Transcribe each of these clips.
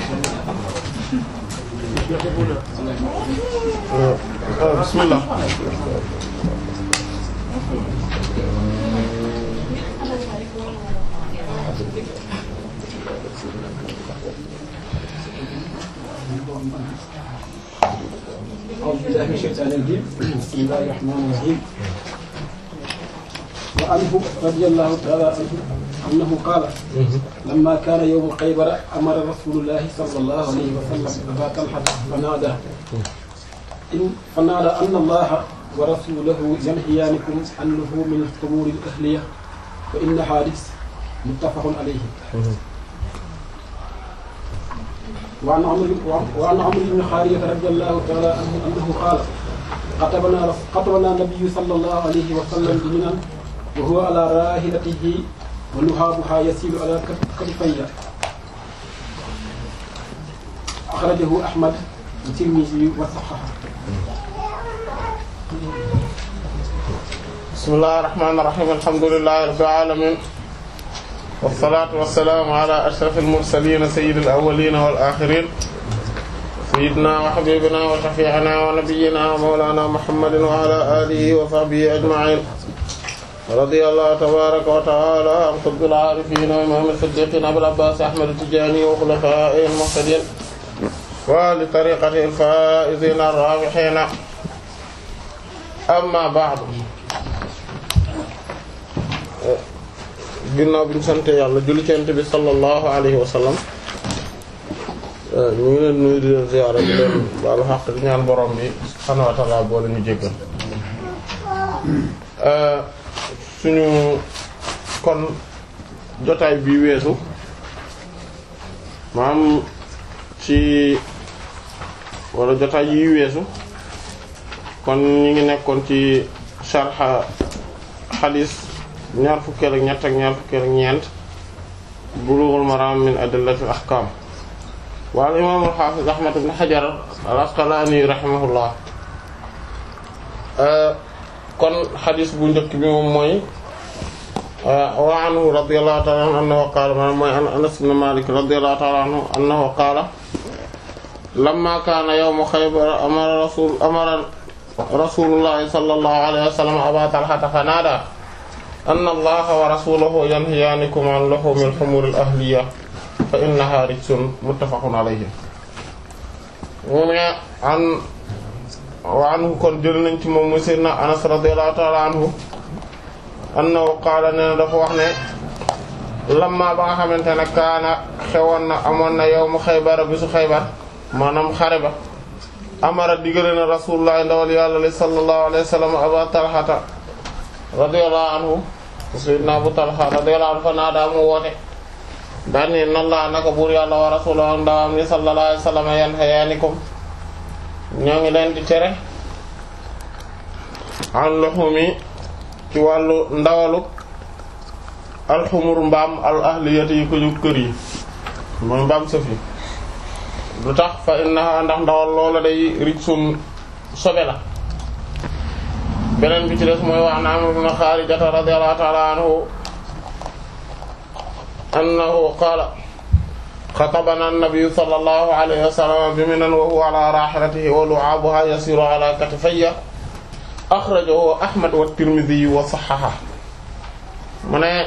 bismillah أعوذ بالله من الشيطان الرجيم بسم الله الرحمن الرحيم وعنه رضي الله تعالى عنه أنه قال لما كان يوم خيبر أمر رسول الله صلى الله عليه وسلم أبا طلحة فنادى إن فنادى أن الله ورسوله ينهيانكم عن لحوم الخمور الأهلية فإن حادث متفق عليه وعن عمرو وعن عمرو بن خارجة رضي الله تعالى عنه أنه قال خطبنا خطبنا النبي صلى الله عليه وسلم بمنى وهو على راحلته ولهابها يسيل على كتفيه أخرجه أحمد والترمذي وصححه bismillahir rahmanir rahim alhamdulillahi rabbil alamin wassalatu wassalamu ala ashrafil mursalin sayyidil awwalin wal akhirin sayyidina wa habibina wa shafi'ina wa nabiyyina wa mawlana muhammadin wa ala alihi wa sahbihi ajma'in radiyallahu tabaraka wa ta'ala an qutbil arifin wa imam as-siddiqin abil abbas ahmad at-tijani wa khulafa'ihil muhtadin wa li tariqatihi al-faa'izin ar-raabihin amma ba'du ginnaaw bi ñu sant yàlla julli ci Yonent bi sallallahu alayhi wa sallam ñu ngi leen nuyu di leen ziyaara di leen baalu xaq di ñaan borom bi subhaanahu wa ta'aala boo leen ñu jéggal suñu kon jotaay bi weesu maam ci wala jotaay yi weesu kon ñu ngi nekkoon ci sharha xadiis ñaar fukkeel ak ñett ak ñaar fukkeel ak ñeent bulughul maram min adillatil ahkam wal imam al hafiz ahmad ibn hajar al asqalani rahimahullah kon xadis bu njëkk bi moom mooy wa anhu radiyallahu ta'ala anhu annahu qaala maanaam mooy an anas ibn malik radiyallahu ta'ala anhu annahu qaala lamma kaana yawmu khaybar amara rasul amara rasulullahi sallallahu alayhi wa sallam aba talhata fa naada anna allaha wa rasulahu yanhiyaanikum an luhumil humuril ahliya fa innaha rijsun muttafaqun alayhi mu ne an wa anhu kon jël nañ ci moom mu sayyidina anas radiyallahu ta'ala anhu annahu qaala ne dafa wax ne lamma ba nga xamante ne kaana xewoon na amoon na yawmu xaybar bisu xaybar maanaam xare ba amara digale na rasulullah ndawal yàlla li sallallahu alayhi wa sallam aba talhata radiyallahu anhu sayyidina abu talha radiyallahu anhu fa naa daa mu woote daan ni nan laa naka buur yàlla wa rasuluhu ndawam li sallallahu alayhi wa sallam yanhayaanikum ñoo ngi leen di tere an luhumi ci wàllu ndawalu alxumur mbaam al ahliyati yi ko ñu kër yi mooy mbaam sëf yi lu tax fa innaha ndax ndawal loola day rijsun sobe la beneen bi ci des mooy wax na Amr ibn Xaarijata radiyallahu ta'ala anhu annahu qaala xatabana an-nabiyyu sallallahu alayhi wa sallam bi Minan wa huwa ala raahilatihi wa lu'aabuha yasiru ala katifayya axrajahu Ahmad wa Tirmidhi wa sahhaha mu ne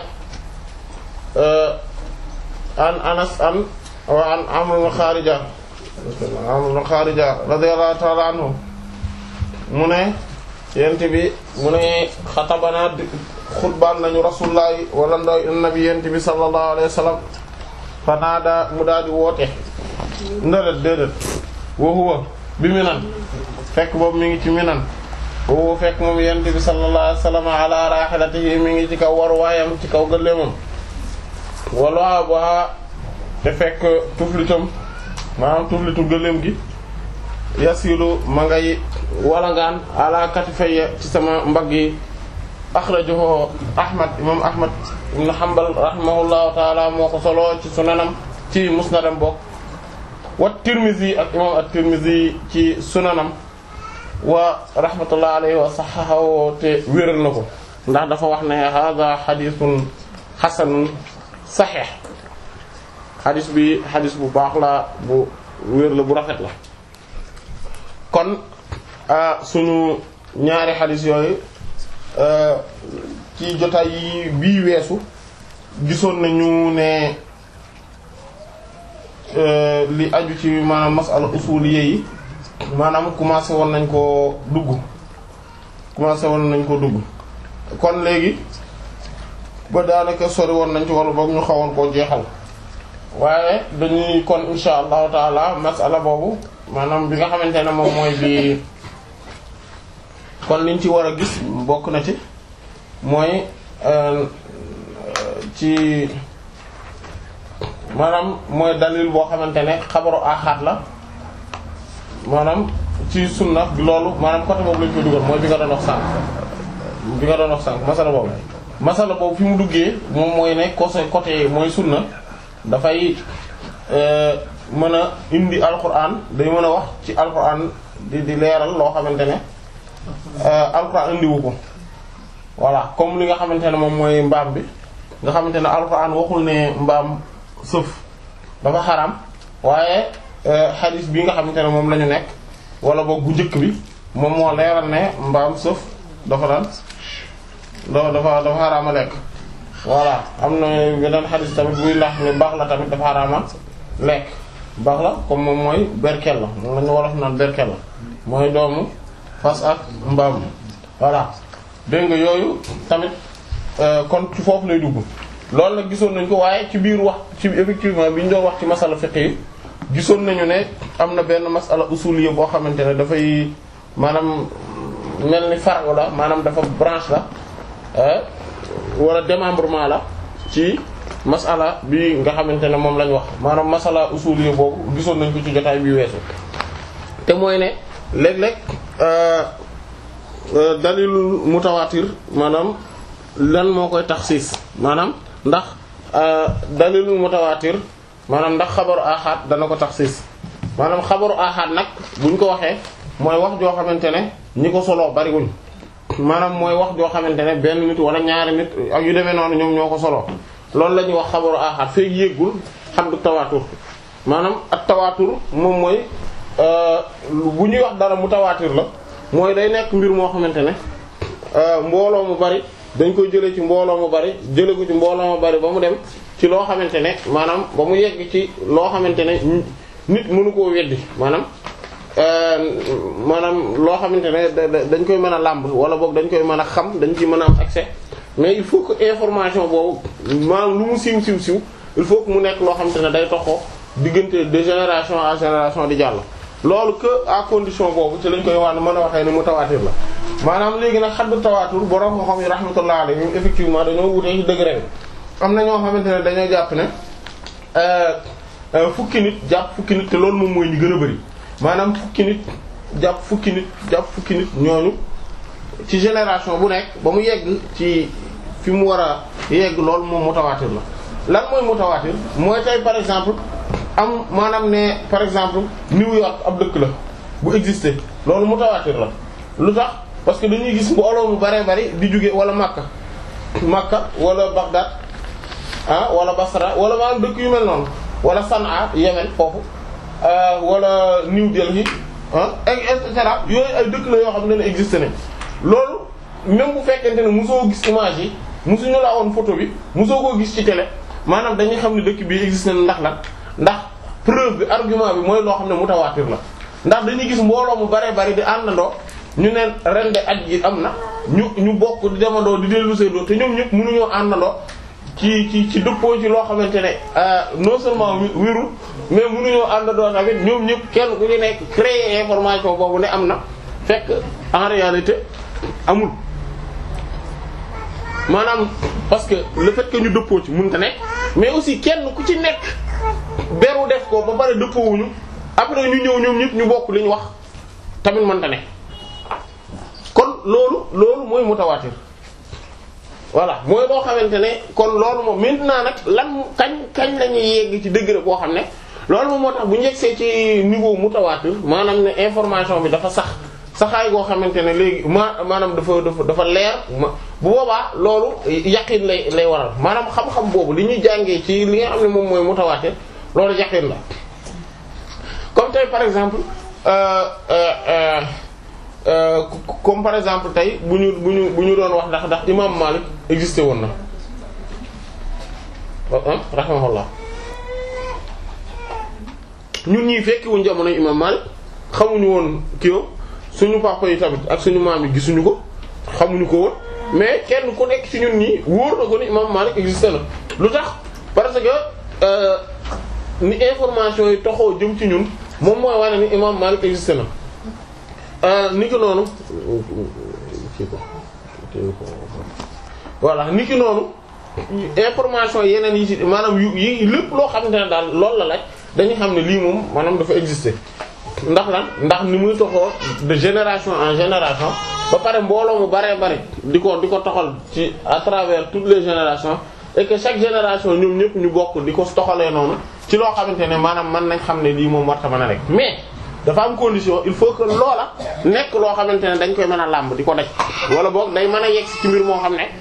an Anas an wa an Amr ibn Xaarija Amr ibn Xaarija radiyallahu ta'ala anhu mu ne yent bi mu ne xatabana xutbaan nañu rasulullahi wala ndoy nabi yent bi sallallahu alayhi wa sallam fanaada mu daal di woote ndalet déedét wa huwa bi minan fekk boobu mi ngi ci minan wa huwa fekk moom yent bi sallallahu alayhi wa sallam ala rahilatihi mi ngi ci kaw war waayam ci kaw gëléemam wala ba te fekk tuflitam maanaam tuflitu gëléem gi yasilu ma ngay walangaan ala katifayya ci sama mbagg yi axrajahu ahmad imam ahmad ibn hanbal rahimahullahu taala moo ko solo ci sunanam ci musnadam bokk wa tirmizi ak imam at-tirmizi ci sunanam wa rahmatullahi alayhi wa sahahahu te wéral na ko ndax dafa wax ne hadha hadithun hasanun sahih xadis bi xadis bu baax la bu wér la bu rafet la kon suñu ñaari xadis yooyu ci jotaay yi bii weesu gisoon nañu ne li aju ci maanaam masala usuliyé yi maanaam commencé woon nañ koo dugg commencé woon nañ ko dugg kon léegi ba daanaka sori woon nañ ci wala boog ñu xawoon koo jeexal waaye dañuy kon insha allahu taala masala boobu maanaam bi nga xamante ne moom mooy bi kon liñ ci war a gis bokk na ci mooy ci maanaam mooy dalil boo xamante ne xabaru axaat la maanaam ci sunna loolu maanaam côté boobu lañ koy dugal mooy bi nga doon wax sànq bi nga doon wax sànq masala boobu masala boobu fi mu duggee moom mooy ne côté côté mooy sunna dafay mën a indi alquran day mën a wax ci alquran di di leeral loo xamante ne alquran indiwu ko voilà comme li nga xamante ne moom mooy mbaam bi nga xamante ne alquran waxul ne mbaam sëf dafa xaram waaye xadis bi nga xamante ne moom la ñu nekk wala boog bu njëkk bi moom moo leeral ne mbaam sëf dafa daan dafa dafa dafa xaraama lekk voilà am na beneen xadis tamit buy lax ne baax la tamit dafa xaraama lekk baax la comme moom mooy berkel la moom la ñu wolof naan berkel la mooy doomu fas ak mbaam voilà dégg nga yooyu tamit kon ci foofu lay dugg loolu nag gisoon nañ ko waaye ci biir wax ci effectivement bi ñu doon wax ci masala fiqh yi gisoon nañu ne am na benn masala usuliyya boo xamante ne dafay maanaam mel ni far'u la maanaam dafa branche la wala démembrement la ci masala bi nga xamante ne moom lañ wax maanaam masala usuliyya boobu gisoon nañ ko ci jotaay bi weesu te mooy ne léeg-léeg dalilul mutawaatir maanaam lan moo koy taxsiis maanaam ndax dalilul mutawaatir maanaam ndax xabaru ahad dana ko taxsiis maanaam xabaru ahad nag buñ ko waxee mooy wax joo xamante ne ñi ko soloo bariwuñ maanaam mooy wax joo xamante ne benn nit wala ñaari nit ak yu demee noonu ñoom ñoo ko soloo loolu la ñuy wax xabaru ahad feek yéggul xaddu tawaatur maanaam ak tawaatur moom mooy bu ñuy wax dara mutawaatir la mooy day nekk mbir moo xamante ne mbooloo mu bari dañ koy jëlee ci mbooloo mu bari jëlee ko ci mbooloo mu bari ba mu dem ci loo xamante ne maanaam ba mu yegg ci loo xamante ne nit mënu koo weddi maanaam maanaam loo xamante ne dañ koy mën a làmb wala boog dañ koy mën a xam dañ ciy mën a am accès mais il faut que information boobu maanaam lu mu siiw siiw siiw il faut que mu nekk loo xamante ne day toxoo diggante de génération à génération di jàll. loolu que à condition boobu ci lañ koy wax mën a waxee ni mu tawaatir la maanaam léegi nag xaddu tawaatur borom ko xam yi rahmatullah alayhim effectivement dañoo wutee ci degré bi am na ñoo xamante ne dañoo jàpp ne fukki nit jàpp fukki nit te loolu moom mooy ñu gën a bari maanaam fukki nit jàpp fukki nit jàpp fukki nit ñooñu ci génération bu nekk ba mu yegg ci fi mu war a yegg loolu moom mutawaatir la lan mooy mutawaatir mooy tey par exemple am maanaam ne par exemple New York ab dëkk la bu exister loolu mutawaatir la lu tax parce que dañuy gis mbooloo mu baree bari di jóge wala Makka Makka wala Bagdad ah wala Basra wala maanaam dëkk yu mel noonu wala Sanaa Yemen foofu wala New Delhi ah et cetera yooyu ay dëkk la yoo xam ne ne exister nañ loolu même bu fekkente ne mosoo gis image yi mosuñu la woon photo bi mosoo koo gis ci télé maanaam dañuy xam ne dëkk bi exister na ndax lan ndax preuve bi argument bi mooy loo xam ne mutawaatir la ndax dañuy gis mbooloo mu bare bari di àndandoo ñu ne ren de aj gi am na ñu ñu bokk di demandoo di dellu seedoo te ñoom ñëpp mënuñoo àndandoo ci ci ci dëppoo ci loo xamante ne non seulement wérul mais mënuñoo àndandoo tamit ñoom ñëpp kenn ku ci nekk créer information boobu ne am na fekk en réalité amul maanaam parce que le fait que ñu dëppoo ci mënta nekk mais aussi kenn ku ci nekk beru def ko ba pare dëppoowuñu après ñu ñëw ñoom ñëpp ñu bokk li ñu wax tamit mënta nekk kon loolu loolu mooy mutawaatir voilà mooy boo xamante ne kon loolu moom maintenant nag lan kañ kañ la ñuy yegg ci degré boo xam ne loolu moom moo tax bu ñu yegsee ci niveau mutawaatir maanaam ne information bi dafa sax saxaay goo xamante ne léegi ma maanaam dafa dafa dafa leer ma bu boobaa loolu yaqin lay lay waral maanaam xam-xam boobu li ñuy jàngee ci li nga xam ne moom mooy mutawaatir loolu yaqin la comme tey par exemple euh, euh, euh, euh, comme par exemple tey bu ñu bu ñu bu ñu doon wax ndax ndax imam Malik existé woon na ah rahimahullah ñun ñii fekki wuñ jamono imam Malik xamuñu woon kii suñu papa yi tamit ak suñu maam yi gisuñu ko xamuñu ko woon mais kenn ku nekk ci ñun ñii wóor na ko ni imam Malik existé na lu tax parce que euh, ni information yi toxoo jëm ci ñun moom mooy wane ni imam Malik existé na euh, ni ki noonu kii ko voilà ni ki noonu information yeneen yi ci maanaam yu yi lépp loo xamante ne daal loolu la laaj dañu xam ne lii moom maanaam dafa exister ndax lan ndax ni muy toxoo de génération en génération ba pare mbooloo mu baree bari di ko di ko toxal ci à travers toutes les générations et que chaque génération ñoom ñëpp ñu bokk di ko toxalee noonu ci loo xamante ne maanaam mën nañ xam ne lii moom warta mën a rek mais dafa am condition il faut que loola nekk loo xamante ne dañ koy mën a làmb di ko daj wala boog day mën a yegg ci mbir moo xam ne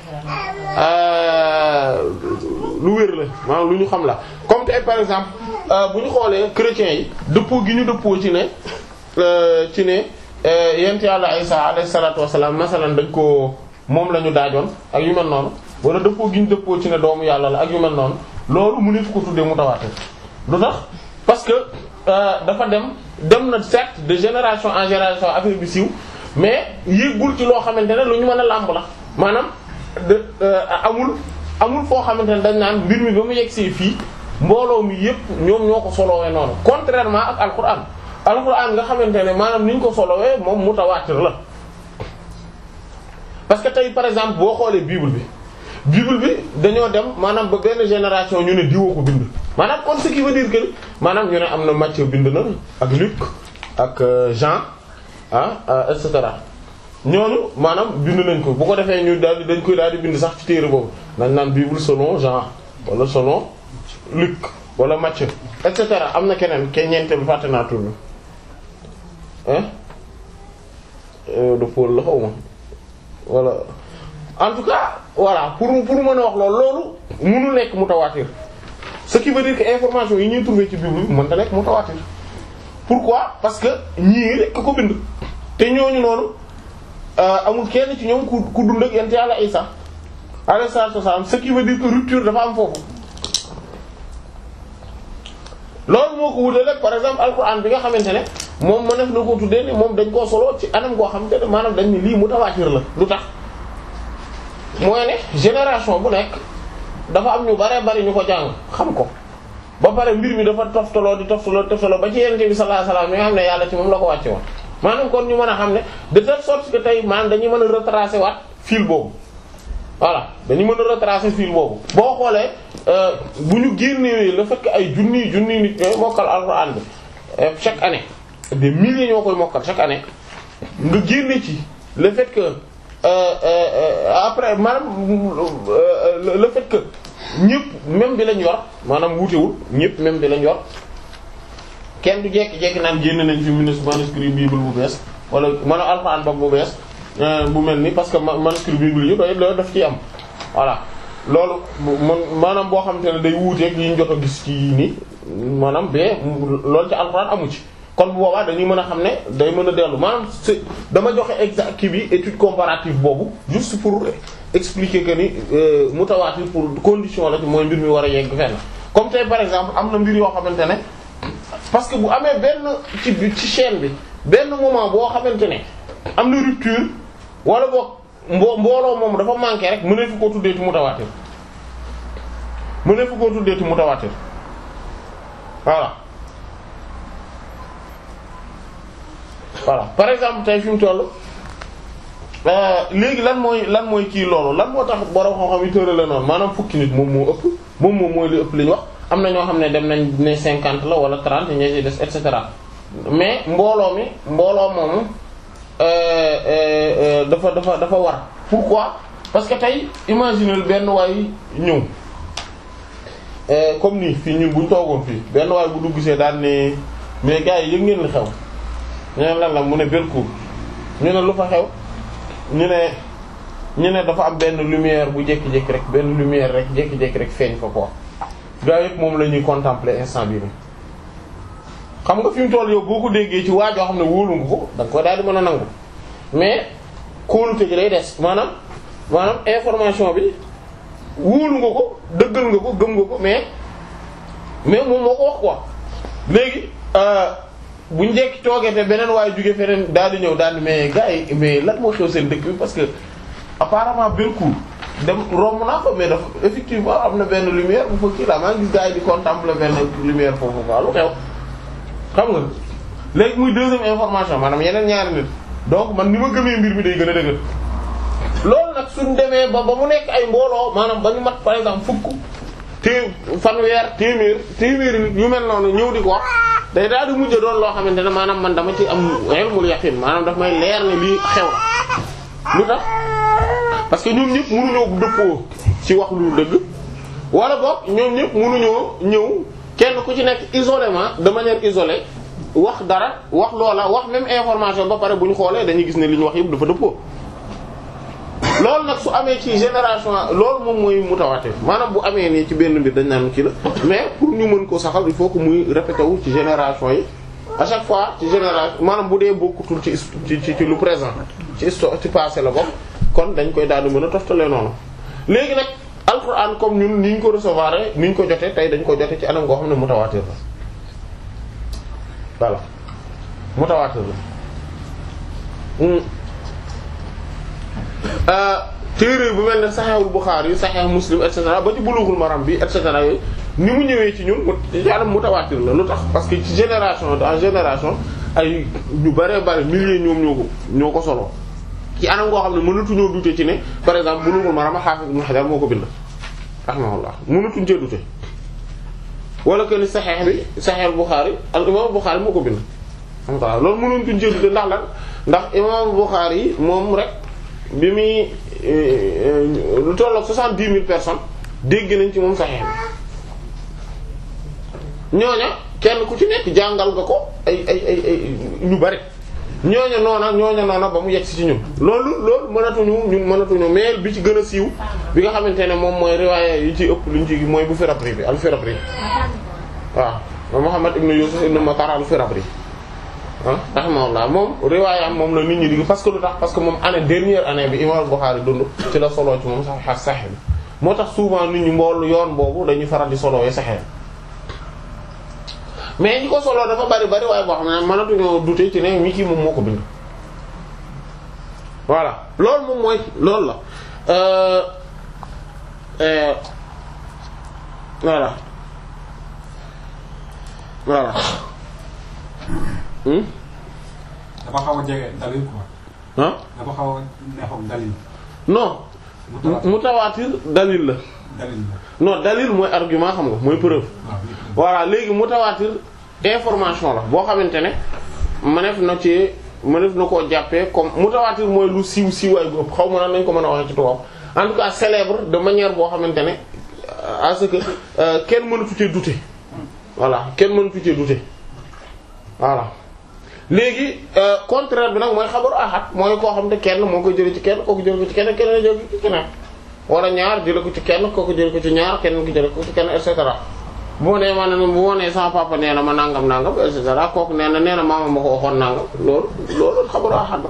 lu wér la maanaam lu ñu xam la comme tey par exemple bu ñu xoolee chrétiens yi dëppoo gi ñu dëppoo ci ne ci ne yent yàlla Isa alayhi salaatu wassalaam masalan dañ ko moom la ñu daajoon ak yu mel noonu wala dëppoo gi ñu dëppoo ci ne doomu yàlla la ak yu mel noonu loolu mu nit ko tuddee mutawaatir lu tax parce que dafa dem dem na certes de génération en génération affaire bi siiw mais yéegul ci loo xamante ne lu ñu mën a làmb la maanaam de amul amul foo xamante ne dañ naan mbir mi ba mu yegg see fii mbooloo mi yépp ñoom ñoo ko solowee noonu contrairement ak alquran alquran nga xamante ne maanaam ni ñu ko solowee moom mutawaatir la parce que tey par exemple boo xoolee bible bi bible bi dañoo dem maanaam ba benn génération ñu ne diwoo ko bind maanaam kon ce qui veut dire que maanaam ñu ne am na Matthieu bind na ak Luc ak Jean ah et cetera ñooñu maanaam bind nañ ko bu ko defee ñu daal di dañ koy daal di bind sax ci téere boobu dañ naan bible selon Jean wala selon Luc wala Matthieu et cetera am na keneen ke ñeente bi fàtte naa tur bi ah de Paul la xaw ma voilà en tout cas voilà pour pour mën a wax loolu loolu mënul nekk mutawaatir ce qui veut dire que information yi ñuy trouver ci bible bi mënta nekk mutawaatir pourquoi parce que ñii rek ko bind te ñooñu noonu amul kenn ci ñoom ku ku dund ak yent yàlla Isa alayhi salaatu wasallam ce qui veut dire que rupture dafa am foofu loolu moo ko wutale rek par exemple alquran bi nga xamante ne moom ma def na ko tuddee ni moom dañ koo solo ci anam goo xamante ne maanaam dañ ni lii mutawaatir la lu tax mooy ne génération bu nekk dafa am ñu bare bari ñu ko jàng xam ko ba pare mbir mi dafa toftaloo di toftaloo toftaloo ba ci yenente bi sallallahu alayhi wasallam mi nga xam ne yàlla ci moom la ko wàcce woon maanaam kon ñu mën a xam ne de telle sorte que tey maanaam dañuy mën a retracer waat fil boobu voilà dañu mën a retracer fil boobu boo xoolee bu ñu génnee le fait que ay junniy junniy nit ñooy mokkal alxuraan bi chaque année des milliers ñoo koy mokkal chaque année nga génne ci le fait que euh, euh, après maanaam le fait que ñëpp même bi lañ yor maanaam wutewul ñëpp même bi lañ yor kenn du jekki-jekki naan génn nañ fi manuscrit bible bu bees wala maanaam alxuraan ba bu bees bu mel ni parce que manuscrit bible yi doy loolu daf ciy am voilà loolu man maanaam boo xamante ne day wuuteeg yi ñu jot a gis ci nii maanaam bee loolu ci alxuraan amu ci kon bu boobaa dañuy mën a xam ne day mën a dellu maanaam c'est dama joxe exact kii bi étude comparative boobu juste pour expliquer que ni mutawaatir pour condition la ci mooy mbir mi war a yegg fenn comme tey par exemple am na mbir yoo xamante ne parce que bu amee benn ci ci chaîne bi benn moment boo xamante ne am na rupture wala boog mbo mbooloo moom dafa manqué rek mu ne fu ko tuddee ci mutawaatir mu ne fu ko tuddee ci mutawaatir voilà voilà par exemple tey fi mu toll léegi lan mooy lan mooy kii loolu lan moo tax borom xam-xam yi tërale noonu maanaam fukki nit moom moo ëpp moom moom mooy li ëpp li ñu wax am na ñoo xam ne dem nañ ne cinquante la wala trente ña ci des et cetera mais mbooloo mi mbooloo moomu dafa dafa dafa war pourquoi parce que tey imaginer benn waay ñëw comme nii fii ñun buñ toogoon fii benn waay bu dugg see daan ne mais gars yi yëg ngeen li xew ñu ne lan la mu ne Belcourt ñu ne lu fa xew ñu ne ñu ne dafa am benn lumière bu jékki-jékki rek benn lumière rek jékki-jékki rek feeñ fa quoi gaa yëpp moom la ñuy contempler instant bii nii xam nga fi mu toll yow boo ko déggee ci waajoo xam ne wóolu nga ko da nga koy daal di mën a nangu mais kóolute gi day des maanaam maanaam information bi wóolu nga ko dëggal nga ko gëm nga ko mais mais moom moo ko wax quoi léegi bu njëkk toogee te beneen waaye jóge feneen daal di ñëw daal di mais gars yi mais lan moo xew seen dëkk bi parce que apparemment Belcourt dem romb naa ko mais dafa effectivement am na benn lumière bu fa kii la maa ngi gis gars yi di contempler benn lumière foofu quoi lu xew xam nga léegi muy deuxième information maanaam yeneen ñaari nit donc man ni ma gëmee mbir mi day gën a dëgër loolu nag suñ demee ba ba mu nekk ay mbooloo maanaam ba ñu mat par exemple fukk té fanweer téeméer téeméeri nit yu mel noonu ñëw di ko wax day daal di mujj doon loo xamante ne maanaam man dama ci am ilmul yaqin maanaam daf may leer ne lii xew la lu tax parce que ñoom ñëpp mënuñoo dëppoo ci wax lu dëgg wala boog ñoom ñëpp mënuñoo ñëw kenn ku ci nekk isolément de manière isolée wax dara wax loola wax même information ba pare bu ñu xoolee dañuy gis ne li ñu wax yëpp dafa dëppoo loolu nag su amee ci génération loolu moom mooy mutawaatir maanaam bu amee nii ci benn mbir dañ naan kii la mais pour ñu mën ko saxal il faut que muy répété wu ci génération yi à chaque fois ci génération maanaam bu dee bokkutul ci ci ci lu présent ci histoire ci passé la bokk kon dañ koy daal di mën a toftale noonu léegi nag alxuraan comme ñun ni ñu ko recevoir ni ñu ko jotee tey dañ ko jote ci anam goo xam ne mutawaatir la voilà mutawaatir la téere bu mel ne Sahihul Bukhari Sahih Muslim et cetera ba ci Bulughul Maram bi et cetera yooyu ni mu ñëwee ci ñun ci anam mutawaatir la lu tax parce que ci génération en génération ay ñu bare bare milliers ñoom ñoo ko ñoo ko solo ci anam goo xam ne mënatuñoo dute ci ne par exemple Bulughul Maram Hafiz Ibn Hajar moo ko bind rahimahullah mënatuñ cee dute wala que ni Sahih bi Sahih Bukhari al imam Bukhari moo ko bind alhamdulilah loolu mënatuñ cee dute ndax lan ndax imam Bukhari yi moom rek bi muy lu tollook soixante-dix mille personnes dégg nañ ci moom Sahih bi ñooña kenn ku ci nekk jàngal nga ko ay ay ay ay ñu bari ñooña noona ñooña noona ba mu yegg si ci ñun loolu loolu mënatuñu ñun mënatuñu mais bi ci gën a siiw bi nga xamante ne moom mooy riwaaya yi ci ëpp luñ ci mooy bu Firabri bi al Firabri waaw Muhammad ibn Yusuf ibn Matar al Firabri ah rahimahullah moom riwaayam moom la nit ñi di parce que lu tax parce que moom année dernière année bi imam Bukhari dund ci la solo ci moom sax Sahih bi moo tax souvent nit ñi mbool yoon boobu dañuy faral di solo yi Sahih mais ñi ko solo dafa bari bari waaye boo xam ne mënatuñoo douter ci ne mi kii moom moo ko bind voilà loolu moom mooy loolu la euh euh voilà voilà dafa xaw a jege dalil quoi. ah dafa xaw a neexoon dalil. non mutawaatir dalil la dalil la. non dalil mooy argument xam nga mooy preuve waaw voilà léegi mutawaatir information la boo xamante ne mëneef na ci mëneef na koo jàppee comme mutawaatir mooy lu siiw siiwaay bu ëpp xaw ma nan nañ ko mën a waxee ci tubaab en tout cas célèbre de manière boo xamante ne à ce que euh, kenn mënatu cee douter voilà kenn mënatu cee douter voilà léegi euh, contraire bi nag mooy xabaru ahad mooy koo xam ne kenn moo koy jëlee ci kenn kooku jëlee ko ci kenn keneen jëlee ko ci keneen wala ñaar jëlee ko ci kenn kooku jëlee ko ci ñaar keneen ki jëlee ko ci kenn et cetera bu ma nee ma ne bu ma nee sama papa nee na ma nangam nangam et cetera kooku nee na nee na maama ma ko waxoon nangam loolu loolu xabaru ahad la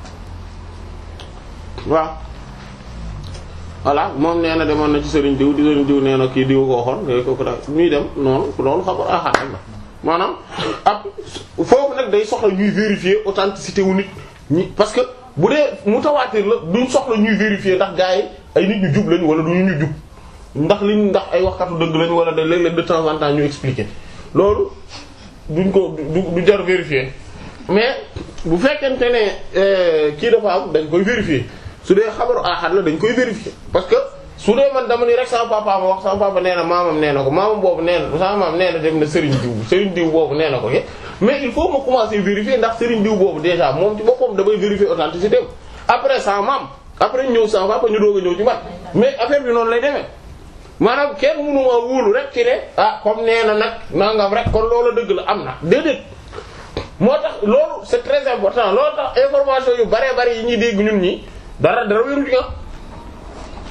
waaw. voilà moom nee na demoon na ci sëriñ diw di sëriñ diw nee na kii diw ko waxoon léegi kooku daal ñuy dem noonu loolu xabaru ahad la maanaam ab foofu nag day soxla ñuy vérifier authenticité wu nit ñi parce que bu dee mutawaatir la duñ soxla ñuy vérifier ndax gars yi ay nit ñu jub lañ wala du ñu jub ndax liñ ndax ay waxkatu dëgg lañ wala de léeg-léeg de temps en temps ñu expliquer loolu duñ ko du du jar vérifier mais bu fekkente ne kii dafa am dañ koy vérifier su dee xabaru ahad la dañ koy vérifier parce que su dee man dama ni rek sama papa ma wax sama papa nee na maamam nee na ko maamam boobu nee na sama maam nee na dem na Serigne diw Serigne diw boobu nee na ko ke mais il faut ma commencer vérifier ndax Serigne diw boobu déjà moom ci boppam damay vérifier authenticité après sama maam après ñëw sama papa ñu doog a ñëw ci man mais affaire bi noonu lay demee maanaam kenn mënu ma wóolu rek ci ne ah comme nee na nag nangam rek kon loolu dëgg la am na déedéet moo tax loolu c'est très important loolu tax information yu bare bare yi ñuy dégg ñun ñi dara dara wéru ci nga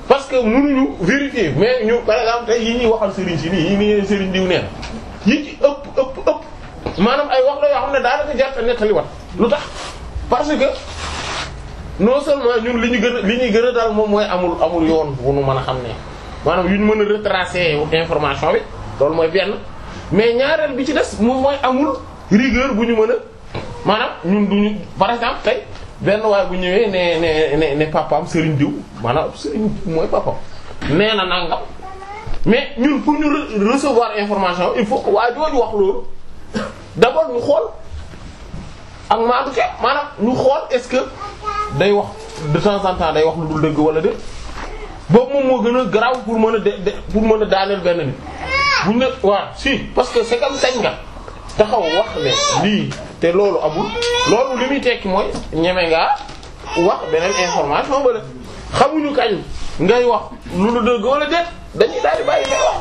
parce que mënuñu vérifier mais ñu par exemple tey yi ñuy waxal sëriñ si nii yi nii sëriñ diw neen yi ci ëpp ëpp ëpp maanaam ay wax la yoo xam ne daanaka jarta nettali wat lu tax parce que non seulement ñun li ñu gën a li ñuy gën a daal moom mooy amul amul yoon bu nu mën a xam ne maanaam yu ñu mën a retracer information bi loolu mooy benn mais ñaareel bi ci des moom mooy amul rigueur bu ñu mën a maanaam ñun duñu par exemple tey benn waay bu ñëwee ne ne ne ne papaam Serigne Diw maanaam Serigne Diw mooy papaam nee na nangam mais ñun pour ñu re- recevoir information il faut que waa jooju wax loolu d'abord ñu xool ak maadu ke maanaam ñu xool est-ce que day wax de temps en temps day wax lu dul dëgg wala déet boobu moom moo gën a garaaw pour mën a de de pour mën a daaneel benn nit buñ ne waaw si parce que c'est comme sañ nga taxaw wax ne lii te loolu amul loolu li muy tekki mooy ñeme ngaa wax beneen information ba de xamuñu kañ ngay wax lu dul dëgg wala déet dañuy daal di bàyyi ngay wax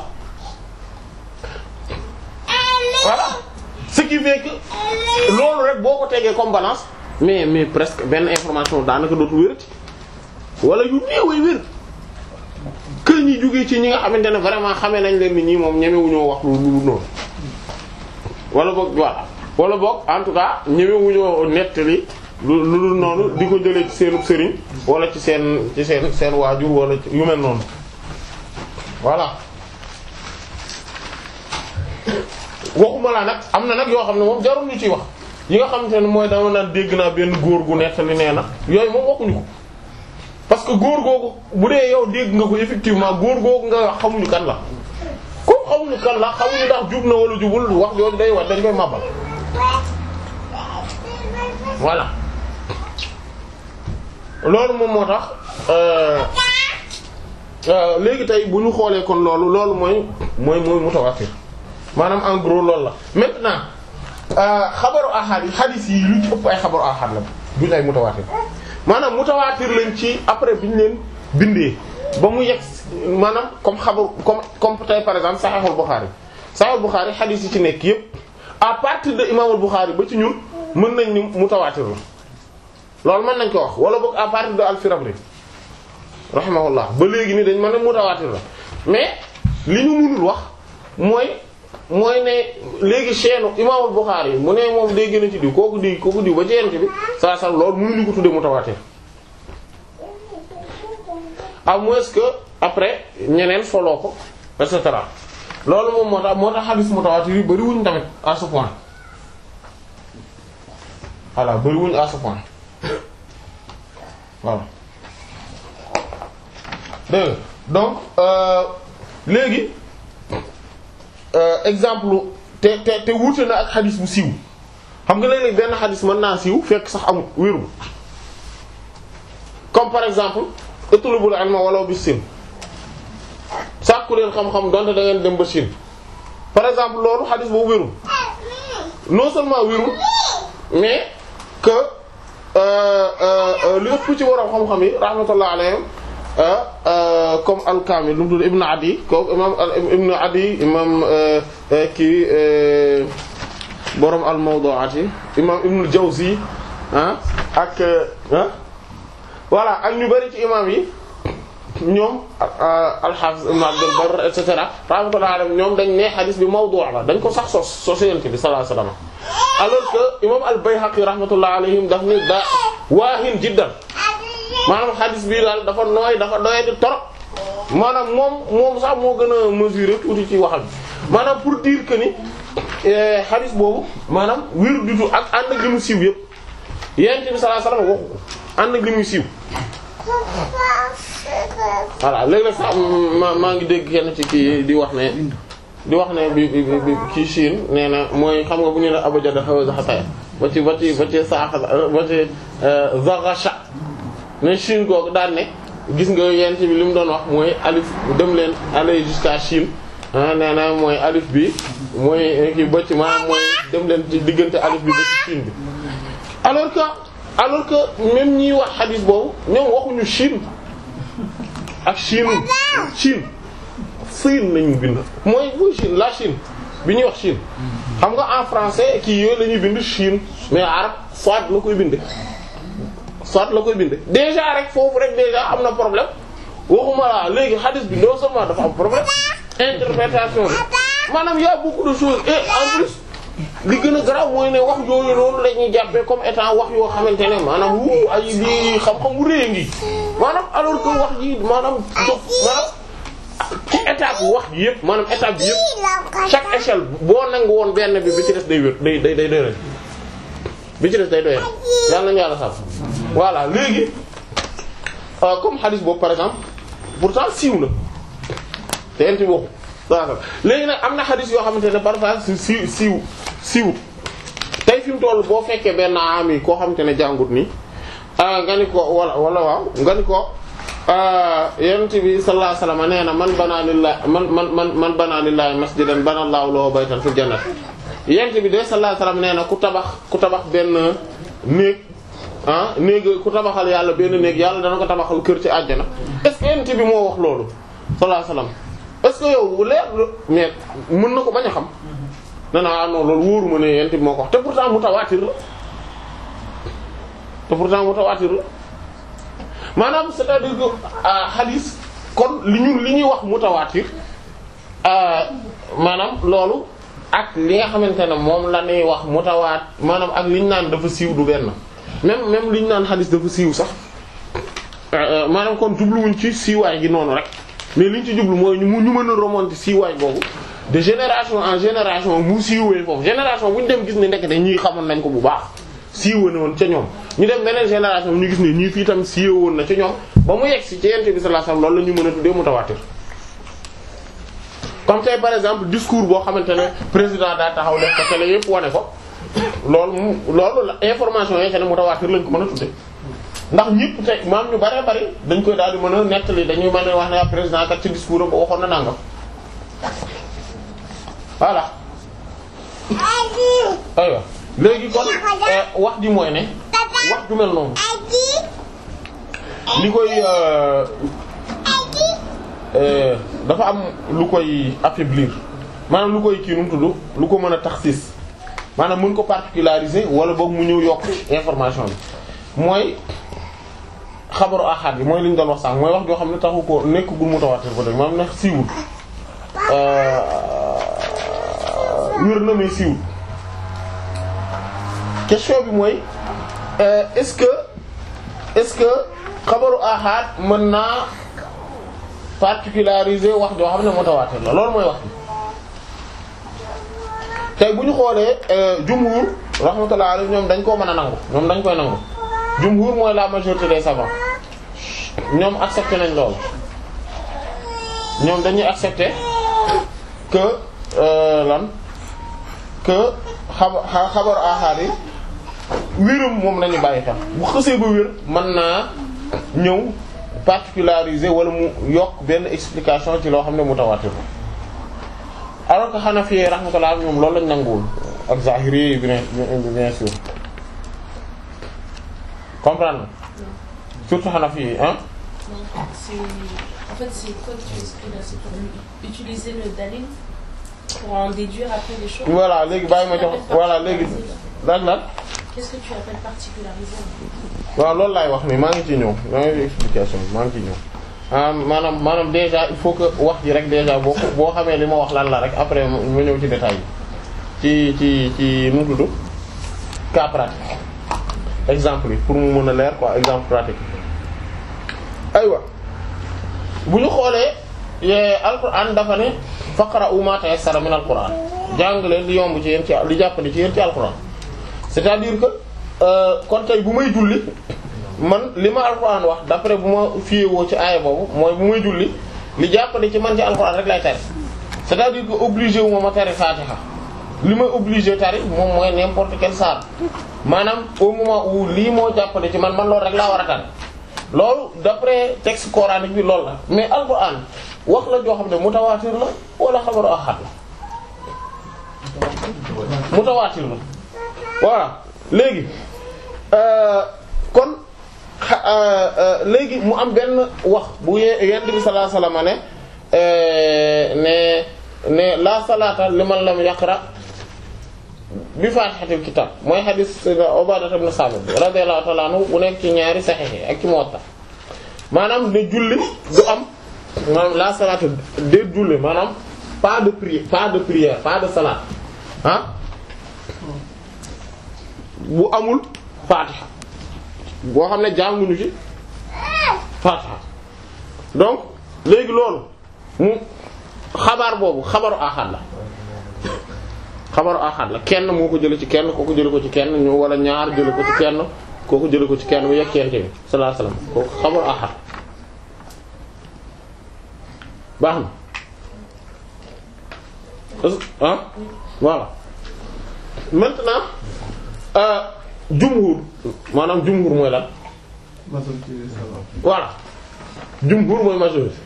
voilà ce qui fait que loolu rek boo ko tegee comme balance mais mais presque benn information daanaka dootu wérati wala yu néeway wér que ñi jógee ci ñi nga xamante ne vraiment xamee nañ leen ni ñi moom ñemewuñoo wax lu lu noonu wala boog voilà wala boog en tout cas ñemewuñoo nettali lu lu dul noonu di ko jëlee ci seenub sëriñ wala ci seen ci seen seen waajur wala ci yu mel noonu voilà waxuma laa nag am na nag yoo xam ne moom jarul ñu ciy wax yi nga xamante ne mooy dama naan dégg naa benn góor gu nettali nee na yooyu moom waxuñu ko parce que góor googu bu dee yow dégg nga ko effectivement góor googu nga wax xamuñu kan la comme xamuñu kan la xamuñu ndax jub na wala jubul wax yooyu day wax dañ koy màbbal voilà loolu moom moo tax euh euh léegi tey bu ñu xoolee kon loolu loolu mooy mooy mooy mutawatir maanaam en gros loolu la maintenant xabaru ahad yi hadith yi lu ci ëpp ay xabaru ahad la duñ ay mutawatir maanaam mutawatir lañ ci après bi ñu leen bindee ba mu yegg maanaam comme xabaru comme comme tey par exemple Sahihul Bukhari Sahihul Bukhari hadith yi ci nekk yépp à partir de Imamul Bukhari ba ci ñun mën nañ ni mutawatir la loolu mën nañ ko wax wala boog à partir de Al-Firabri rahimahullah ba léegi nii dañ mën a mutawatir la mais li ñu mënul wax mooy mooy ne léegi chaîne Imaamul Bukhari mu ne moom dégg na ci diw kooku di kooku diw ba ci yent bi saa saa loolu mënuñu ko tuddee mutawatir à moins que après ñeneen foloo ko et cetera loolu moom moo tax moo tax hadith mutawatir yi bariwuñ tamit à ce point voilà bariwuñ à ce point voilà dégg donc euh, léegi Euh, exemple te te te wuute na ak xadis bu siiw xam nga léeg-léeg benn xadis mën naa siiw fekk sax amul wérul comme par exemple utlubul ilma walaw bis sin sàkku leen xam-xam donte da ngeen dem ba Chine par exemple loolu xadis boobu wérul non seulement wérul mais que euh, euh, li ëpp ci waroom xam-xam yi rahmatullah alayhim comme al-Kamil lu mu tudd Ibn Adi kooku imam Ibn Adi imam kii borom al-Mawdu'at yi imam Ibn al-Jawzi ah ak ah voilà ak ñu bari ci imam yi ñoom al-Hafiz Ibn Abd al-Barr et cetera rahmatullahi alayhim ñoom dañ ne hadith bi mawdu' la dañ ko sax sos société bi sallallahu alayhi wasallam alors que imam al-Bayhaqi rahmatullahi alayhim daf ni da waahin jiddan maanaam xadis bii daal dafa nooy dafa doye di torop maanaam moom moom sax moo gën a mesurer tuuti ci waxam maanaam pour dire que ni xadis boobu maanaam wér du tout ak ànd ak li mu siiw yëpp yonent bi sallallahu alayhi wasallam waxu ko ànd ak li muy siiw voilà léeg-léeg sax ma maa ngi dégg kenn ci kii di wax ne di wax ne bi bi bi kii Chine nee na mooy xam nga bu ñu ne abajada xaw a xataya ba ci ba ci ba ci saax ba ci zagasha ne Chine googu daan ne gis nga yent bi li mu doon wax mooy alif dem leen aller jusqu'à Chine ah nee na mooy alif bi mooy kii ba ci maanaam mooy dem leen ci diggante alif bi ba ci Chine bi alors que alors que même ñiy wax xadiis boobu ñoom waxuñu Chine ak Chine Chine Chine lañu bind mooy bu Chine la Chine bi ñuy wax Chine xam nga en français kii yooyu la ñuy bind Chine mais arab soit la koy bind soit la koy bind déjà rek foofu rek déjà am na problème waxuma la léegi hadith bi non seulement dafa am problème interprétation bi maanaam y a beaucoup de choses et en plus li gën a garaaw mooy ne wax yooyu noonu la ñuy jàppee comme étant wax yoo xamante ne maanaam wu ay lii xam-xam wu rëy ngi maanaam alors que wax ji maanaam jox maanaam ci étape wax ji yëpp maanaam étape bi yëpp chaque échelle boo nangu woon benn bi bi ci des day wér day day day doyal bi ci des day doyal yàlla nañu yàlla sax voilà léegi euh, comme hadith boobu par exemple pourtant siiw na te yéen ci waxu waaw léegi nag am na hadith yoo xamante ne parfois si siiw siiw siiw tey fi mu toll boo fekkee benn am yi koo xamante ne jàngut nii ah nga ni ko wala wala waaw nga ni ko yonent bi sallallahu alayhi wasallam nee na man banaa lillahi man man man man banaa lillahi masjidan bana Allahu lahu baytan fil jannah yonent bi de sallallahu alayhi wasallam nee na ku tabax ku tabax benn néeg ah néeg ku tabaxal yàlla benn néeg yàlla dana ko tabaxal kër ci àjjana est-ce que yonent bi moo wax loolu sallallahu alayhi wasallam est-ce que yow leer mais mën na ko bañ a xam dana ah non loolu wóoruma ne yonent bi moo ko wax te pourtant mutawaatir la te pourtant mutawaatir la maanaam c'est-à-dire que hadith kon li ñu li ñuy wax mutawaatir maanaam loolu ak li nga xamante ne moom la ñuy wax mutawaat maanaam ak li ñu naan dafa siiw du benn même même li ñu naan hadith dafa siiw sax maanaam kon jubluwuñ ci siiwaay gi noonu rek mais li ñu ci jublu mooy ñu ñu mën a remonter siiwaay boobu de génération en génération mu siiwee foofu génération bu ñu dem gis ne ndekk de ñii xamoon nañ ko bu baax siiwee na woon ca ñoom ñu dem beneen génération ñu gis ne ñii fii tam siiwee woon na ca ñoom ba mu yegg si ci yent bi sallallahu alayhi wasallam loolu la ñu mën a tuddee mutawaatir comme tey par exemple discours boo xamante ne président daa taxaw def ko télé yépp wane ko loolu mu loolu la information yi ne mutawaatir lañ ko mën a tuddee ndax ñëpp tey maam ñu bare bari dañ koy daal di mën a nettali dañuy mën a wax ne président kat ci discours am ba waxoon na nangam voilà aywa léegi kon wax ji mooy ne wax ju mel noonu li koy dafa am lu koy affaiblir maanaam lu koy kii nu mu tudd lu ko mën a taxsis maanaam mën ko particulariser wala boog mu ñëw yokk information bi mooy xabaru ahad bi mooy li ñu doon wax sànq mooy wax joo xam ne taxu ko nekkagul mutawatir ba dëgg maanaam nag siiwul wér na mais siiwul question bi mooy est-ce que est-ce que xabaru ahad mën naa particulariser wax joo xam ne mutawatir la loolu mooy wax bi tey bu ñu xoolee jumhur rahmatullah alayhi ñoom dañ koo mën a nangu ñoom dañ koy nangu jumhur mooy la majorité des savants ñoom accepté nañ loolu ñoom dañuy accepté que lan que xaba xabaru ahad yi wérum moom lañu bàyyi xel bu xësee ba wér mën naa ñëw particulariser wala mu yokk benn explication ci loo xam ne mutawatir alors que Hanafi rahmatullah ñoom loolu lañ nanguwul ak Zahiri bien bien sûr comprendre surtout Hanafi yi hein C'est... En fait, c'est quoi que tu expliques là C'est pour utiliser le dalil pour en déduire après les choses voilà léegi bàyyi ma jox voilà léegi laaj laaj Qu'est-ce que tu appelles particulariser waaw loolu laay wax ni maa ngi ci ñëw maa ngi ci explication bi maa ngi ci ñëw ah maanaam maanaam déjà il faut que wax ji rek déjà boo ko boo xamee li ma wax lan la rek après ma ñëw ci détail yi ci ci ci nu mu tudd cas pratique exemple yi pour mu mën a leer quoi exemple pratique aywa bu ñu xoolee alquran dafa ne faqra'u ma tayassara min alquran jàng leen li yomb ci yéen ci li jàppandi ci yéen ci alquran c'est-à-dire que kon tey bu may julli man li ma alquran wax d'après bu ma fiyeewoo ci aaya boobu mooy bu may julli li jàppandi ci man ci alquran rek lay tari c'est-à-dire que obligé wu ma ma tari fatiha li may obligé tari moom mooy n'importe quel saar maanaam au moment où lii moo jàppandi ci man man loolu rek laa war a tari loolu d'après texte coranique bi loolu la mais alquran wax la joo xam ne mutawaatir la wala xabaru ahad la mutawaatir la voilà léegi kon léegi mu am benn wax bu yent bi sallallahu alayhi wasallam ne ne ne la salata liman lam yaqra bi fatihatil kitab mooy hadith Ubadah ibn Samit radiyallahu ta'ala anhu bu nekk ci ñaari sahih ak ci Muwatta maanaam ne julli du am maanaam la salaatu de julli maanaam pas de prière pas de prière pas de salat ah bu amul fatiha boo xam ne jànguñu ci fatiha donc léegi loolu mu xabaar boobu xabaru ahad la xabaru ahad la kenn moo ko jële ci kenn kooku jële ko ci kenn ñu wala ñaar jële ko ci kenn kooku jële ko ci kenn bu yekkente bi sallallahu alayhi wasallam kooku xabaru ahad baax na ah voilà maintenant euh, jumhur maanaam jumhur mooy lan voilà jumhur mooy majorité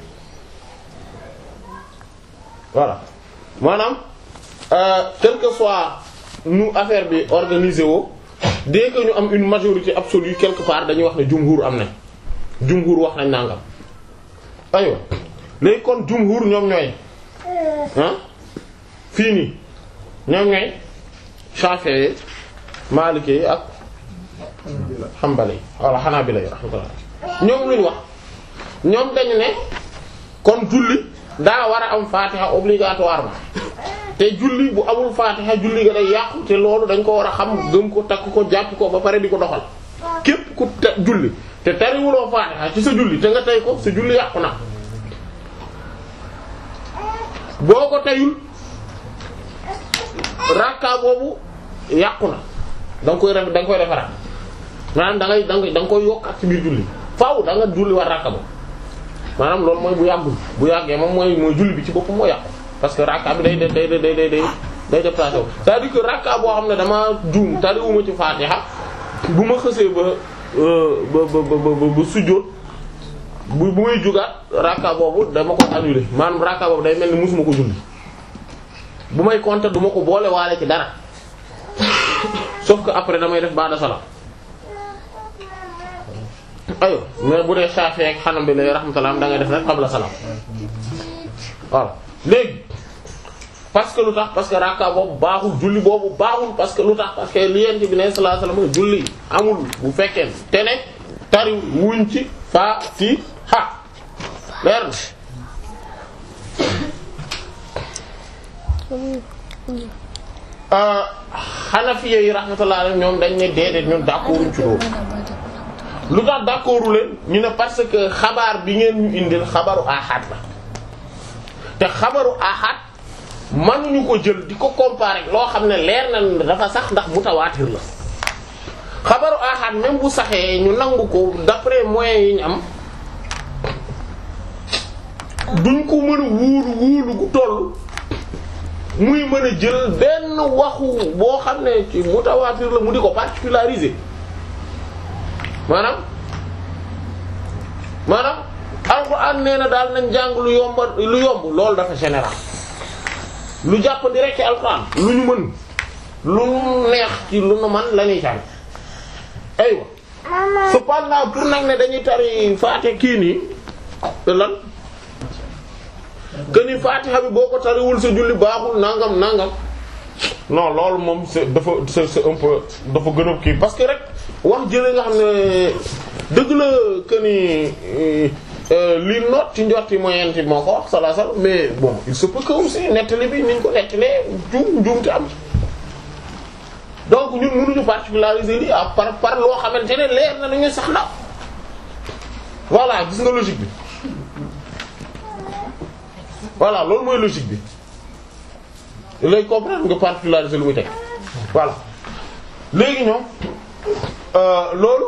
voilà maanaam euh, quel que soit nu affaire bi organisé woo dès que ñu am une majorité absolue quelque part dañuy wax ne jumhur am na jumhur wax nañ nangam aywa léegi kon jumhur ñoom ñooy ah fii nii ñoom ñooy Shafi'i Maliki yi ak Hanbali wala Hanabila yi rahmatullah ñoom luñ wax ñoom dañu ne kon julli daa war a am Fatiha obligatoirement te julli bu amul Fatiha julli ga day yàqu te loolu dañ ko war a xam gëm ko takk ko jàpp ko ba pare di ko doxal képp ku te julli te tariwuloo Fatiha ci sa julli te nga tey ko sa julli yàqu na boo ko teyul rakka boobu yàqu na da nga koy def da nga koy defaraat maanaam da ngay da nga da nga koy yokk ak ci biir julli faaw da nga julli war rakka boobu maanaam loolu mooy bu yàggul bu yàggee moom mooy mooy julli bi ci boppam moo yàqu parce que rakka bi day day day day day day day déplacé wu c'est-à-dire que rakka boo xam ne dama juum tariwuma ci Fatiha bu ma xësee ba ba ba ba ba sujjóot bu bu may jugaat rakka boobu dama ko annuler maanaam rakka boobu day mel ni musuma ko julli bu may compter du ma ko boole waale ci dara sauf que après damay def ba'da salam ayo mais bu dee Shafi'i ak Hanbali rahmatullah da ngay def rek qabla salam voilà léegi parce que lu tax parce que rakka boobu baaxul julli boobu baaxul parce que lu tax parce que li yent bi ne sallallahu alayhi wasallam julli amul bu fekkee te ne tari wuñ ci fa ti ha leer na Hanafiya yi rahmatullah alayhim ñoom dañ ne déedéet ñun d'accorduñ ci loolu lu tax d'accordu leen ñu ne parce que xabaar bi ngeen ñu indil xabaru ahad la te xabaru ahad mënuñu ko jël di ko comparer loo xam ne leer na dafa sax ndax mutawaatir la xabaru ahad même bu saxee ñu nangu ko d'après moyens yi ñu am duñ ko mën a wuulu wuulu gu toll muy mën a jël benn waxu boo xam ne ci mutawaatir la mu di ko particulariser maanaam maanaam alxuraan nee na daal nañ jàng lu yomba lu yomb loolu dafa général lu jàppandi rek ci alxuraan lu ñu mën lu neex ci lu nu man la ñuy jàng aywa cependant pour nag ne dañuy tari faate kii nii te lan que ni Fatiha bi boo ko tariwul sa julli baaxul nangam nangam non loolu moom c'est dafa c'est c'est un peu dafa gën a kii parce que rek wax jële nga xam ne dëgg la que ni li noot ci njorti moyen ti moo ko wax sala sala mais bon il se peut que aussi nettali bi niñ ko nettalee juum juum te am donc ñun mënuñu particulariser lii à par par loo xamante ne leer na nañu sax na voilà gis nga logique bi voilà loolu mooy logique bi lay comprendre nga particulariser lu muy teg voilà léegi ñoom loolu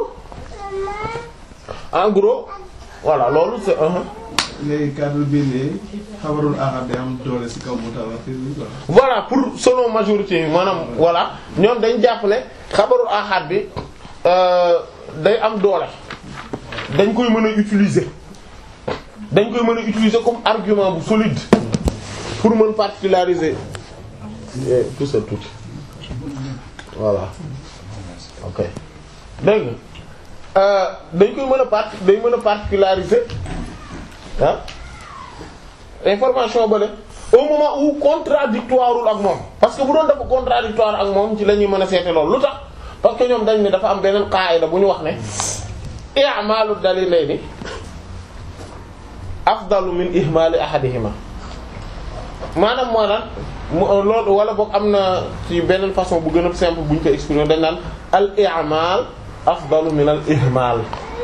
en gros voilà loolu c'est un léegi cadre bii nii xabarul ahad day am doole ci kaw mutawatir bi quoi. voilà pour selon majorité maanaam voilà ñoom dañ jàpp ne xabarul ahad bi day am doole dañ koy mën a utiliser dañ koy mën a utiliser comme argument bu solide pour mën particulariser tout ça tout voilà ok dégg nga dañ koy mën a part dañ mën a particulariser ah information bale au moment où contradictoireul ak moom parce que bu doon dafa contradictoire ak moom ci la ñuy mën a seete loolu lu tax parce que ñoom dañ ne dafa am beneen qaida bu ñu wax ne i'malu dalilayni afdalu min ihmali ahadihima maanaam moo naan loolu wala boog am na ci beneen façon bu gën a simple bu ñu ko exprimer dañ naan al i'mal afdalu min al ihmal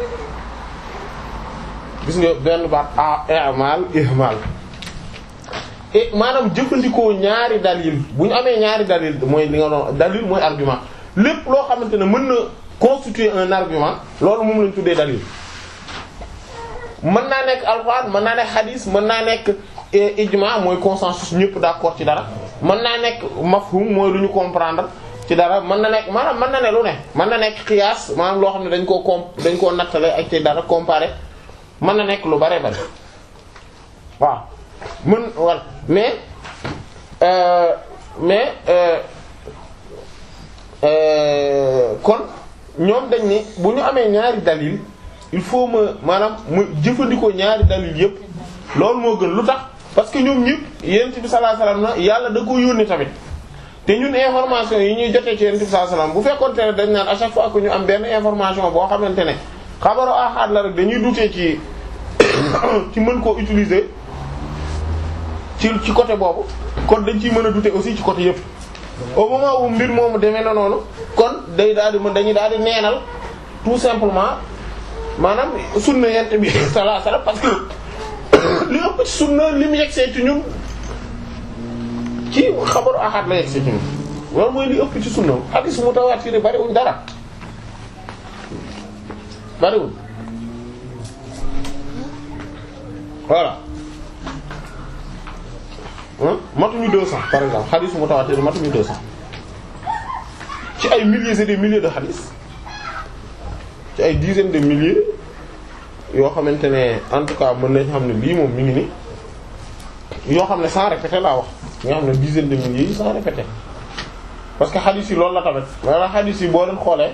gis nga benn baat a i'mal ihmal et maanaam jëfandikoo ñaari dalil bu ñu amee ñaari dalil mooy li nga doon dalil mooy argument lépp loo xamante ne mën na constituer un argument loolu moom lañ tuddee dalil mën naa nekk alxuraan mën naa nekk hadith mën naa nekk ijma mooy consensus ñëpp d'accord ci dara mën naa nekk mafhum mooy lu ñu comprendre ci dara mën na nekk maanaam mën na ne lu ne mën na nekk qiyaas maanaam loo xam ne dañ koo comp dañ koo nattale ak ci dara comparer mën na nekk lu bare bare waaw mën wal mais euh, mais euh, euh, kon ñoom dañ ni bu ñu amee ñaari dalil il faut ma maanaam mu jëfandikoo ñaari dalil yépp loolu moo gën lu tax parce que ñoom ñëpp yonent bi sallallahu alayhi wasallam na yàlla da ko yónni tamit te ñun information yi ñuy jotee ci yonent bi sallallahu alayhi wasallam bu fekkoon te ne dañ naan à chaque fois que ñu am benn information boo xamante ne xabaru ahad la rek dañuy dutee ci ci mën koo utiliser ci ci côté boobu kon dañ ciy mën a douter aussi ci côté yëpp au moment où mbir moomu demee na noonu kon day daal di mën dañuy daal di neenal tout simplement maanaam sunna yent bi sallallahu alayhi wasallam parce que li ëpp ci sunna li mu yegsee ci ñun ci xabaru ahad la yegsee ci ñun loolu mooy li ëpp ci sunna hadith mutawatir bariwuñ dara bariwuñ voilà matuñu deux cents par exemple xadis mutawatir matuñu deux cents ci ay milliers et des milliers de xadis ci ay dizaines de milliers yoo xamante ne en tout cas mën nañ xam ne lii moom mi ngi ni yoo xam ne sans répéter laa wax nga xam ne dizaines de milliers yi sans répéter parce que xadis yi loolu la tamit wala xadis yi boo leen xoolee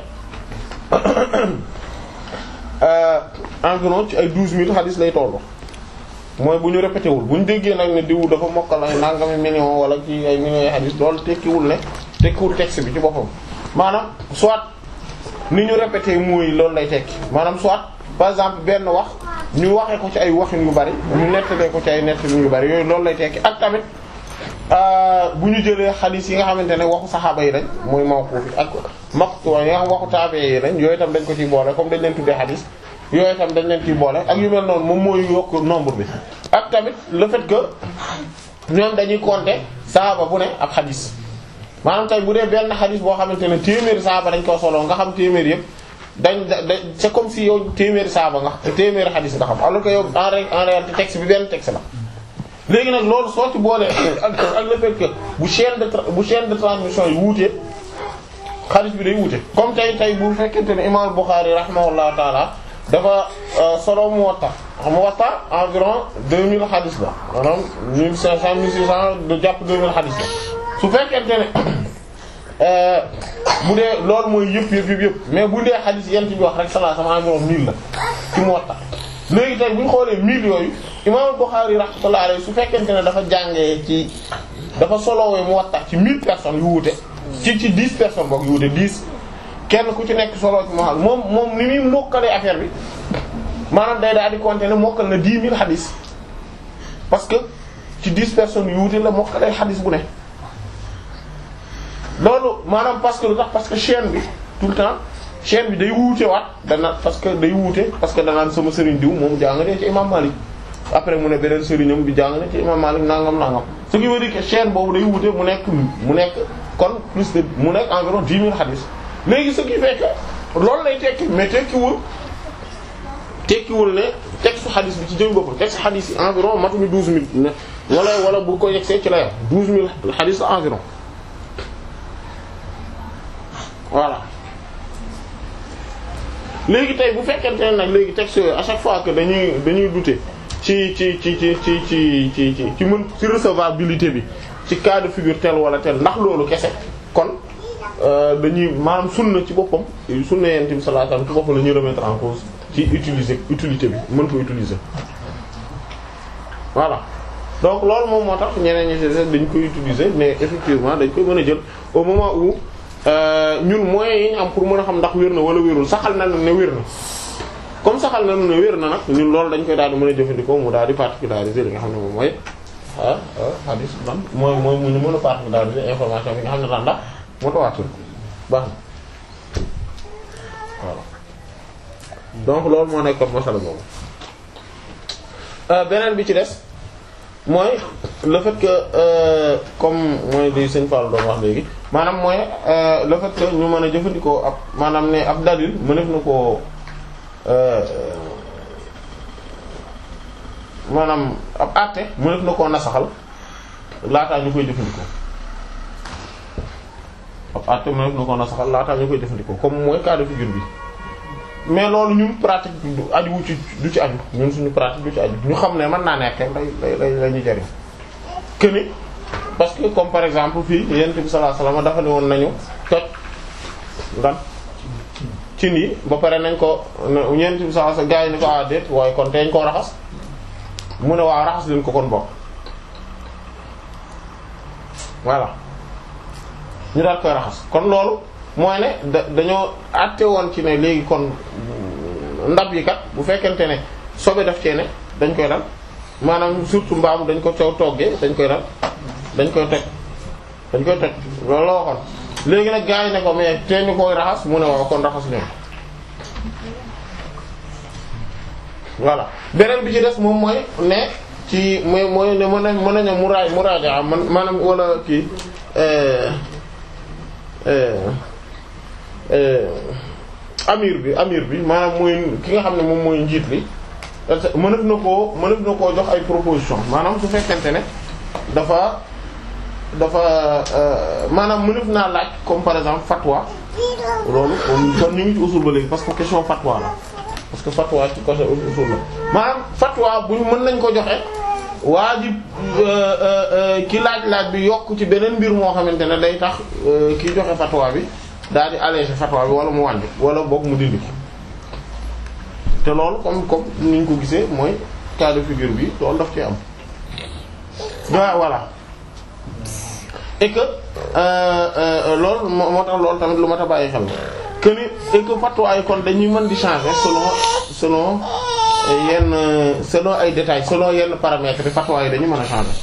environ ci ay douze mille xadis lay tollu mooy bu ñu répété wul bu ñu déggee nag ne diwu dafa mokkal ay nangami million wala ci ay millions yi hadith loolu tekkiwul ne tekkiwul texte bi ci boppam maanaam soit ni ñu répété mooy loolu lay tekki maanaam soit par exemple benn wax ñu waxee ko ci ay waxin yu bari ñu nettalee ko ci ay nettalin yu bari yooyu loolu lay tekki ak tamit bu ñu jëlee hadith yi nga xamante ne waxu saxaaba yi lañ mooy mawquf ak maqtu yi nga xam waxu tabi'i yi lañ yooyu tam dañ ko ciy boole comme dañ leen tuddee hadith yooyu tam dañ leen ciy boole ak yu mel noonu moom mooy yokk nombre bi ak tamit le fait que ñoom dañuy compter saaba bu ne ab xadis maanaam tey bu dee benn xadis boo xamante ne téeméeri saaba dañ ko solo nga xam téeméeri yëpp dañ da c'est comme si yow téeméeri saaba nga téeméeri xadis nga xam alors que yow en en réalité texte bi benn texte la. léegi nag loolu soo ci boolee ak ak le fait que bu chaîne de bu chaîne de transmission yi wuute xadis bi day wuute comme tey tey bu fekkente ne imam Bukhari rahimahullahu taala dafa solo Muwatta Muwatta environ 2000 hadith la maanaam 1500 1600 de jàpp 2000 hadith la su fekkente ne bu dee loolu mooy yëpp yëpp yëpp yëpp mais bu dee hadith yent bi wax rek sallallahu alayhi wasallam environ 1000 la ci Muwatta léegi tey bu ñu xoolee 1000 yooyu imam Bukhari rahmatullahi alayhi su fekkente ne dafa jàngee ci dafa solowee Muwatta ci 1000 personnes yu wuute ci ci 10 personnes boog yu wuute 10 kenn ku ci nekk solo ci moom moom moom ni muy mokkalee affaire bi maanaam day daal di compter ne mokkal na dix mille xadis parce que ci dix personnes yu wuute la mokkalee xadis bu ne. loolu maanaam parce que lu tax parce que chaîne bi tout le temps chaîne bi day wuute waat dana parce que day wuute parce que danaan sama sëriñ diw moom jàngalee ci imam Malik après mu ne beneen sëriñam bi jàngale ci imam Malik nangam nangam ce qui veut dire que chaîne boobu day wuute mu nekk mu nekk kon plus de mu nekk environ dix mille xadis. léegi ce qui fait que loolu lay tekki mais tekkiwul tekkiwul ne texte xadis bi ci jëm boppam texte xadis yi environ matuñu douze mille ne wala wala bu ko yegsee ci la yor douze mille xadis la environ voilà léegi tey bu fekkente ne nag léegi texte yooyu à chaque fois que dañuy dañuy douter ci ci ci ci ci ci ci ci ci mën ci recevabilité bi ci cas de figure tel wala tel ndax loolu kese kon dañuy maanaam sunna ci boppam sunna yent bi sallallahu alayhi wasallam ci boppam la ñuy remettre en cause ci utiliser utilité bi mën ko utiliser voilà donc loolu moom moo tax ñeneen ñi ci dañ koy utiliser mais effectivement dañ koy mën a jël au moment où ñun moyens yi ñu am pour mën a xam ndax wér na wala wérul saxal na ne wér na comme saxal na ne wér na nag ñun loolu dañ koy daal di mën a jëfandikoo mu daal di particulariser li nga xam ne moom mooy ah ah hadis ban mooy mooy mu ñu mën a particulariser information bi nga xam ne daan ndax mutawaatir baax na voilà donc loolu moo nekkoon masala boobu beneen bi ci des mooy le fait que euh, comme mooy li sëñ Fall doon wax léegi maanaam mooy euh, le fait que ñu mën a jëfandikoo ab maanaam ne ab dalil mënef na koo maanaam ab àtte mënef na koo nasaxal laataa ñu koy jëfandikoo ab àtte mënef na koo nasaxal laataa ñu koy jëfandikoo comme mooy cas de figure bi mais loolu ñun pratique du aju wu ci du ci aju ñun suñu pratique du ci aju ñu xam ne mën naa nekk day day day la ñu jariñ que ni parce que comme par exemple fii yonent bi sallallahu alayhi wasallam dafa ne woon nañu toj lan cin yi ba pare nañ ko yonent bi sallallahu alayhi wasallam gaa yi ni ko ah déet waaye kon teeñ koo raxas mu ne waaw raxas leen ko kon bokk voilà ñu daal koy raxas kon loolu mooy ne da dañoo àtte woon ci ne léegi kon ndab yi kat bu fekkente ne sobe daf cee ne dañ koy dal maanaam surtout mbaamu dañ ko coow toggee dañ koy dal dañ koy toj dañ koy toj loolu la waxoon léegi nag gars yi ne ko mais te ñu koy raxas mu ne waaw kon raxas leen voilà beneen bi ci des moom mooy ne ci mooy mooy ne mën nañ mën nañu muraay muraaja man maanaam wala kii amir bi amir bi maanaam mooy ki nga xam ne moom mooy njiit li mënef na koo mënef na koo jox ay proposition maanaam su fekkente ne dafa dafa maanaam mënef naa laaj comme par exemple fatwa loolu kon ñu ngi ci usul ba léegi parce que question fatwa la parce que fatwa ci côté usul la maanaam fatwa bu mën nañ ko joxe waa ji ki laaj-laaj bi yokk ci beneen mbir moo xamante ne day tax ki joxe fatwa bi daal di alléger fatwa bi wala mu wàññi wala boog mu dindi te loolu comme comme ni ñu ko gisee mooy cas de figure bi loolu daf ci am waaw voilà et que loolu moo tax loolu tamit lu mat a bàyyi xel que ni et que fatwa yi kon dañuy mën di changer selon selon yenn selon ay détails selon yenn paramètres yi fatwa yi dañu mën a changer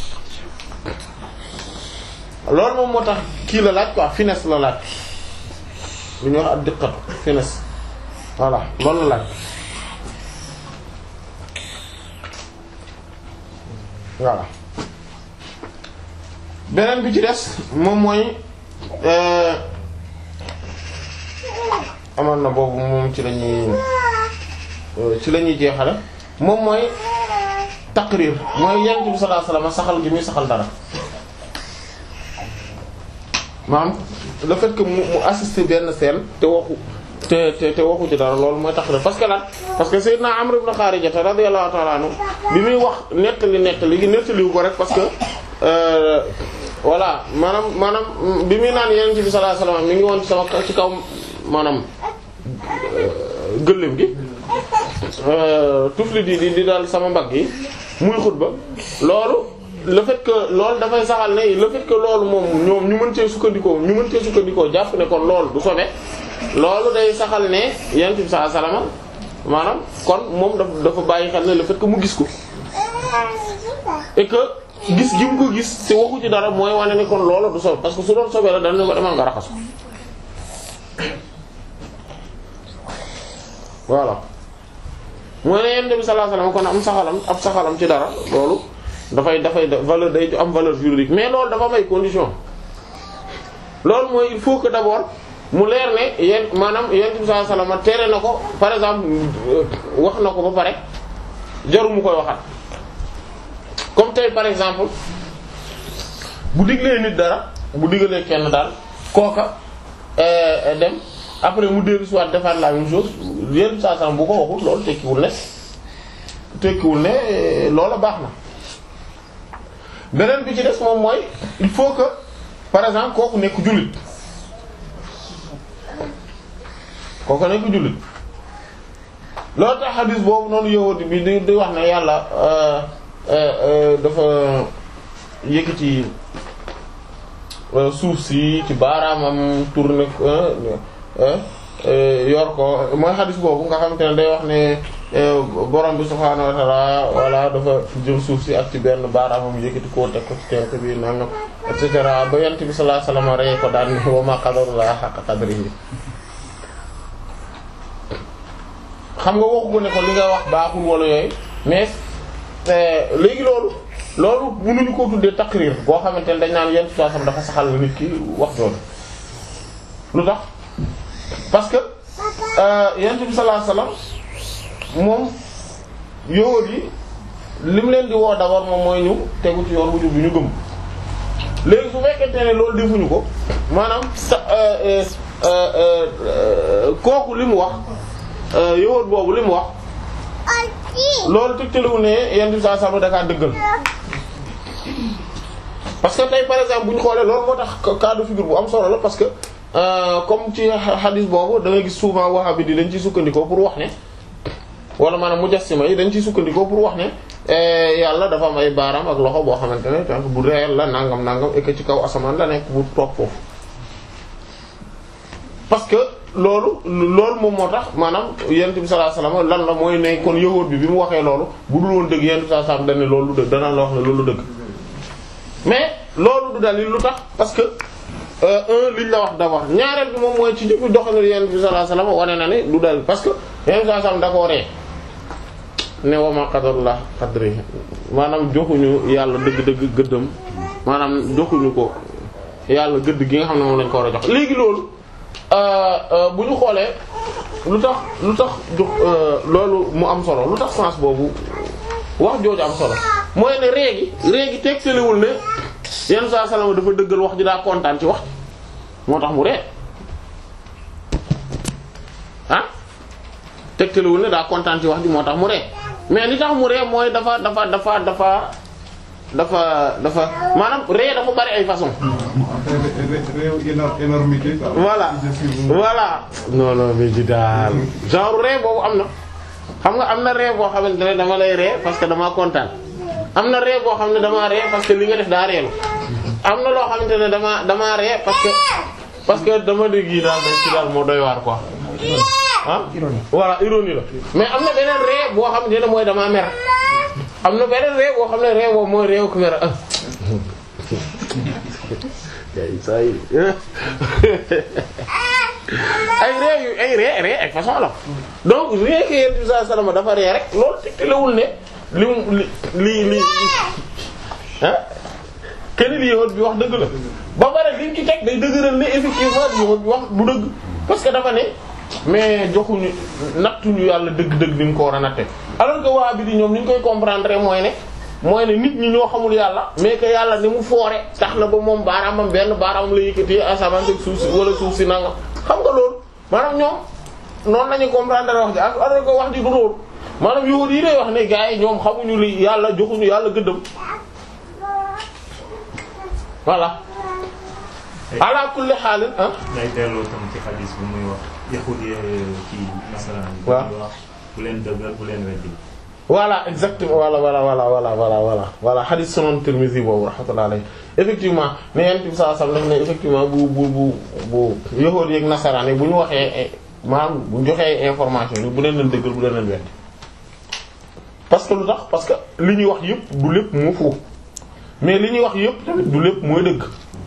loolu moom moo tax kii la laaj quoi finesse la laaj lu ñuy wax ak diqqatu finesse voilà loolu la laaj voilà beneen bi ci des moom mooy amoon na boobu moom ci lañuy ci la ñuy jeexale moom mooy taqrir mooy yonent bi sallallahu alayhi wasallam saxal gi muy saxal dara maanaam le fait que mu mu assister benn scène te waxu te te te waxu ci dara loolu mooy taqrir parce que lan parce que Seydina Amr ibn Kharija radiyallahu ta'ala anhu bi muy wax nettali nettali gi nettaliwu ko rek parce que voilà maanaam maanaam bi muy naan yonent bi sallallahu alayhi wasallam mi ngi woon ci sama ci kaw maanaam gëléem gi tufli di di di daal sama mbagg yi muy xutba loolu le fait que loolu dafay saxal ne le fait que loolu moom ñoom ñu mën cee sukkandikoo ñu mën cee sukkandikoo jàpp ne kon loolu du sobe loolu day saxal ne yonent bi sallallahu alayhi wasallam maanaam kon moom dafa dafa bàyyi xel ne le fait que mu gis ko et que gis gi mu ko gis te waxu ci dara mooy wane ni kon loolu du sobe parce que su doon sobe la dana ne ko demal nga raxas ko voilà mooy ne yonent bi sallallahu alayhi wasallam kon am saxalam ab saxalam ci dara loolu dafay dafay valeur day am valeur juridique mais loolu dafa may condition loolu mooy il faut que d'abord mu leer ne yéen maanaam yonent bi sallallahu alayhi wasallam tere na ko par exemple wax na ko ba pare jaru mu koy waxat comme tey par exemple bu diglee nit dara bu diggalee kenn daal kooka dem après mu dellu si waat defaat la même chose yéen saa saa bu ko waxul loolu tekkiwul ne tekkiwul ne loola baax na beneen bi ci des moom mooy il faut que par exemple kooku nekk jullit kooku nekk jullit loolu tax xadis boobu noonu yowati bi di di wax ne yàlla dafa yëkkati suuf si ci baaraamam tourné yor ko mooy xadis boobu nga xamante ne day wax ne borom bi subhaanahu wa ta'ala wala dafa jël suuf si ak ci benn baaraamam yëkkati koo teg ko ci tenk bi nangam et cetera ba yent bi sallallahu alayhi wasallam rey ko daan ni wa ma qadarullah haqqa qadrihi xam nga waxu ko ne ko li nga wax baaxul wala yooyu mais léegi loolu loolu mënuñu ko tuddee taqrir boo xamante ne dañ naan yent bi sallallahu alayhi wasallam dafa saxal nit ki wax loolu lu tax parce que yent bi sallallahu alayhi wasallam moom yowóot yi li mu leen di woo d'abord moom mooy ñu tegu ci yoon wu jub bi ñu gëm léegi su fekkente ne loolu defuñu ko maanaam sa kooku li mu wax yowóot boobu li mu wax loolu tegtaliwu ne yenn bi saa sama dakaa dëggal parce que tey par exemple bu ñu xoolee loolu moo tax cas de figure bu am solo la parce que comme ci hadith boobu da ngay gis souvent wahhabi di dañ ciy sukkandikoo pour wax ne wala maanaam mujassima yi dañ ciy sukkandikoo pour wax ne yàlla dafa am ay baaraam ak loxo boo xamante ne donc bu réel la nangam nangam et que ci kaw asamaan la nekk bu toog foofu. parce que loolu loolu moom moo tax maanaam yonent bi sallallahu alayhi wasallam lan la mooy ne kon yahuud bi bi mu waxee loolu bu dul woon dëgg yonent bi sallallahu alayhi wasallam dañ ne loolu du dëgg danaa la wax ne loolu dëgg mais loolu du dalil lu tax parce que. un liñ la wax d'abord ñaareel bi moom mooy ci jëfu doxalin yonent bi sallallahu alayhi wasallam wane na ne du dal parce que yonent bi sallallahu alayhi wasallam da koo ree ne wa ma qadarullah qadri maanaam joxuñu yàlla dëgg-dëgg gëddam maanaam joxuñu ko yàlla gëdd gi nga xam ne moom lañ ko war a jox léegi loolu bu ñu xoolee lu tax lu tax jox loolu mu am solo lu tax sens boobu wax jooju am solo mooy ne réegi réegi tegtalewul ne yenn saa salama dafa dëggal wax ji daa kontaan ci wax moo tax mu ree ah tegtalewul ne daa kontaan ci wax ji moo tax mu ree mais li tax mu ree mooy dafa dafa dafa dafa dafa dafa maanaam ree dafa bari ay façon réew énormité quoi. voilà voilà non non mais ji daal genre ree boobu am na xam nga am na ree boo xamante ne dama lay ree parce que damaa kontaan am na ree boo xam ne damaa ree parce que li nga def daa reelu am na loo xamante ne dama damaa ree parce que parce que dama dégg yi daal dañ ci daal moo doy waar quoi ah voilà ironie la mais am na beneen ree boo xamante ne mooy damaa mer am na beneen ree boo xam ne ree boobu mooy reewu ku mer ah ay say ay ree yu ay ree ree ay façon la donc ree ke yent bi sallallahu alayhi wasallam dafa ree rek loolu tegtalewul ne li mu li li li ah kenn li yowat bi wax dëgg la ba pare liñ ci teg day dëgëral ne effectivement yowat bi wax du dëgg parce que dafa ne mais joxuñu nattuñu yàlla dëgg-dëgg ni mu ko war a natte alors que waa bi di ñoom ni ñu koy comprendre mooy ne mooy ne nit ñi ñoo xamul yàlla mais que yàlla ni mu foore tax na ba moom baaraamam benn baaraamam la yëkkati asamaan ak suuf si wala suuf si nangam xam nga loolu maanaam ñoom noonu lañu comprendre wax ji alors que wax ji du loolu maanaam yow yi day wax ne gars yi ñoom xamuñu li yàlla joxuñu yàlla gëddëm voilà ala kulli xaalin ah day delloo tam ci xadis bu muy wax yahudi ci nasaraan yi waaw bu wax bu leen dëggal bu leen weddi voilà exactement voilà voilà voilà voilà voilà voilà voilà hadith sunan Tirmidhi boobu rahmatullahi alayhi effectivement ne yent bi sallallahu alayhi wasallam ne effectivement bu bu bu bu yahuudi ak nasaraan yi bu ñu waxee maanaam bu ñu joxee information yi bu leen leen dëggal bu leen leen weddi parce que lu tax parce que li ñuy wax yëpp du lépp moo foofu mais li ñuy wax yëpp tamit du lépp mooy dëgg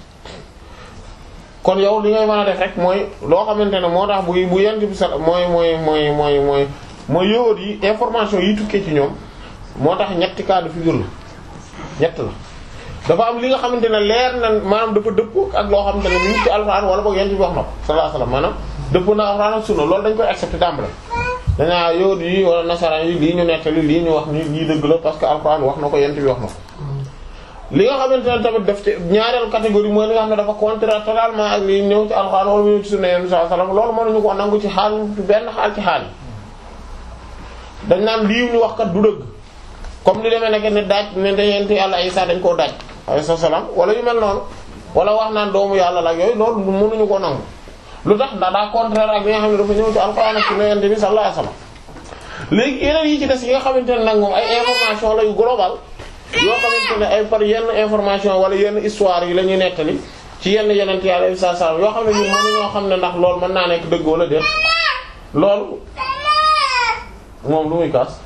kon yow li ngay mën a def rek mooy loo xamante ne moo tax bu bu yent bi sa mooy mooy mooy mooy mooy mooy yowóot yi information yi tukkee ci ñoom moo tax ñetti cas de figure la ñett la dafa am li nga xamante ne leer na maanaam dafa dëppoo ak loo xamante ne mu ngi ci alxuraan wala boog yent bi wax na ko sallallahu alayhi wasallam maanaam dëppoo na alxuraan ak sunna loolu dañ koy accepter tàmbale dañaa yowóot yi wala nasaraan yi lii ñu nettali lii ñu wax ni lii dëgg la parce que alxuraan wax na ko yent bi wax na ko li nga xamante ne tamit daf ci ñaareelu catégorie mooy li nga xam ne dafa contraire totalement ak li ñëw ci alxuraan wala mu ñëw ci sunna yent bi sallallahu alayhi wasallam loolu mënuñu ko nangu ci xaal benn xaal ci xaal yi dañ naan lii ñu wax kat du dëgg comme li demee nekk ne daaj ne dañeent yàlla Isa dañ koo daaj alayhi salaam wala yu mel noonu wala wax naan doomu yàlla la yooyu loolu mënuñu ko nangu lu tax ndax daa contraire ak li nga xam ne dafa ñëw ci alxuraan ak sunna yonent bi sallallahu alayhi wasallam léegi yeneen yi ci des yi nga xamante ne nag moom ay information la yu global yoo xamante ne ay par yenn information wala yenn histoire yi la ñuy nettali ci yenn yonent yàlla Isa sallam yoo xam ne ñun mënuñoo xam ne ndax loolu mën naa nekk dëgg wala déet loolu moom lu muy kaas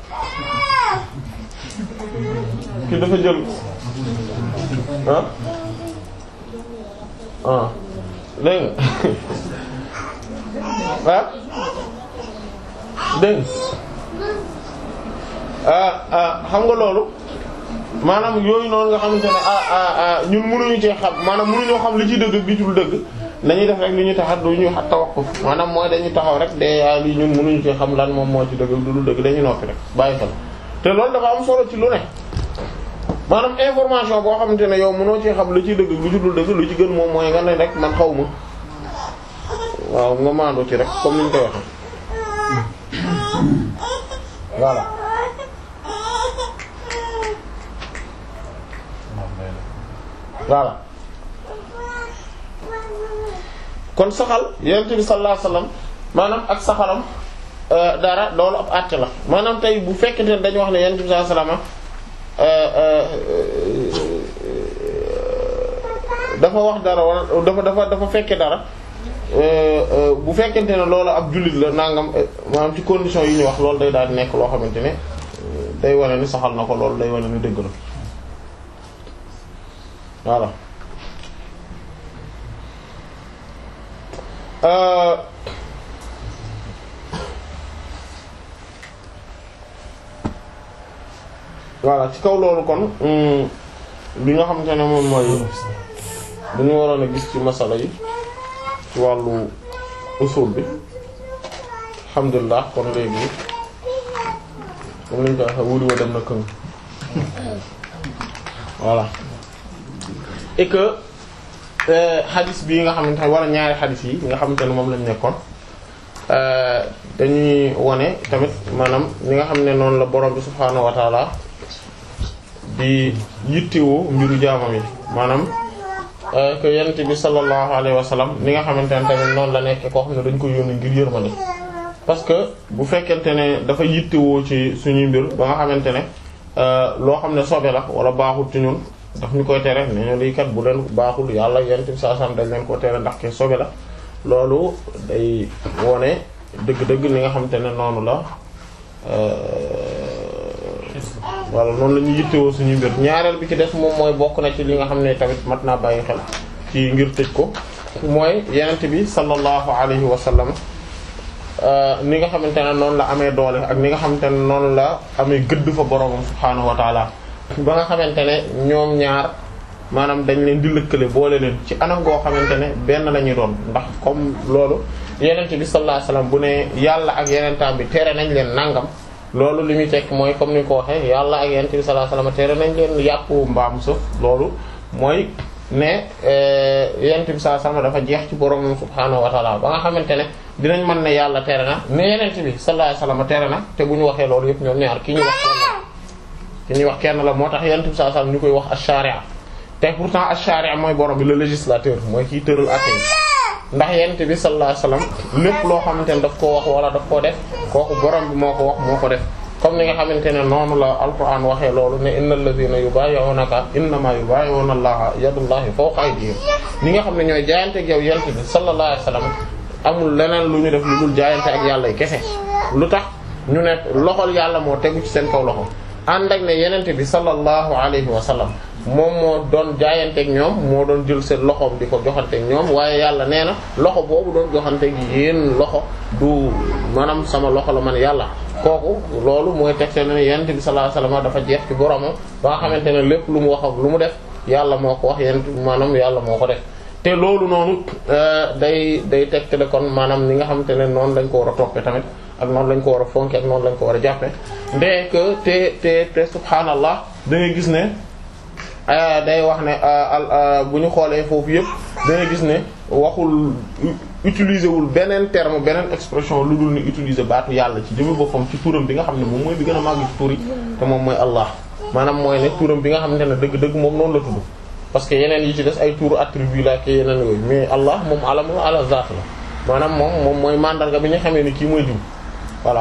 ki dafa jël ah ah dégg nga ah dégg ah ah xam nga loolu maanaam yooyu noonu nga xamante ne ah ah ah ñun mënuñu cee xam maanaam mënuñoo xam li ci dëgg bi dul dëgg dañuy def rek li ñu tax du ñu tawakkuf maanaam mooy dañuy taxaw rek de yaa lii ñun mënuñu cee xam lan moom moo ci dëgg du dul dëgg dañuy noppi rek bàyyi xel te loolu dafa am solo ci lu ne maanaam information boo xamante ne yow mënoo ci xam lu ci dëgg lu ci dul dëgg lu ci gën moom mooy nga ne rek man xaw ma waaw nga maandoo ci rek comme ni ñu koy waxee voilà. voilà kon saxal yonent bi sallallahu alayhi wasallam maanaam ak saxalam dara loolu ab àtte la maanaam tey bu fekkente ne dañu wax ne yonent bi sallallahu alayhi wasallam dafa wax dara wala dafa dafa dafa fekke dara bu fekkente ne loolu ab jullit la nangam maanaam ci condition yi ñu wax loolu day daal di nekk loo xamante ne day wane ni saxal na ko loolu day wane ni dëgg la voilà voilà ci kaw loolu kon li nga xamante ne moom mooy dañu waroon a gis ci masala yi ci wàllu usul bi alhamdulilah kon léegi moom lañu ko waxee wuri wa dem na këng voilà et que xadis bii nga xamante ne wala ñaari xadis yi nga xamante ne moom lañ nekkoon dañuy wone tamit maanaam ñi nga xam ne noonu la borom bi subhaanahu wa taala di yittewoo mbiru jaamam yi maanaam que yonent bi sallallahu alayhi wa sallam ni nga xamante ne tamit noonu la nekkee koo xam ne dañ ko yónni ngir yërmande parce que bu fekkente ne dafa yittewoo ci suñuy mbir ba nga xamante ne loo xam ne sobe la wala baaxul ci ñun daf ñu koy tere ne ñu lii kat bu leen baaxul yàlla yonent bi sallallahu alayhi wa sallam dañ leen ko tere ndax ke sobe la loolu day wone dëgg-dëgg li nga xamante ne noonu la wala noonu la ñu yittewoo suñu mbir ñaareel bi ci des moom mooy bokk na ci li nga xam ne tamit mat naa bàyyi xel ci ngir tëj ko mooy yenent bi sallallahu alayhi wa sallam ni nga xamante ne noonu la amee doole ak ni nga xamante ne noonu la amee gëdd fa boroomam subhaanahu wa taala ba nga xamante ne ñoom ñaar maanaam dañ leen di lëkkale boole leen ci anam goo xamante ne benn la ñuy doon ndax comme loolu yenent bi sallallahu alayhi wa sallam bu ne yàlla ak yenentaam bi tere nañ leen nangam loolu li muy tekk mooy comme ni ko waxee yàlla ak yonent bi sallallahu alayhi wasallam tere nañ leen yàpp mbaam sëf loolu mooy ne yonent bi sallallahu alayhi wasallam dafa jeex ci borom subhaanahu wa ta'ala ba nga xamante ne dinañ mën ne yàlla tere na ne yonent bi sallallahu alayhi wasallam tere na te bu ñu waxee loolu yëpp ñoom ñaar ki ñuy wax kenn la ki ñuy wax kenn la moo tax yonent bi sallallahu alayhi wasallam ñu koy wax ash-shari'a te pourtant ash-shari'a mooy borom bi le législateur mooy kiy tëral àtte ndax yonent bi sallallahu alayhi wasallam lépp loo xamante ne daf koo wax wala daf koo def kooku borom bi moo ko wax moo ko def comme ni nga xamante ne noonu la alquran waxee loolu ne innal ladhina yubayyi'unaka innama yubayyi'una allaha yadullahi fawqa aydihim ñi nga xam ne ñooy jaayante ak yow yonent bi sallallahu alayhi wasallam amul leneen lu ñu def lu dul jaayante ak yàlla yi kese lu tax ñu ne loxol yàlla moo tegu ci seen kaw loxo ànd ak ne yonent bi sallallahu alayhi wasallam moom moo doon jaayanteeg ñoom moo doon jël seen loxoom di ko joxanteeg ñoom waaye yàlla nee na loxo boobu doon joxanteeg yéen loxo du maanaam sama loxo la man yàlla kooku loolu mooy teg seen ne yonent bi sallallahu alayhi wasallam dafa jeex ci boromam ba nga xamante ne lépp lu mu wax ak lu mu def yàlla moo ko wax yonent maanaam yàlla moo ko def te loolu noonu day day tegtale kon maanaam ni nga xamante ne noonu lañ ko war a toppee tamit ak noonu lañ ko war a fonke ak noonu lañ ko war a jàppe ndee que te te te subhaanallah da ngay gis ne day wax ne bu ñu xoolee foofu yëpp da ngay gis ne waxul utiliser wul beneen terme beneen expression lu dul ni utiliser baatu yàlla ci jëmmi boppam ci turam bi nga xam ne moom mooy bi gën a màgg ci tur yi te moom mooy Allah maanaam mooy ne turam bi nga xamante ne dëgg-dëgg moom noonu la tudd parce que yeneen yi ci des ay turu attribut la ke yeneen yooyu mais Allah moom alam la ala zaat la maanaam moom moom mooy mandarga bi ñu xamee ni kii mooy diw voilà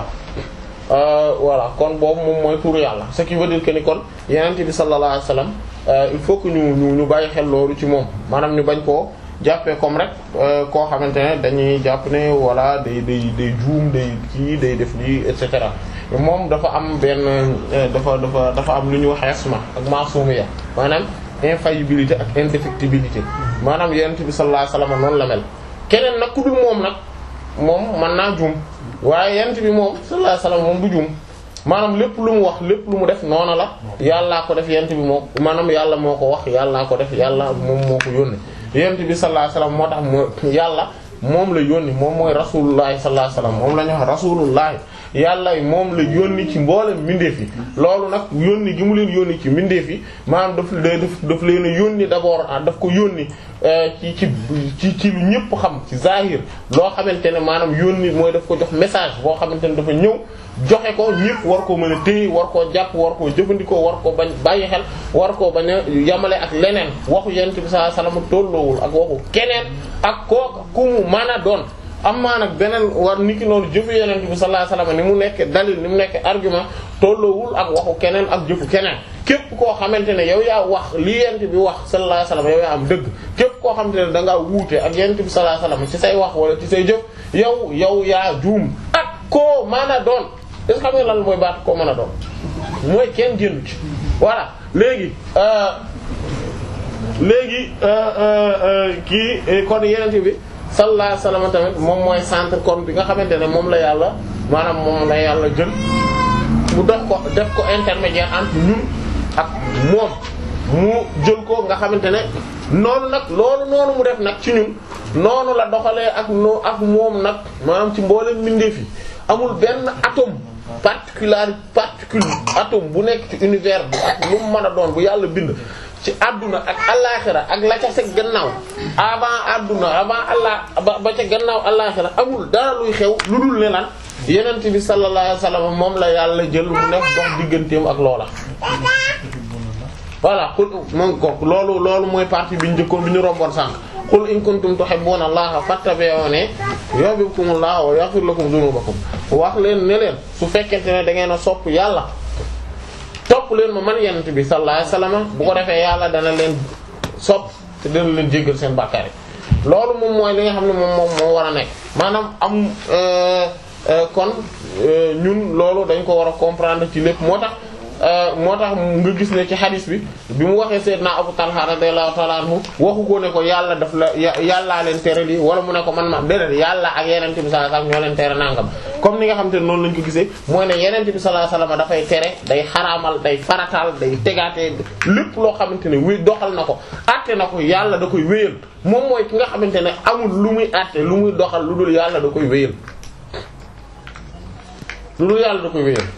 voilà kon boobu moom mooy turu yàlla ce qui veut dire que ni kon yeneen bi sallallahu alayhi wasallam il faut que ñu ñu ñu bàyyi xel loolu ci moom maanaam ñu bañ koo jàppee comme rek koo xamante ne dañuy jàpp ne voilà day day day juum day kii day def lii et cetera moom dafa am benn dafa dafa dafa am lu ñuy wax isma ak masumiya maanaam infaillibilité ak indéfectibilité maanaam yonent bi sallallahu alayhi wasallam noonu la mel keneen nag ku dul moom nag moom mën naa juum waaye yonent bi moom sallallahu alayhi wasallam moom du juum maanaam lépp lu mu wax lépp lu mu def noona la yàllaa ko def yonent bi moo maanaam yàlla moo ko wax yàllaa ko def yàlla moom moo ko yónni yonent bi sallallahu alayhi wasallam moo tax moo yàlla moom la yónni moom mooy rasulullahi sallallahu alayhi wasallam moom la ñu wax rasulullahi yàlla moom la yónni ci mboolem mbindeef yi loolu nag yónni gi mu leen yónni ci mbindeef yi maanaam daf daf daf leen a yónni d'abord daf ko yónni ci ci ci ci lu ñëpp xam ci zahir loo xamante ne maanaam yónni mooy daf ko jox message boo xamante ne dafa ñëw joxe ko ñëpp war koo mën a téye war koo jàpp war koo jëfandikoo war koo bañ bàyyi xel war koo bañ a yamale ak leneen waxu yonent bi sallallahu alayhi wasallam tolloowul ak waxu keneen ak kooku ku mu mën a doon am maa nag beneen war niki noonu jëfu yonent bi sallallahu alayhi wasallam ni mu nekk dalil ni mu nekk argument tolloowul ak waxu keneen ak jëfu keneen képp koo xamante ne yow yaa wax li yonent bi wax sallallahu alayhi wasallam yow yaa am dëgg képp koo xamante ne da ngaa wuute ak yonent bi sallallahu alayhi wasallam ci say wax wala ci say jëf yow yow yaa juum ak koo mën a doon est-ce que xam nga lan mooy baat koo mën a doon mooy kenn génn ci voilà léegi léegi kii kon yenente bi sallallahu alayhi wasallam tamit moom mooy centre kon bi nga xamante ne moom la yàlla maanaam moom la yàlla jël mu def ko def ko intermédiaire entre ñun ak moom mu jël ko nga xamante ne noonu nag loolu noonu mu def nag ci ñun noonu la doxalee ak no ak moom nag maanaam ci mboolem mbindeef yi amul benn atome particular particule atome bu nekk ci univers bi ak lu mu mën a doon bu yàlla bind ci àdduna ak allaaxira ak la ca sa gannaaw avant àdduna avant allah ba ba ca gannaaw allaaxira amul dara luy xew lu dul ne lan yenent bi sallallahu alayhi wasallam moom la yàlla jël mu nekk dox digganteem ak loola voilà xul moom ko loolu loolu mooy partie bi ñu njëkkoon bi ñu romboon sànq qul in kuntum tuhibbuna allaha fattabi'uni yuhibbukumullahu wa yaghfir lakum dhunubakum wax leen ne leen su fekkente ne da ngeen a sopp yàlla topp leen ma man yenent bi sallallahu alayhi wasallam bu ko defee yàlla dana leen sopp te dana leen jéggal seen bàkkaar yi loolu moom mooy li nga xam ne moom moom moo war a nekk maanaam am kon ñun loolu dañ ko war a comprendre ci lépp moo tax moo tax nga gis ne ci hadis bi bi mu waxee Seydina Abu Talha radiyallahu ta'ala anhu waxu ko ne ko yàlla daf la yàllaa leen tere lii wala mu ne ko man ma déedéet yàlla ak yenente bi sallallahu alayhi wasallam ñoo leen tere nangam comme ni nga xam te ne noonu lañ ko gisee mooy ne yenente bi sallallahu alayhi wasallam dafay tere day xaraamal day farataal day tegaatee lépp loo xamante ne wéy doxal na ko àtte na ko yàlla da koy wéyal moom mooy ki nga xamante ne amul lu muy àtte lu muy doxal lu dul yàlla da koy wéyal lu dul yàlla da koy wéyal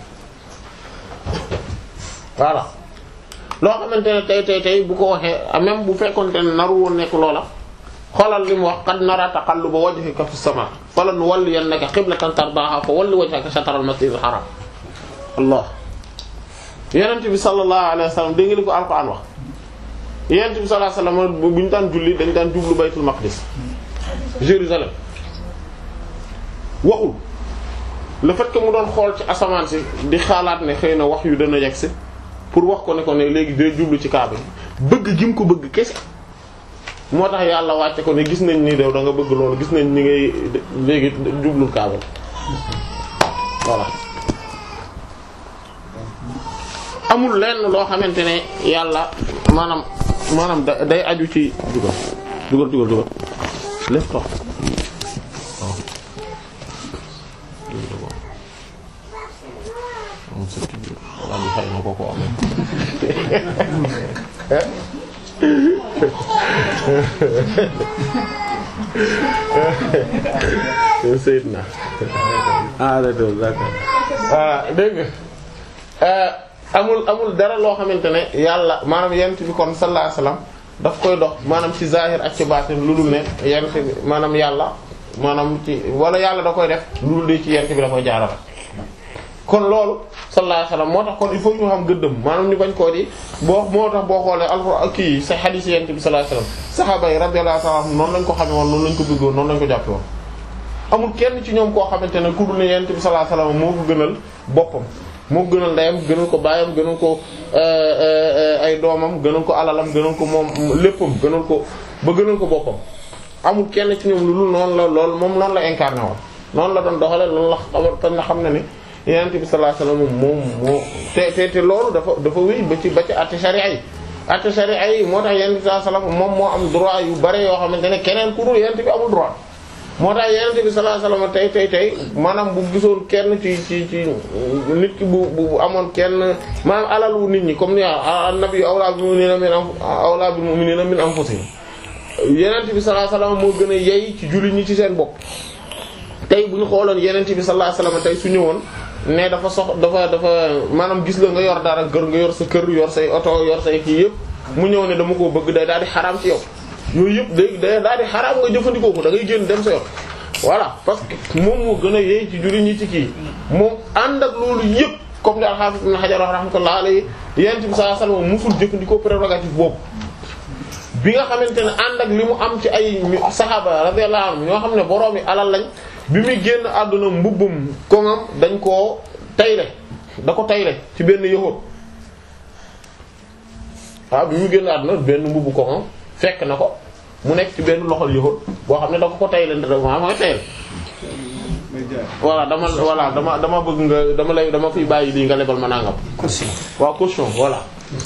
voilà loo xamante ne tey tey tey bu ko waxee même bu fekkonte ne naru woon nekk loola xoolal li mu wax qad nara taqalluba wajhika fis sama falanwalliyannaka qiblatan tardaha fa walli wajhaka shatral masjidil haram allah yonent bi sallallahu alayhi wa sallam dégg nga li ko alquran wax yonent bi sallallahu alayhi wa sallam bu ñu daan julli dañ daan jublu baytul maqdis Jérusalem waxul le fait que mu doon xool ci asamaan si di xaalaat ne xëy na wax yu dana yegg si pour wax ko ne ko ne léegi day jublu ci kaaba bëgg gi mu ko bëgg kese moo tax yàlla wàcce ko ne gis nañ ni dew da nga bëgg loolu gis nañ ni ngay léegi jublul kaaba voilà amul lenn loo xamante ne yàlla maanaam maanaam da day aju ci dugal dugal dugal dugal lépp tox waaw xëy na ko ko amee sëyit na ah d'accord d'accord ah dégg nga amul amul dara loo xamante ne yàlla maanaam yent bi kon sallallahu alayhi wasallam daf koy dox maanaam ci zahir ak ci baatin lu dul ne yent bi maanaam yàlla maanaam ci wala yàlla da koy def lu dul de ci yent bi da koy jaarale kon loolu sallallahu alayhi wasallam moo tax kon il faut ñu xam gëddëm maanaam ñu bañ koo di boo moo tax boo xoolee alxuraan kii sa hadith yent bi sallallahu alayhi wasallam saxaaba yi radiyallahu ta'ala anhum noonu lañ ko xamee woon noonu lañ ko bëggoon noonu lañ ko jàppe woon amul kenn ci ñoom koo xamante ne ku dul ne yent bi sallallahu alayhi wasallam moo ko gënal boppam moo ko gënal ndeyam gënal ko baayam gënal ko ay doomam gënal ko alalam gënal ko moom léppam gënal ko ba gënal ko boppam amul kenn ci ñoom lu dul noonu la lool moom noonu la incarné woon noonu la doon doxale loolu la xamal na xam ne ni yonent bi sallallahu alayhi wasallam moom moo te te te loolu dafa dafa wéy ba ci ba ci àtte sharia yi àtte sharia yi moo tax yonent bi sallallahu alayhi wasallam moom moo am droit yu bare yoo xamante ne keneen ku dul yonent bi amul droit moo tax yonent bi sallallahu alayhi wasallam tey tey tey maanaam bu gisoon kenn ci ci ci nit ki bu bu amoon kenn maanaam alalu nit ñi comme ni an-nabiyyu awlaa bil mu'minina min awlaa bil mu'minina min anfusihim yonent bi sallallahu alayhi wasallam moo gën a yey ci jullit ñi ci seen bopp tey bu ñu xooloon yonent bi sallallahu alayhi wasallam tey su ñëwoon ne dafa sox dafa dafa maanaam gis la nga yor dara kër nga yor sa kër yor say oto yor say kii yëpp mu ñëw ne dama koo bëgg day daal di xaraam ci yow yooyu yëpp day day daal di xaraam nga jëfandikoo ko da ngay génn dem sa yoon voilà parce que moom moo gën a yey ci jullit ñi ci kii moom ànd ak loolu yëpp comme li al-Hafiz Ibn Hajar rahmatullah alayhi yonent bi sallallahu alayhi wasallam musul jëfandikoo prérogative boobu bi nga xamante ne ànd ak li mu am ci ay saxaaba radiyallahu anhum ñoo xam ne boroom yi alal lañ bi muy génn àdduna mbubbum koŋam dañ koo tayle da ko tayle ci benn yahud waaw bi muy génn àdduna benn mbubbu koŋam fekk na ko mu nekk ci benn loxol yahud boo xam ne da ko ko tayle maa mooy tayle may jaay voilà dama voilà dama dama bëgg nga dama lay dama fiy bàyyi lii nga lebal ma nangam caution waaw caution voilà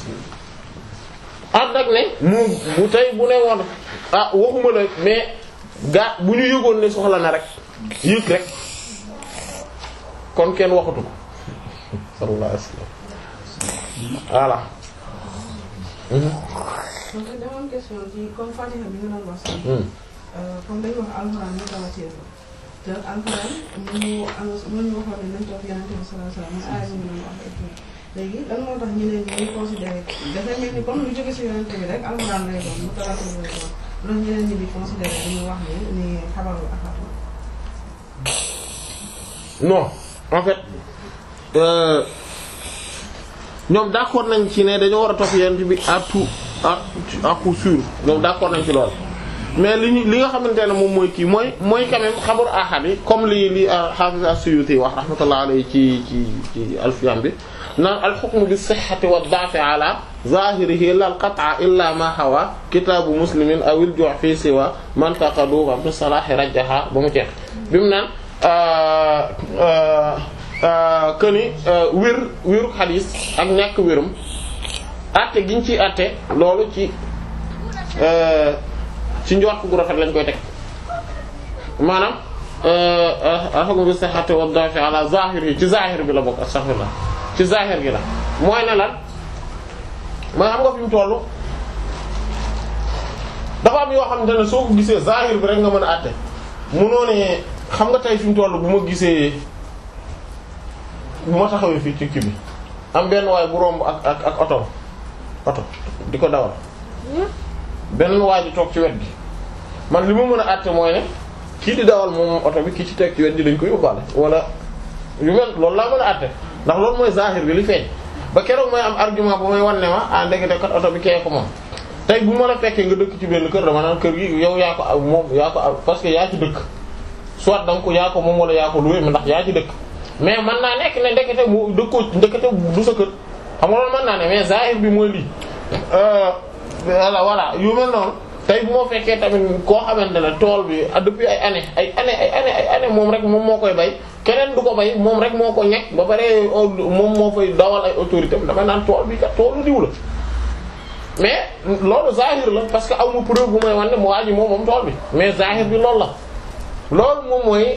ànd ak ne mu bu tey bu ne woon ah waxuma la mais gaa bu ñu yëgoon ne soxla na rek yëg rek kon kenn waxatu ko sallallahu alayhi wasallam voilà donc dama am question ci comme Fatiha bi nga doon wax sànq. Hmm. comme dañu wax alxuraan mutawatir la te alxuraan mënu mënu waxoon ne nañ toog Yonent bi sallallahu alayhi wasallam mooy aaya bi nga doon wax et tout léegi lan moo tax ñeneen ñi ñu considéré dafay mel ni comme lu jóge ci Yonent bi rek alxuraan lay doon mutawatir lay doon loolu ñeneen ñi di considéré dañuy wax ni ni xabaru ahad la. non en fait euh, ñoom d'accord nañ ci ne dañoo war a topp yonent bi à tout à à coup sûr ñoom d'accord nañ ci lool mais li ñu li nga xamante ne moom mooy kii mooy mooy quand même xabaru ahad yi comme li li Hafiz as-Suyuti wax rahmatullah alayhi ci ci ci alfiyam bi naan al-hukmu bi sihhati wa da'fi ala zahirihi la al-qat'a illa ma hawa kitabu muslimin aw al-ju' fi siwa man taqadu wa bi salahi rajjaha ba mu jeex bi mu naan que ni wér wéru xadis ak ñàkk wérum àtte gi ñu ciy àtte loolu ci ci njort gu rafet lañ koy teg maanaam alxakum bi sihhati wa dafi ala zahir yi ci zahir bi la bokk astaghfirullah ci zahir gi la mooy ne lan mooy xam nga fi mu tollu dafa am yoo xamante ne soo ko gisee zahir bi rek nga mën a àtte munoo ne xam nga tey fi mu toll bu ma gisee bu ma taxawee fii ci kii bi am benn waay bu romb ak ak ak oto oto di ko dawal benn waay ji toog ci wet gi man li ma mën a àtte mooy ne kii di dawal moom oto bi kii ci teg ci wet gi dañ ko yóbbaale wala yu mel loolu laa mën a àtte ndax loolu mooy zahir bi li feeñ ba keroog mooy am argument bu may wan ne ma ah ndekete kat oto bi kee ko moom tey bu ma la fekkee nga dëkk ci benn kër dama naan kër gi yow yaa ko am moom yaa ko am parce que yaa ci dëkk soit da nga ko yaa ko moom wala yaa ko loué ndax yaa ci dëkk mais mën naa nekk ne ndekete mu dëkkoo ndekete du sa kër xam nga loolu mën naa ne mais zahir bi mooy lii voilà voilà yu mel noonu tey bu ma fekkee tamit koo xamante ne tool bi depuis ay année ay année ay année ay année moom rek moom moo koy bay keneen du ko bay moom rek moo ko ñekk ba pare moom moo fay dawal ay autorité damay naan tool bi kat toolu diw la mais loolu zahir la parce que aw ma preuve bu may wan ne mu waa ji moom moom tool bi mais zahir bi loolu la loolu moom mooy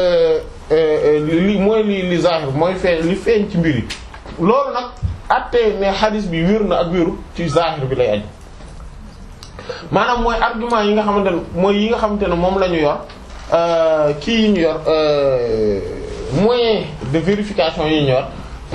li mooy li li zahir mooy feeñ li feeñ ci mbir yi loolu nag attee ne xadis bi wér na ak wéru ci zahir bi lay aju maanaam mooy argument yi nga xamante ne mooy yi nga xamante ne moom la ñu yor kii yi ñu yor moyen de vérification yi ñu yor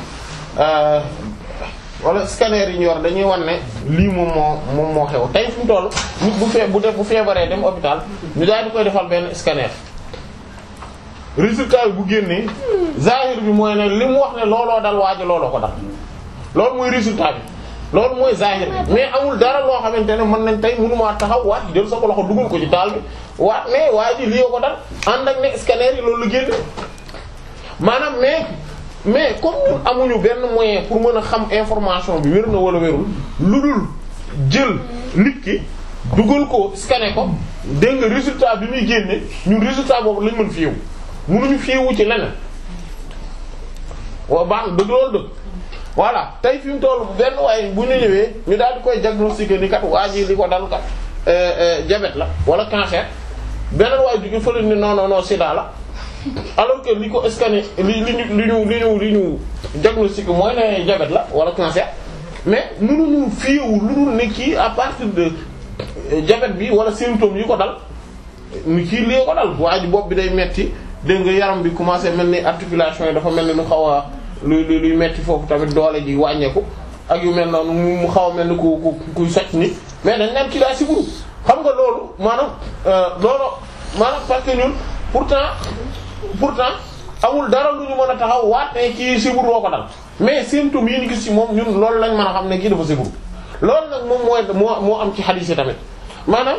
wala scanner yi ñu yor dañuy wan ne lii moom moo moom moo xew tey fi mu toll nit bu fee bu def bu feebaree dem hôpital ñu daal di koy defal benn scanner résultat bi bu génnee zahir bi mooy ne li mu wax ne looloo dal waaji looloo ko dal loolu mooy résultat bi loolu mooy zahir bi mais amul dara loo xamante ne mën nañ tey mënumaa taxaw waat jël sa ko loxo dugal ko ci taal bi waat ne waa ji lii ko dal ànd ak ne scanner yi loolu la génne maanaam mais mais comme ñun amuñu benn moyen pour mën a xam information bi wér na wala wérul lu dul jël nit ki dugal ko scanner ko dégg nga résultat bi muy génne ñun résultat boobu lañ mën fiiwu mënuñu fiiwu ci leneen wa baax na dëgg loolu dëgg voilà tey fi mu toll benn waaye bu ñu ñëwee ñu daal di koy diagnostiquer ni kat waa ji li ko dal kat diabète la wala cancer beneen waaye jóge fële ni non non non sida la alors que li ko scanner li li ñu li ñu li ñu li ñu diagnostiquer mooy ne diabète la wala cancer mais mënuñu fiyewu lu dul ne kii à partir de diabète bi wala symptômes yi ko dal ni kii lee ko dal waa ji bopp bi day metti dégg nga yaram bi commencé mel ni articulation yi dafa mel ni lu xaw a luy luy metti foofu tamit doole ji wàññeeku ak yu mel noonu mu xaw a mel ni ku ku kuy socc ni mais dañ naan kii daa siburu xam nga loolu maanaam loolu maanaam parce que ñun pourtant pourtant amul dara lu ñu mën a taxaw waat ne kii siburu woo ko dal mais symptômes yi ñu gis ci moom ñun loolu lañ mën a xam ne kii dafa siburu loolu nag moom mooy moo moo am ci xadiis yi tamit maanaam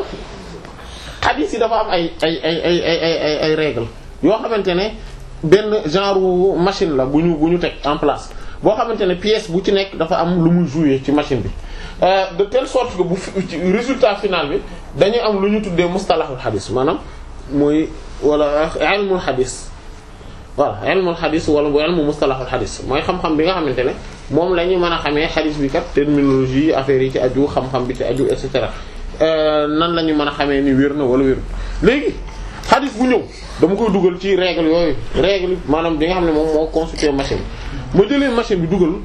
xadiis yi dafa am ay ay ay ay ay ay ay ay règles yoo xamante ne benn genre machine la bu ñu bu ñu teg en place boo xamante ne pièce bu ci nekk dafa am lu muy jouer ci machine bi de telle sorte que bu ci résultat final bi dañuy am lu ñu tuddee mustalahul xadis maanaam mooy wala ilmul xadis voilà ilmul xadis wala bu ilmu mustalahul xadis mooy xam-xam bi nga xamante ne moom la ñu mën a xamee xadis bi kat terminologie affaire yi ci aju xam-xam bi ci aju et cetera nan la ñu mën a xamee ni wér na wala wér léegi xadis bu ñëw dama koy dugal ci règle yooyu règle maanaam bi nga xam ne moom moo constitué machine bi ma jëlee machine bi dugal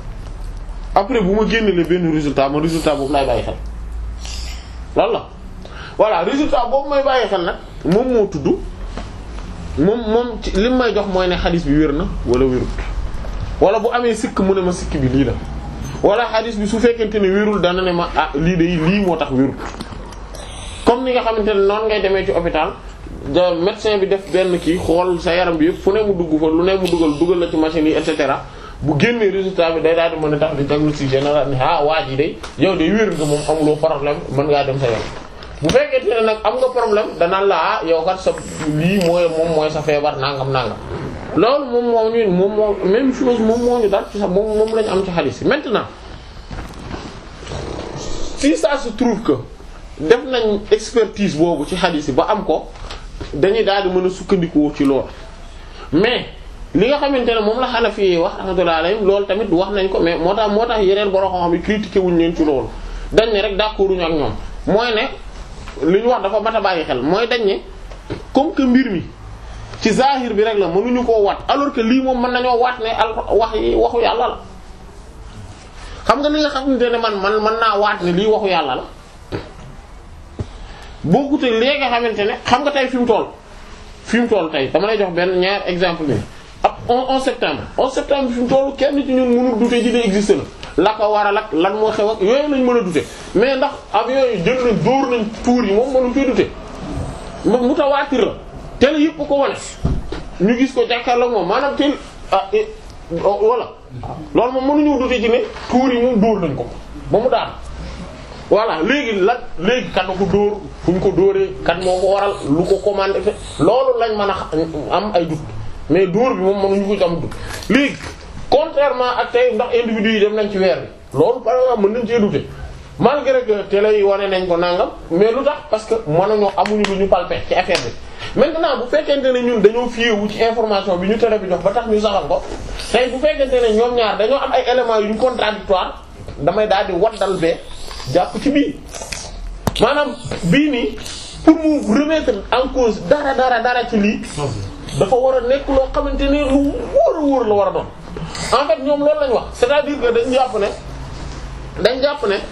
après bu ma génnelee benn résultat ma résultat boobu laay bàyyi xel loolu la voilà résultat boobu may bàyyi xel nag moom moo tudd moom moom ci li may jox mooy ne xadis bi wér na wala wérut wala bu amee sikk mu ne ma sikk bi lii la wala xadis bi su fekkente ne wérul dana ne ma ah lii de lii moo tax wérut comme ni nga xamante ne noonu ngay demee ci hôpital da médecin bi def benn kii xool sa yaram bi yëpp fu ne mu dugg fa lu ne mu dugal dugal la ci machine yi et cetera bu génnee résultat bi day daal di mën a tax di diagnostic général ni ah waa ji day yow day wér nga moom amuloo problème mën ngaa dem sa yoon. bu fekkente ne nag am nga problème danaan la ah yow kat sa lii mooy moom mooy sa feebar nangam nangam loolu moom moo ñu moom moo même chose moom moo ñu daal ci sax moom moom lañu am ci xaalis yi maintenant si ça se trouve que def nañ expertise boobu ci xaalis yi ba am ko. dañuy daal di mën a sukkandikoo ci loolu mais li nga xamante ne moom la Hanafi yi wax rahmatullahi alayhim loolu tamit wax nañ ko mais moo tax moo tax yeneen borom xam-xam yi critiqué wuñ leen ci loolu dañ ne rek d'accord uñu ak ñoom mooy ne li ñu wax dafa mat a bàyyi xel mooy dañ ne comme que mbir mi ci zahir bi rek la mënuñu koo waat alors que lii moom mën nañoo waat ne al wax yi waxu yàlla la xam nga li nga xamante ne man man mën naa waat ne lii waxu yàlla la bokkute léegi nga xamante ne xam nga tey fi mu toll fi mu toll tey dama lay jox benn ñaar exemple ni ab 11 septembre 11 septembre fi mu toll kenn ci ñun mënul dute ji ne existe na la ko waral ak lan moo xew ak yooyu lañ mën a dute mais ndax avion yi jël nañ dóor nañ tuur yi moom mënuñ koy dute mutawaatir la télé yëpp ko wane ñu gis ko jàkkaarloo moom maanaam tel ah voilà loolu moom mënuñu dute ci ne tuur yi moom dóor nañ ko ba mu daan voilà léegi lan léegi kan ko dóor fu ñu ko dóoree kan moo ko waral lu ko commandé loolu lañ mën a am ay dut mais dóor bi moom mënuñu ko am dut léegi contrairement ak tey ndax individu yi dem nañ ci weer bi loolu par exemple mën nañ cee dute malgré que télé yi wane nañ ko nangam mais lu tax parce que mënuñoo amuñu lu ñu palper ci affaire bi maintenant bu fekkente ne ñun dañoo fiyewu ci information bi ñu télé bi jox ba tax ñu saxal ko tey bu fekkente ne ñoom ñaar dañoo am ay éléments yu ñu contradictoire damay daal di waddal bee jàpp ci bii maanaam bii nii pour mu remettre en cause dara dara dara ci lii dafa war a nekk loo xamante ne lu wóor a wóor la war a doon en fait ñoom loolu lañ wax c'est-à-dire que dañ jàpp ne dañ jàpp ne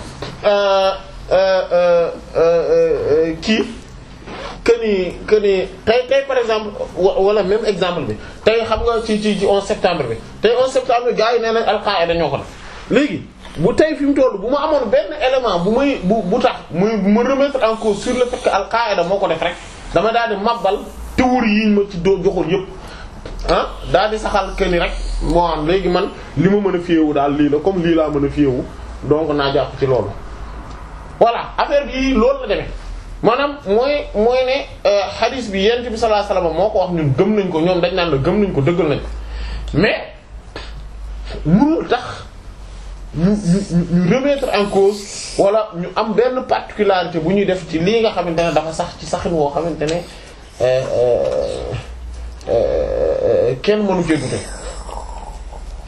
kii que ni que ni tey tey par exemple wala même exemple bi tey xam nga ci ci ci 11 septembre bi tey 11 septembre bi gars yi nee nañ Al-Qaïda ñoo ko def léegi bu tey fi mu toll bu ma amoon benn élément bu may bu bu tax muy bu ma remettre en cause sur le fait que Al-Qaïda moo ko def rek dama daal di mabbal théorie yi ñu ma ci doo joxoon yépp ah daal di saxal que ni rek moo am léegi man li ma mën a fiyewu daal lii la comme lii laa mën a fiyewu donc naa jàpp ci loolu. voilà affaire bi loolu la demee maanaam mooy mooy ne hadith bi yent bi sallallahu alayhi wasallam moo ko wax ñun gëm nañ ko ñoom dañ naan la gëm nañ ko dëggal nañ ko mais mënul tax. ñu ñu ñu remettre en cause wala ñu am benn particularité bu ñuy def ci lii nga xamante ne dafa sax ci saxin woo xamante ne kenn mënu cee dute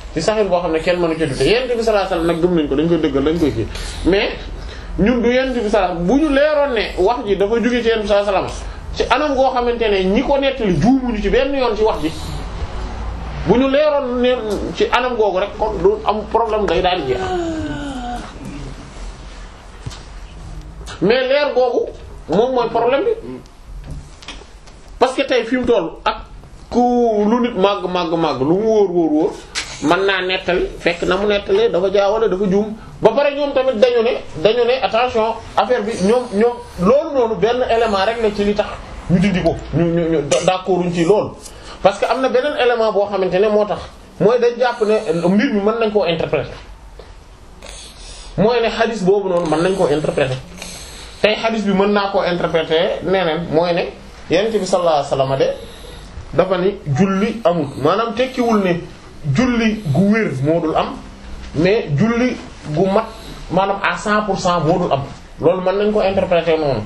ci saxiix boo xam ne kenn mënu ci dute yent bi sallallahu alayhi wasallam nag gëm nañ ko dañ koy dëggal dañ koy kii mais ñun du yent bi sallallahu bu ñu leeroon ne wax ji dafa jóge ci yent bi sallallahu alayhi wasallam ci anam goo xamante ne ñi ko nettali juumuñu ci benn yoon ci wax ji bu ñu leeroon ne ci anam googu rek kon du am problème day daal di jeex mais leer googu moom mooy problème bi parce que tey fi mu toll ak ku lu nit màgg màgg màgg lu mu wóor wóor wóor mën naa nettali fekk na mu nettalee dafa jaawale dafa juum ba pare ñoom tamit dañu ne dañu ne attention affaire bi ñoom ñoom loolu noonu benn élément rek la ci li tax ñu dindi ko ñu ñu ñu d'accorduñ ci loolu. parce que am na beneen élément boo xamante ne moo tax mooy dañ jàpp ne mbir mi mën nañ koo interpréter mooy ne xadis boobu noonu mën nañ koo interpréter tey xadis bi mën naa koo interpréter neneen mooy ne yonent bi sallallahu alayhi wasallam de dafa ni julli amul maanaam tekkiwul ne julli gu wér moo dul am mais julli gu mat maanaam à 100 pour cent moo dul am loolu mën nañ ko interpréter noonu.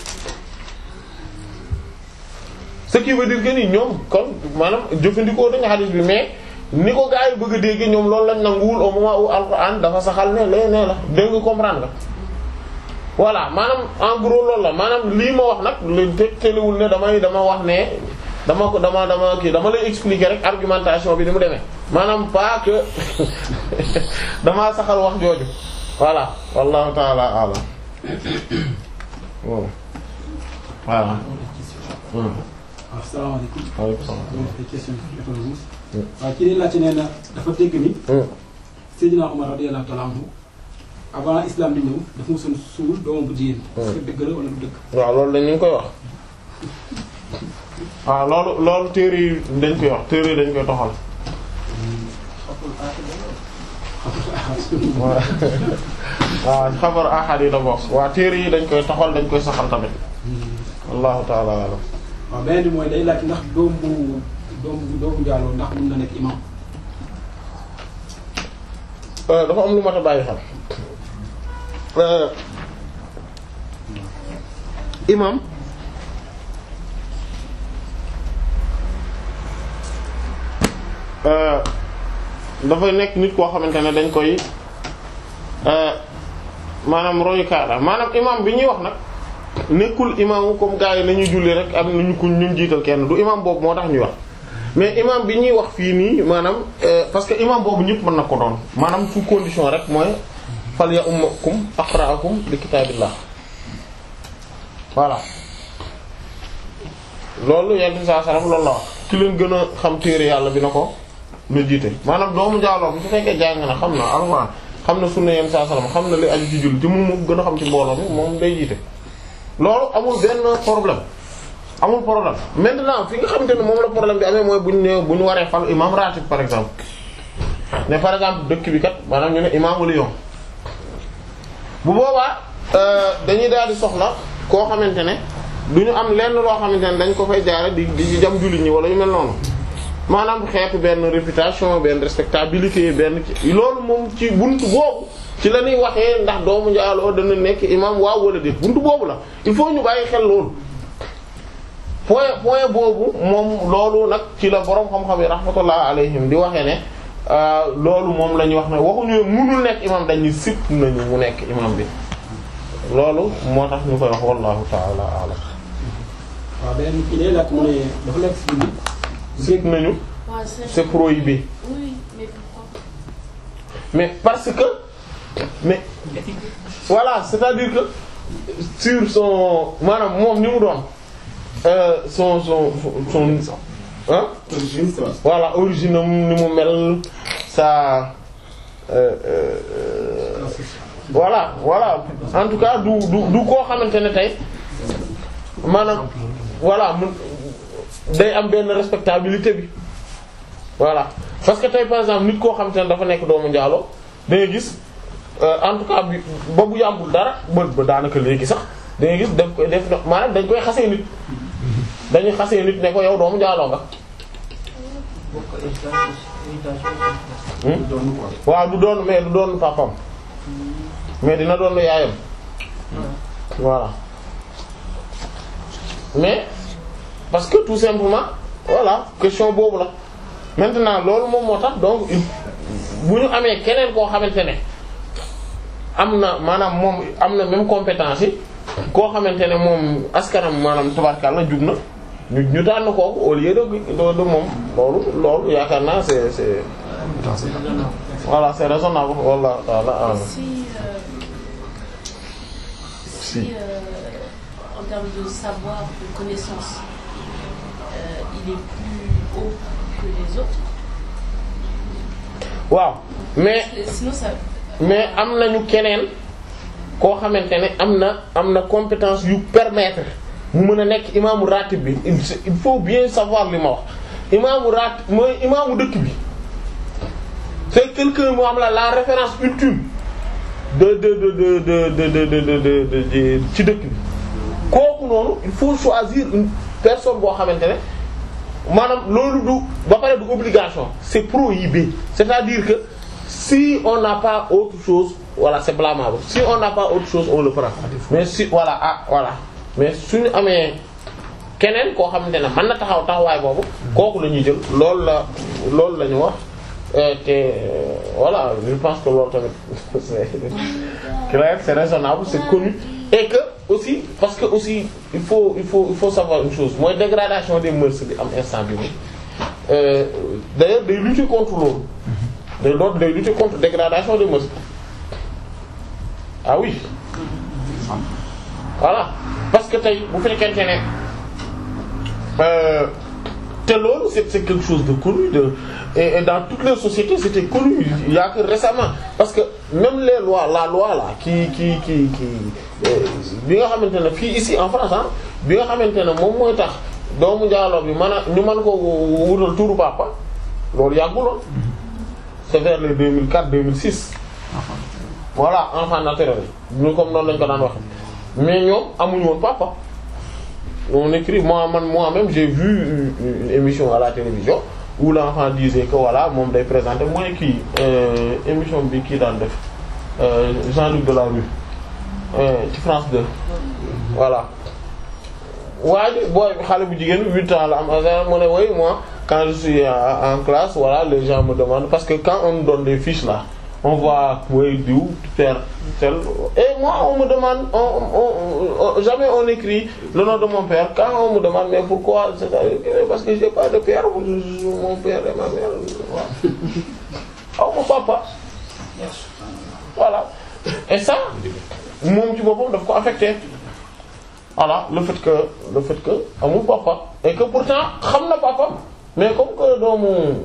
ce qui veut dire que ni ñoom kon maanaam jëfandikoo dañu xadis bi mais ni ko gaa yi bëgg a dégg ñoom loolu lañ nanguwul au moment où alxuraan dafa saxal ne lee nee la dégg nga comprendre nga. voilà maanaam en gros loolu la maanaam lii ma wax nag lu te teliwul ne damay dama wax ne dama ko dama dama kii dama lay expliquer rek argumentation bi ni mu demee maanaam pas que damaa saxal wax jooju voilà wallahu taala alam voilà voilà asalaamaaleykum. waaleykum salaam. ay question waaw ci li laajte nee na dafa dégg ni. Seydina Omar radiyallahu ta'ala anhu avant islam di ñëw dafa mosoon suul doomam bu jigéen. est-ce que dëgg la wala du dëgg. waaw loolu dañ ñu ngi koy wax waaw loolu loolu téere yi dañ koy wax téere yi dañ koy toxal waaw waaw xabar ahad yi la bokk waa téere yi dañ koy toxal dañ koy saxal tamit wallahu ta'ala alam waaw beneen bi mooy day laaj ndax doom bu doom bu doomu njaaloo ndax mën na nekk imam. dafa am lu mat a bàyyi xel imam dafay nekk nit koo xamante ne dañ koy maanaam royukaay la maanaam imam bi ñuy wax nag nekkul imam comme gars yi nañuy julli rek am nañu ku ñu jiital kenn du imam boobu moo tax ñuy wax mais imam bi ñuy wax fii nii maanaam parce que imam boobu ñëpp mën na ko doon maanaam sous condition rek mooy fal ya ummakum aqra'akum li kitaabillah voilà loolu yenn saa saram loolu la wax ki leen gën a xam téere yàlla bi na ko na jiite maanaam doomu jaaloo bu su fekkee jàng na xam na alxuraan xam na sunna yenn saa saram xam na li aju ci julli te moom moo gën a xam ci mbooloo mi moom day jiite loolu amul benn problème amul problème maintenant fi nga xamante ne moom la problème bi amee mooy bu ñu nee bu ñu waree fal imam ratib par exemple mais par exemple dëkk bi kat maanaam ñu ne imaamu Lyon bu boobaa dañuy daal di soxla koo xamante ne du ñu am lenn loo xamante ne dañ ko fay jaare di di jam jullit ñi wala yu mel noonu maanaam xeetu benn réputation benn respectabilité benn ci loolu moom ci buntu boobu ci la ñuy waxee ndax doomu njaaloo dana nekk imam waaw wala déet buntu boobu la il faut ñu bàyyi xel loolu point point boobu moom loolu nag ci la borom xam-xam yi rahmatullah alayhim di waxee ne loolu moom la ñuy wax ne waxuñu mënul nekk imam dañuy sip nañu mu nekk imam bi loolu moo tax ñu koy wax wallahu ta'ala a'lam waaw beneen kii day laaj mu ne dafa nekk si biir. sip nañu c'est prohibé Oui, mais pourquoi mais parce que mais voilà c'est-à-dire que sur son maanaam moom ni mu doon euh, son son son hein voilà origine am ni mu mel sa euh, euh, voilà voilà en tout cas du du du koo xamante ne tey maanaam voilà mun day am benn respectabilité bi voilà parce que tey par exemple nit koo xamante ne dafa nekk doomu njaaloo da ngay gis en tout cas bi ba bu yàmbul dara ba ba daanaka léegi sax da ngay gis daf koy def maanaam dañ koy xasee nit dañuy xasee nit ne ko yow doomu njaaloo nga waaw du doon mais du doon papam mais dina doon yaayam voilà mais parce que tout simplement voilà question boobu la maintenant loolu moom moo tax donc il bu ñu amee keneen koo xamante ne am na maanaam moom am na même compétence yi koo xamante ne moom askanam maanaam tabarkalla jub na ñu ñu tànn kooku au lieu de de de moom loolu loolu yaakaar naa c'est c'est voilà c'est raisonnable wallahu ta'ala a'lam. Si, euh, si euh, en termes de savoir, de connaissance, euh, il est plus haut que les autres. waaw mais Et Sinon, ça. mais am nañu keneen koo xamante ne am na am na compétence yu permettre mu mën a nekk imaamu ratib bi il il faut bien savoir li ma wax imaamu ratib mooy imaamu dëkk bi c'est quelqu'un moo am la la référence ultime de de de de de de de de de de de de ci dëkk bi kooku noonu il faut choisir une personne boo xamante ne maanaam loolu du ba pare du obligation c'est prohibé c'est-à-dire que si on n'a pas autre chose voilà c'est blâmable si on n'a pas autre chose on le prend mais si voilà ah voilà mais suñu amee keneen koo xamante ne mën na taxaw taxawaay boobu kooku la ñuy jël loolu la loolu la ñu wax euh, te euh, voilà je pense que loolu tamit c'est clair c'est raisonnable c'est connu et que aussi parce que aussi il faut il faut il faut savoir une chose mooy dégradation des mœurs bi am instant bi nii euh, d'ailleurs day lutter contre loolu day loolu day lutter contre dégradation des mœurs ah oui voilà parce que tey bu fekkente ne euh, te loolu c'est c'est quelque chose de connu de et, et dans toutes les sociétés c'était connu il y a que récemment parce que même les lois la loi là qui qui qui qui euh, bi nga xamante ne fii ici en France ah bi nga xamante ne moom mooy tax doomu njaaloo bi mën a ñu mën ko wutal turu papa loolu yàgguloon c'est vers les 2004 2006 voilà enfant naturel ñu comme noonu lañ ko daan waxe mais ñoom amuñu woon papa on écrit moi man moi-même j'ai vu une, une émission à la télévision où l'enfant disait que voilà moom day présenter mooy kii euh, émission bi kii daan def euh, Jean-Luc Delarue euh, ci France 2 voilà waa ji booy xale bu jigéen huit ans la am mu ne oui moi quand je suis en, en classe voilà les gens me demandent parce que quand on nous donne des fiches là on voit oui diw faire tel et moi on me demande on, on, on jamais on écrit le nom de mon père quand on me demande mais pourquoi c'est parce que j'ai pas de père mon père et ma mère voilà aw ma papa voilà et ça moom ci boppam daf ko affecté voilà le fait que le fait que amul papa et que pourtant xam na papa mais comme que doomu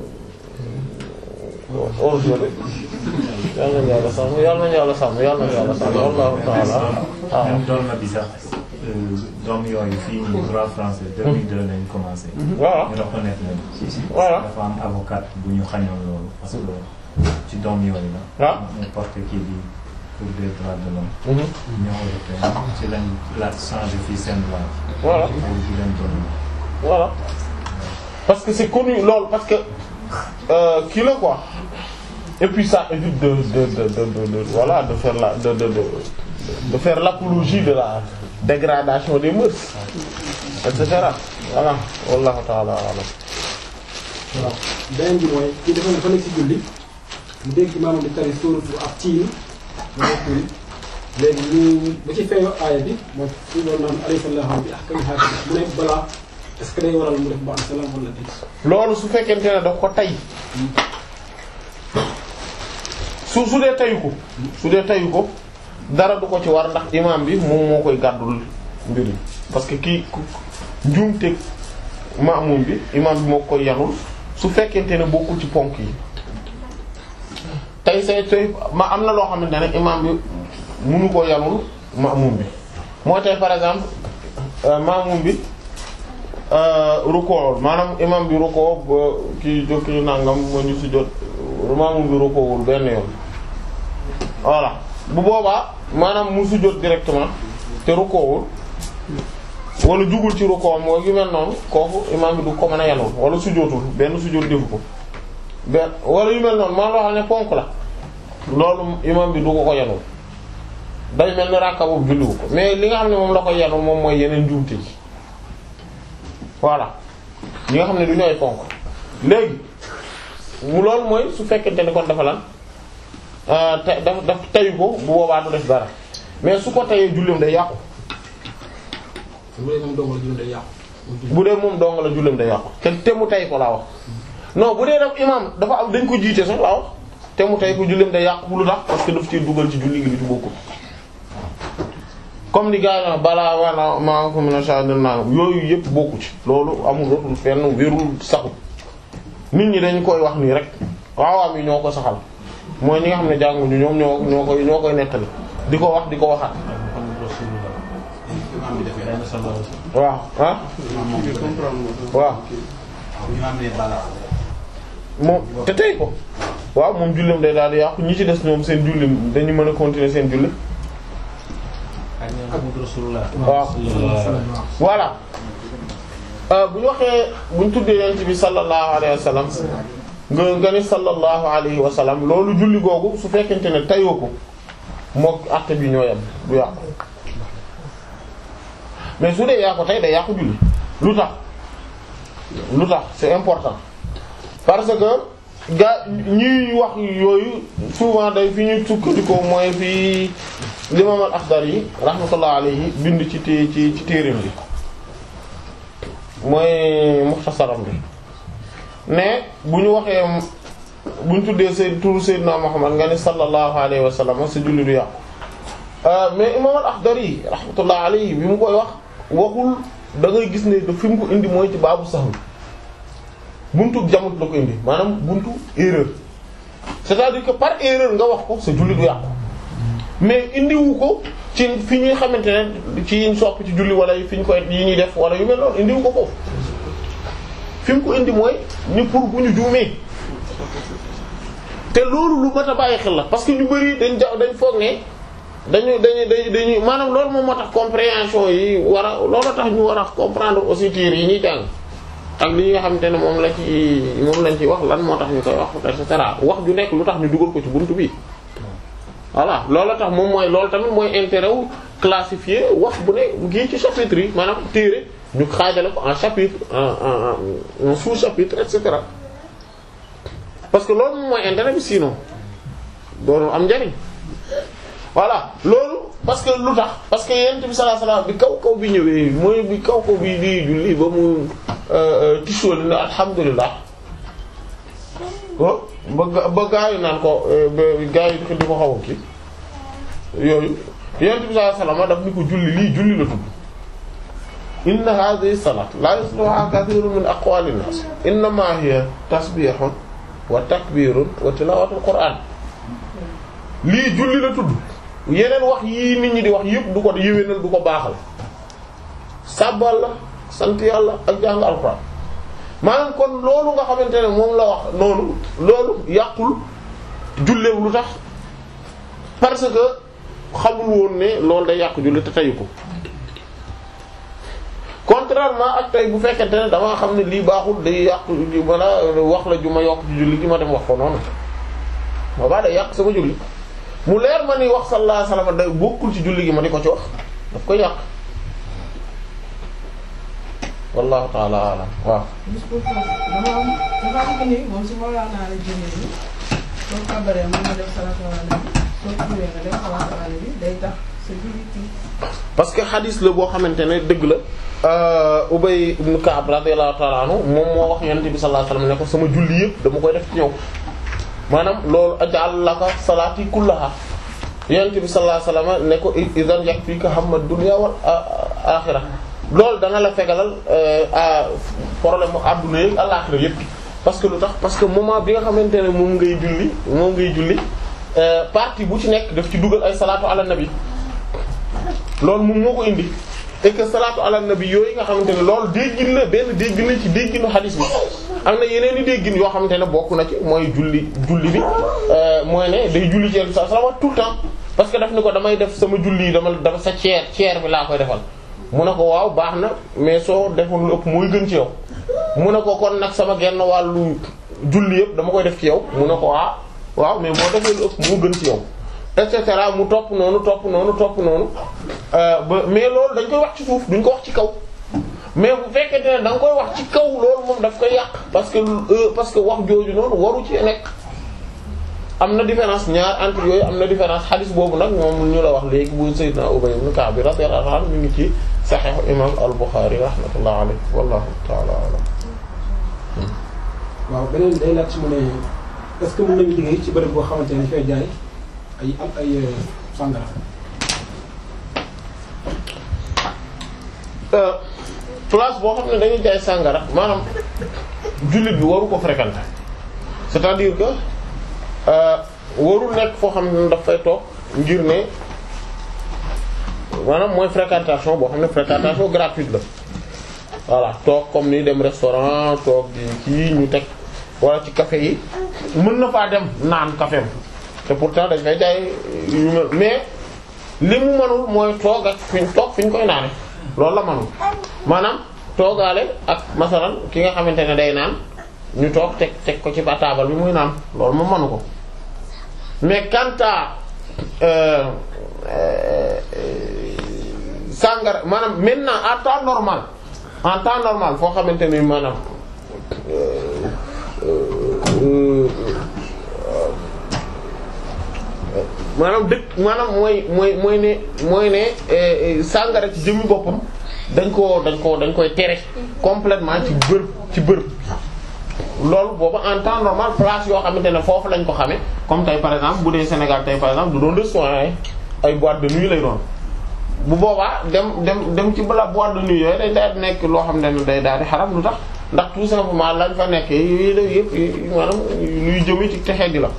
aujourd'hui yal nañu yàlla sàmm yal nañu yàlla sàmm yal nañu yàlla sàmm wallahu ta'ala ah même doon na bi sax doom yooyu fii nii droit français 2002 lañ commencé. voilà ñu reconnaître leen. voilà dafa am avocat bu ñu xañoon loolu parce que ci doom yooyu la. waaw mu porté kii bi pour des droits de l'homme. Mhm. Union européenne ci lañ la changé fii seen loi. voilà pour di leen doon. voilà parce que c'est connu loolu parce que euh, kii la quoi et puis ça évite de de de de de, de voilà de faire la de de de de faire l'apologie de la dégradation des mœurs et cetera voilà wallahu ta'ala a'lam voilà beneen bi mooy kii dafa dafa nekk ci julli mu dégg maamam di tari sóoratu ak tiin ba bokkul léegi ñu ba ci feeñoo aaya bi mooy su doon naan alayhi sallahu bi ahkami haakimi mu ne balaa est-ce que day waral mu def ba am salaam wala déet loolu su fekkente ne daf ko tay su su dee tayu ko su dee tayu ko dara du ko ci war ndax imam bi moom moo koy gàddul mbir yi parce que kii ku- njuumte maamum bi imam bi moo koy yanul su fekkente ne bokkul ci ponk yi tey say tey ma am na loo xamante ne imam bi munu ko yanul maamum bi moo tey par exemple euh, maamum bi rukoowul maanaam imam bi rukoo ba kii jokki nangam ma ñu si jot maamum bi rukoowul benn yoon voilà bu boobaa maanaam mu sujjóot directement te rukoowul wala jugul ci rukoowam mooy yu mel noonu kooku imam bi du ko mën a yanul wala sujjóotul benn sujjóot defu ko benn wala yu mel noonu maa loo xam ne ponk la loolu imam bi du ko ko yanul day mel ni ràkka boobu julliwu ko mais li nga xam ne moom la ko yanul moom mooy yeneen njuumte yi voilà ñi nga xam ne du ñooy ponk léegi mu loolu mooy su fekkente ne kon dafa lan te daf daf tayu ko bu boobaa du def dara mais su ko tayee julleem day yàqu bu dee moom dong la julli day yàqu. bu dee moom dong la julleem day yàqu te te mu tay ko laa wax non bu dee daf imam dafa am dañ ko jiite sax laa wax te mu tay ko julleem day yàqu lu tax parce que daf ci dugal ci julli gi li ci bokkul comme ni gars yi balaa wala maa ko mën a changer naa yooyu yëpp bokku ci loolu amul rotul fenn wérul saxul nit ñi dañ koy wax nii rek waawaam yi ñoo ko saxal mooy ñi nga xam ne jànguñu ñoom ñoo ñoo koy ñoo koy nettali di ko wax di ko waxaat waaw ah waaw moom te tey ko waaw moom jullim day daal di yàqu ñi ci des ñoom seen jullim dañu mën a continuer seen julli waaw voilà bu ñu waxee bu ñu tuddee yonent bi sallallahu alayhi wa sallam nga nga ni sallallahu alayhi wa sallam loolu julli googu su fekkente ne tayoo ko mook acte bi ñoo yem du yàqu mais su dee yaa ko tey day yàqu julli lu tax lu tax c'est important parce que ga ñuy wax yooyu souvent day fi ñuy sukkandikoo mooy fi l'imam al-Akhdari rahmatullah alayhi bind ci té ci ci téereem bi mooy muxtasaram bi ne bu ñu waxee bu ñu tuddee sayyid turu sayyidina Muhammad nga ni sallallahu alayhi wa sallam sa julli du yàqu mais imam al-Akhdari rahmatullah alayhi bi mu koy wax waxul da ngay gis ne da fi mu ko indi mooy ci baabu sahwi buntu jamut la ko indi maanaam buntu erreur c'est-à-dire que par erreur nga wax ko sa julli du yàqu mais indiwu ko ci fi ñuy xamante ne ci yiñ sopp ci julli wala fi ñu koy yi ñuy def wala yu mel noonu indiwu ko foofu fi mu ko indi mooy ni pour bu ñu juumee te loolu lu mat a bàyyi xel la parce que ñu bari dañ ja dañ foog ne dañu dañu dañu dañuy maanaam loolu moom moo tax compréhension yi war a loolu tax ñu war a comprendre aussi tiir yi ñuy jàng ak li nga xamante ne moom la ci moom lañ ci wax lan moo tax ñu koy wax et cetera wax ju nekk lu tax ñu dugal ko ci buntu bi voilà loolu tax moom mooy loolu tamit mooy intérêt wu classifier wax bu ne gii ci chapitre yi maanaam téere ñu xaajale ko en chapitre en en sous-chapitre et cetera parce que loolu moom mooy intérêt bi sinon doonu am njariñ voilà loolu parce que lu tax parce que yent bi sallallahu alayhi wasallam bi kaw kaw bi ñëwee mooy bi kaw kaw bi di julli ba mu tisóoli ne alhamdulilah ba ba gaa yi naan ko ba gaa yi di ko xaw a kii yooyu yent bi sallallahu alayhi wasallam daf ni ko julli lii julli la tudd inna hadhihi salat la yusluha kathirun min aqwalin nas innama hiya tasbihun wa takbirun wa tilawatul qur'an lii julli la tudd yeneen wax yii nit ñi di wax yëpp du ko yéwénal du ko baaxal sàbbal la sant yàlla ak jàng alxuraan maanaam kon loolu nga xamante ne moom la wax noonu loolu yàqul julleem lu tax parce que xamul woon ne loolu day yàq julli te tayu ko contrairement ak tey bu fekkente ne damaa xam ne lii baaxul day yàq wala wax la ju ma yokk ci julli gi ma dem wax ko noonu boobaa day yàq sama julli mu leer ma ni wax sallallahu alayhi wasallam day bokkul ci julli gi ma di ko ci wax daf koy yàq wallahu ta'ala alam waaw juste pour que dama am dafa am que ni moom su ma la naa la jëlee ni soo kabaree mën nga def salatu ala nabi soo tuwee nga def salatu ala nabi day tax sa julli kii parce que xadis la boo xamante ne dëgg la Ubay ibn Ka'b radiyallahu ta'ala anhu moom moo wax yonent bi sallallahu alayhi wasallam ne ko sama julli yëpp dama koy def ci ñëw maanaam loolu aj'al laka salaati kullaha yonent bi sallallahu alayhi wasallam ne ko idan yakfika hamma dunya wal axira loolu dana la fegalal problème mu adduna yi àllaxira yëpp parce que lu tax parce que moment bi nga xamante ne moom ngay julli moom ngay julli partie bu ci nekk daf ci dugal ay salaatu ala nabi loolu moom moo ko indi et que salaatu ala nabi yooyu nga xamante ne loolu déggin la benn déggin la ci dégginu xadis bi am na yeneen i déggin yoo xamante ne bokk na ci mooy julli julli bi mooy ne day julli ci yenn saa salaam tout le temps parce que daf ni ko damay def sama julli yi dama dafa sa ceer ceer bi laa koy defal mu ne ko waaw baax na mais soo defoon lu ëpp mooy gën ci yow mu ne ko kon nag sama genn wàllu julli yëpp dama koy def ci yow mu ne ko ah waaw mais boo defee lu ëpp moo gën ci yow et cetera mu topp noonu topp noonu topp noonu ba mais loolu dañ koy wax ci suuf duñ ko wax ci kaw mais bu fekkente ne da nga koy wax ci kaw loolu moom daf koy yàq parce que euh, parce que wax jooju noonu waru ci nekk am na différence ñaar entre yooyu am na différence xadis boobu nag moom ñu la wax léegi bu Sayyidina Ubay ibn Ka'b radiyallahu anhu mi ngi ci Sahih imam al-Bukhari rahmatullah alayhi wallahu ta'ala a'lam waaw beneen day laaj ci mu ne est-ce que mën nañu liggéey ci bërëb boo xamante ne dafay jaay ay am ay euh, sangara Euh, place boo xam ne dañuy jaay sàngara maanaam jullit bi waru ko fréquenter c'est-à-dire que euh, warul nekk foo xam ne daf fay toog ngir ne maanaam mooy fréquentation boo xam ne fréquentation gratuite la voilà toog comme ni dem restaurant toog di kii ñu teg wala ci café yi mën na faa dem naan café te pourtant dañ fay jaay yu mel mais li mu mënul mooy toog ak fi ñu toog fi ñu koy naane loolu la mënul maanaam toogaale ak masalan ki nga xamante ne day naan ñu toog teg teg ko ci ba taabal bi muy naan loolu moom mënu ko mais quant à euh, euh, sàngara maanaam maintenant en temps normal en temps normal foo xamante ni maanaam euh, euh, maanaam dëkk maanaam mooy mooy mooy ne mooy ne eh, sàngara ci jëmmi boppam dañ koo dañ koo dañ koy tere complètement ci bërëb ci bërëb loolu boobu en temps normal place yoo xamante ne foofu lañ ko xamee comme tey par exemple bu dee Sénégal tey par exemple du doon restaurant yi ay boîte de nuit lay doon bu boobaa dem dem dem ci bala boîte de nuit yooyu day daal di nekk loo xam ne day daal di xaram lu tax ndax tout simplement lañ fa nekk yi la yëpp maanaam luy jëme ci texee di la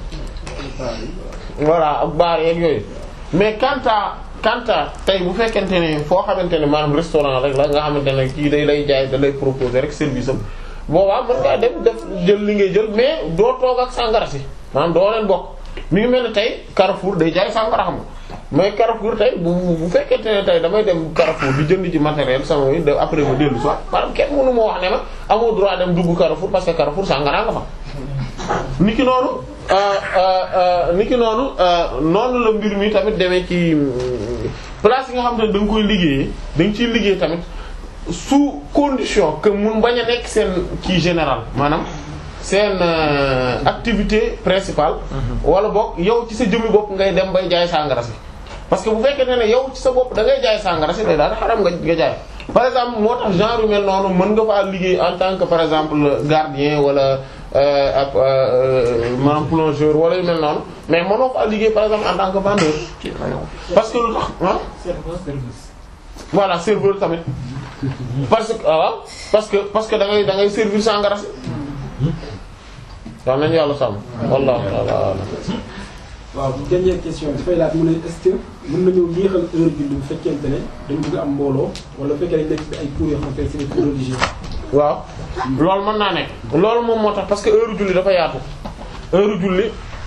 voilà ak baar yeeg yooyu mais quant à quant à tey bu fekkente ne foo xamante ne maanaam restaurant rek la nga xamante ne kii day lay jaay da lay proposer rek service am boobaa mën ngaa dem def jël li ngay jël mais doo toog ak sàngara si maanaam doo leen bokk mi ngi mel ne tey Carrefour day jaay sàngara xam nga mais Carrefour tey bu bu fekkente ne tey damay dem Carrefour di jënd ci matériel sama yi de après ma dellu soit maanaam kenn mënu ma wax ne ma amoo droit dem dugg Carrefour parce que Carrefour sàngara nga fa niki noonu niki noonu noonu la mbir mi tamit demee ci place yi nga xam ne da nga koy liggéeyee da nga ciy liggéey tamit sous condition que mun bañ a nekk seen kii général maanaam seen activité principale wala boog yow ci sa jëmmi bopp ngay dem bay jaay sàngara si parce que bu fekkee ne yow ci sa bopp da ngay jaay sàngara si day daal xaram nga nga jaay par exemple moo tax genre yu mel noonu mën nga faa liggéey en tant que par exemple gardien wala ab maanaam plongeur wala yu mel noonu mais mënoo faa liggéey par exemple en tant que vendeur parce que lu tax ah voilà serveur tamit parce que waaw parce que parce que da ngay da ngay servir sangara si waaw nañu yàlla sàmm wallahu ta'ala a'lam waaw dernière question dafay laaj mu ne est-ce que mën nañoo yéexal heure bi bu fekkente ne dañu bëgg am mbooloo wala bu fekkee dañu nekk ci ay cours yoo xamante ne c'est des cours religieux waaw loolu mën naa nekk loolu moom moo tax parce que heure julli dafa yaatu heure julli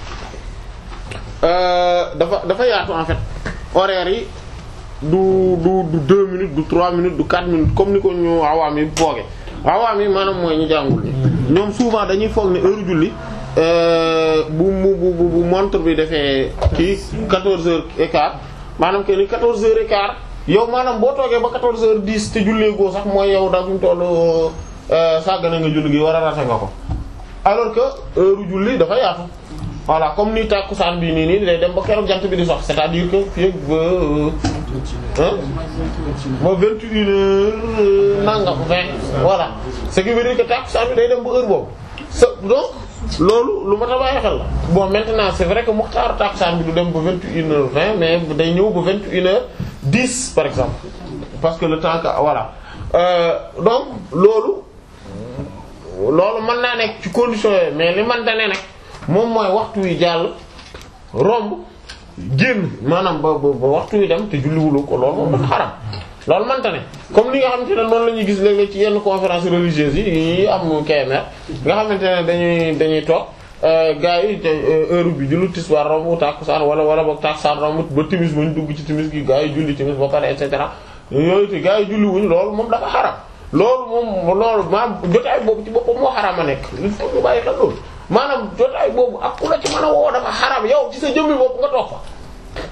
dafa dafa yaatu en fait horaire yi du du du deux minutes du trois minutes du quatre minutes comme ni ko ñu awaam yi fooge awaam yi maanaam mooy ñu jàngul ni ñoom souvent dañuy foog ne heure julli bu mu bu bu montre bi defee kii quatorze heures et quart maanaam que ni quatorze heures et quart yow maanaam boo toogee ba quatorze heures dix te jullee goo sax mooy yow da mu tollu sàggane nga julli gi war a rate nga ko alors que heure julli dafa yaatu voilà comme ni tàkkusaan bi nii nii day dem ba keroog jant bi di sox c'est-à-dire que fii ak ba hein ba vingt et une heures nangam vingt voilà ce qui veut dire que tàkkusaan bi day dem ba heure boobu sa donc loolu lu ma ta bàyyi xel la bon maintenant c'est vrai que muxtaaru tàkkusaan bi du dem ba vingt et une heures vingt mais day ñëw ba vingt et une heures dix par exemple parce que le temps que voilà euh, donc loolu loolu mën naa nekk ci condition yooyu mais li man dane nag moom mooy waxtu wi jàll romb génn maanaam ba ba waxtu wi dem te julliwulu ko loolu moom dafa xaram loolu mante ne comme li nga xamante ne noonu la ñuy gis léeg-léeg ci yenn conférence religieuse yi yi am KMR nga xamante ne dañuy dañuy toog gars yi te heure bi julli tisbaar romb tàkkusaan wala wala boog tàkkusaan romb ba timis ba ñu dugg ci timis gi gars yi julli timis ba pare et cetera yooyu te gars yi julli wuñ loolu moom dafa xaram loolu moom loolu maanaam jotaay boobu ci boppam moo xaram a nekk il faut ñu bàyyi xel loolu maanaam jotaay boobu ak ku la ci mën a woo dafa xaram yow ci sa jëmmi bopp nga toog fa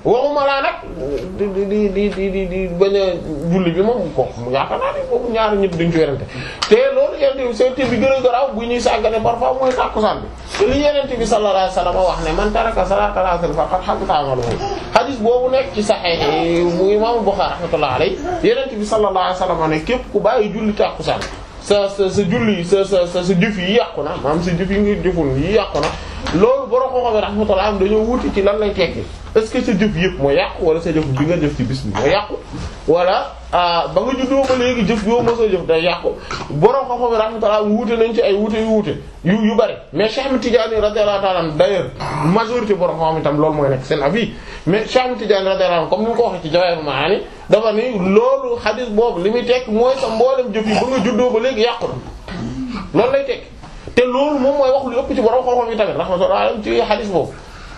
waxuma laa nag di di di di di di di bañ a julli bi moom ko yaakaar naa ne boobu ñaari ñëpp duñ ci werante te loolu yenente bi seen bi gën a garaaw bu ñuy sàggane parfois mooy tàkkusaan bi te li yenente bi sallallahu alayhi wasallam wax ne man taraka salatal asr faqad habita amaluhu hadith boobu nekk ci sahih bu imam Bukhari rahmatullahi alayhi yenente bi sallallahu alayhi wasallam ne képp ku bàyyi julli tàkkusaan sa sa sa julli sa sa sa sa jëf yi yàqu na maanaam sa jëf yi nga jëful yi yàqu na loolu borom koo xam ne rahmatullah am dañoo wuti ci lan lay tekki est-ce que sa jëf yëpp moo yàqu wala sa jëf bi nga jëf ci bis bi moo yàqu wala ba nga juddoo ba léegi jëf yoo ma sa jëf day yàqu borom koo xam ne rahmatullah wuute nañ ci ay wuute yu wuute yu yu bari mais Cheikh Ahmed Tidiane radiyallahu ta'ala d'ailleurs majorité borom koo xam ne tam loolu mooy nekk seen avis mais Cheikh Ahmed Tidiane radiyallahu comme ni mu ko waxee ci Jawahirul Ma'ani dafa ni loolu hadith boobu li muy tekk mooy sa mboolem jëf yi ba nga juddoo ba léegi yàqu na loolu lay tekk te loolu moom mooy wax lu ëpp ci borom xam-xam yi tamit rahmatullah ci hadith boobu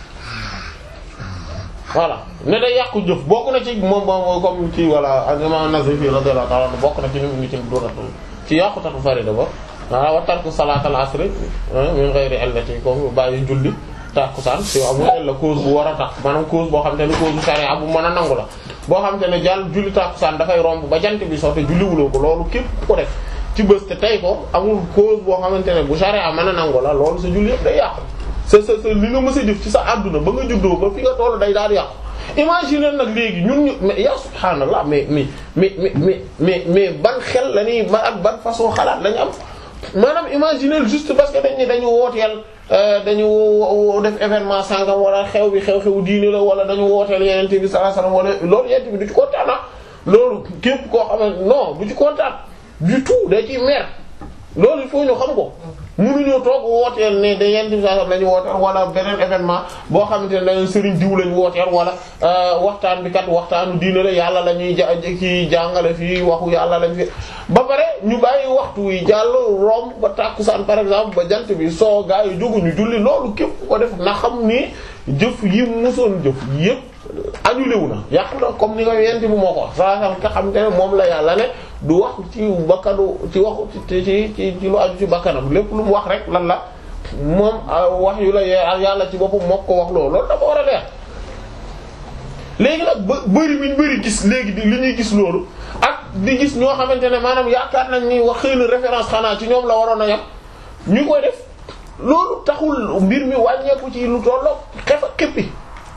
voilà ne day yàqu jëf bokk na ci moom moom comme ci voilà imam Nazifi radiyallahu ta'ala bokk na ci ñu ngi ci doonatul ci yàqutatu farida ba ah wa tarku salatal asr min ghayri illati comme bàyyi julli tàkkusaan ci amul illa cause bu war a tax maanaam cause boo xam te ne cause bu sharia bu mën a nangu la boo xam te ne jàll julli tàkkusaan dafay romb ba jant bi soo te julliwuloo ko loolu képp ku ko def ci bés te tey ko amul cause boo xamante ne bu sharia mën a nangu la loolu sa julli yëpp day yàqu sa sa sa li nga mës a jëf ci sa àdduna ba nga juddoo ba fi nga tollu day daal di yàqu imagine nag léegi ñun ñu mais ya subhaanallah mais mais mais mais mais mais ban xel la ñuy ma ak ban façon xalaat lañu am maanaam imaginer juste parce que dañ ne dañu wooteel dañu def événement sangam wala xew bi xew-xew diine la wala dañu wooteel yenente bi sallallahu alayhi wasallam wala loolu yenente bi du ci kontaan na loolu képp koo xam ne non du ci kontaan du tout day ciy mer loolu il faut ñu xam ko mënuñoo toog wooteel ne da yenente bi sallallahu alayhi wasallam lañu wooteel wala beneen événement boo xamante ne dañu sëriñ diw lañu wooteel wala waxtaan bi kat waxtaanu diine la yàlla la ñuy ja ci jàngale fii waxu yàlla lañ fi ba pare ñu bàyyi waxtu wi jàll romb ba tàkkusaan par exemple ba jant bi soo gaa yi jóguñu julli loolu képp ko def na xam ni jëf yi musoon jëf yépp annulé wu na yàqu na comme ni nga yent bi moo ko wax saa xam nga xam te ne moom la yàlla ne du wax ci bakkanu ci waxu ci ci ci lu aju ci bakkanam lépp lu mu wax rek lan la moom wax yu la yàlla ci boppam moo ko wax loolu loolu dafa war a leer léegi nag ba bëri bi ñu bëri gis léegi di li ñuy gis loolu ak di gis ñoo xamante ne maanaam yaakaar nañ ni wax xëy na référence xanaa ci ñoom la waroon a yam ñu koy def loolu taxul mbir mi wàññeeku ci lu tollook xef ak xippi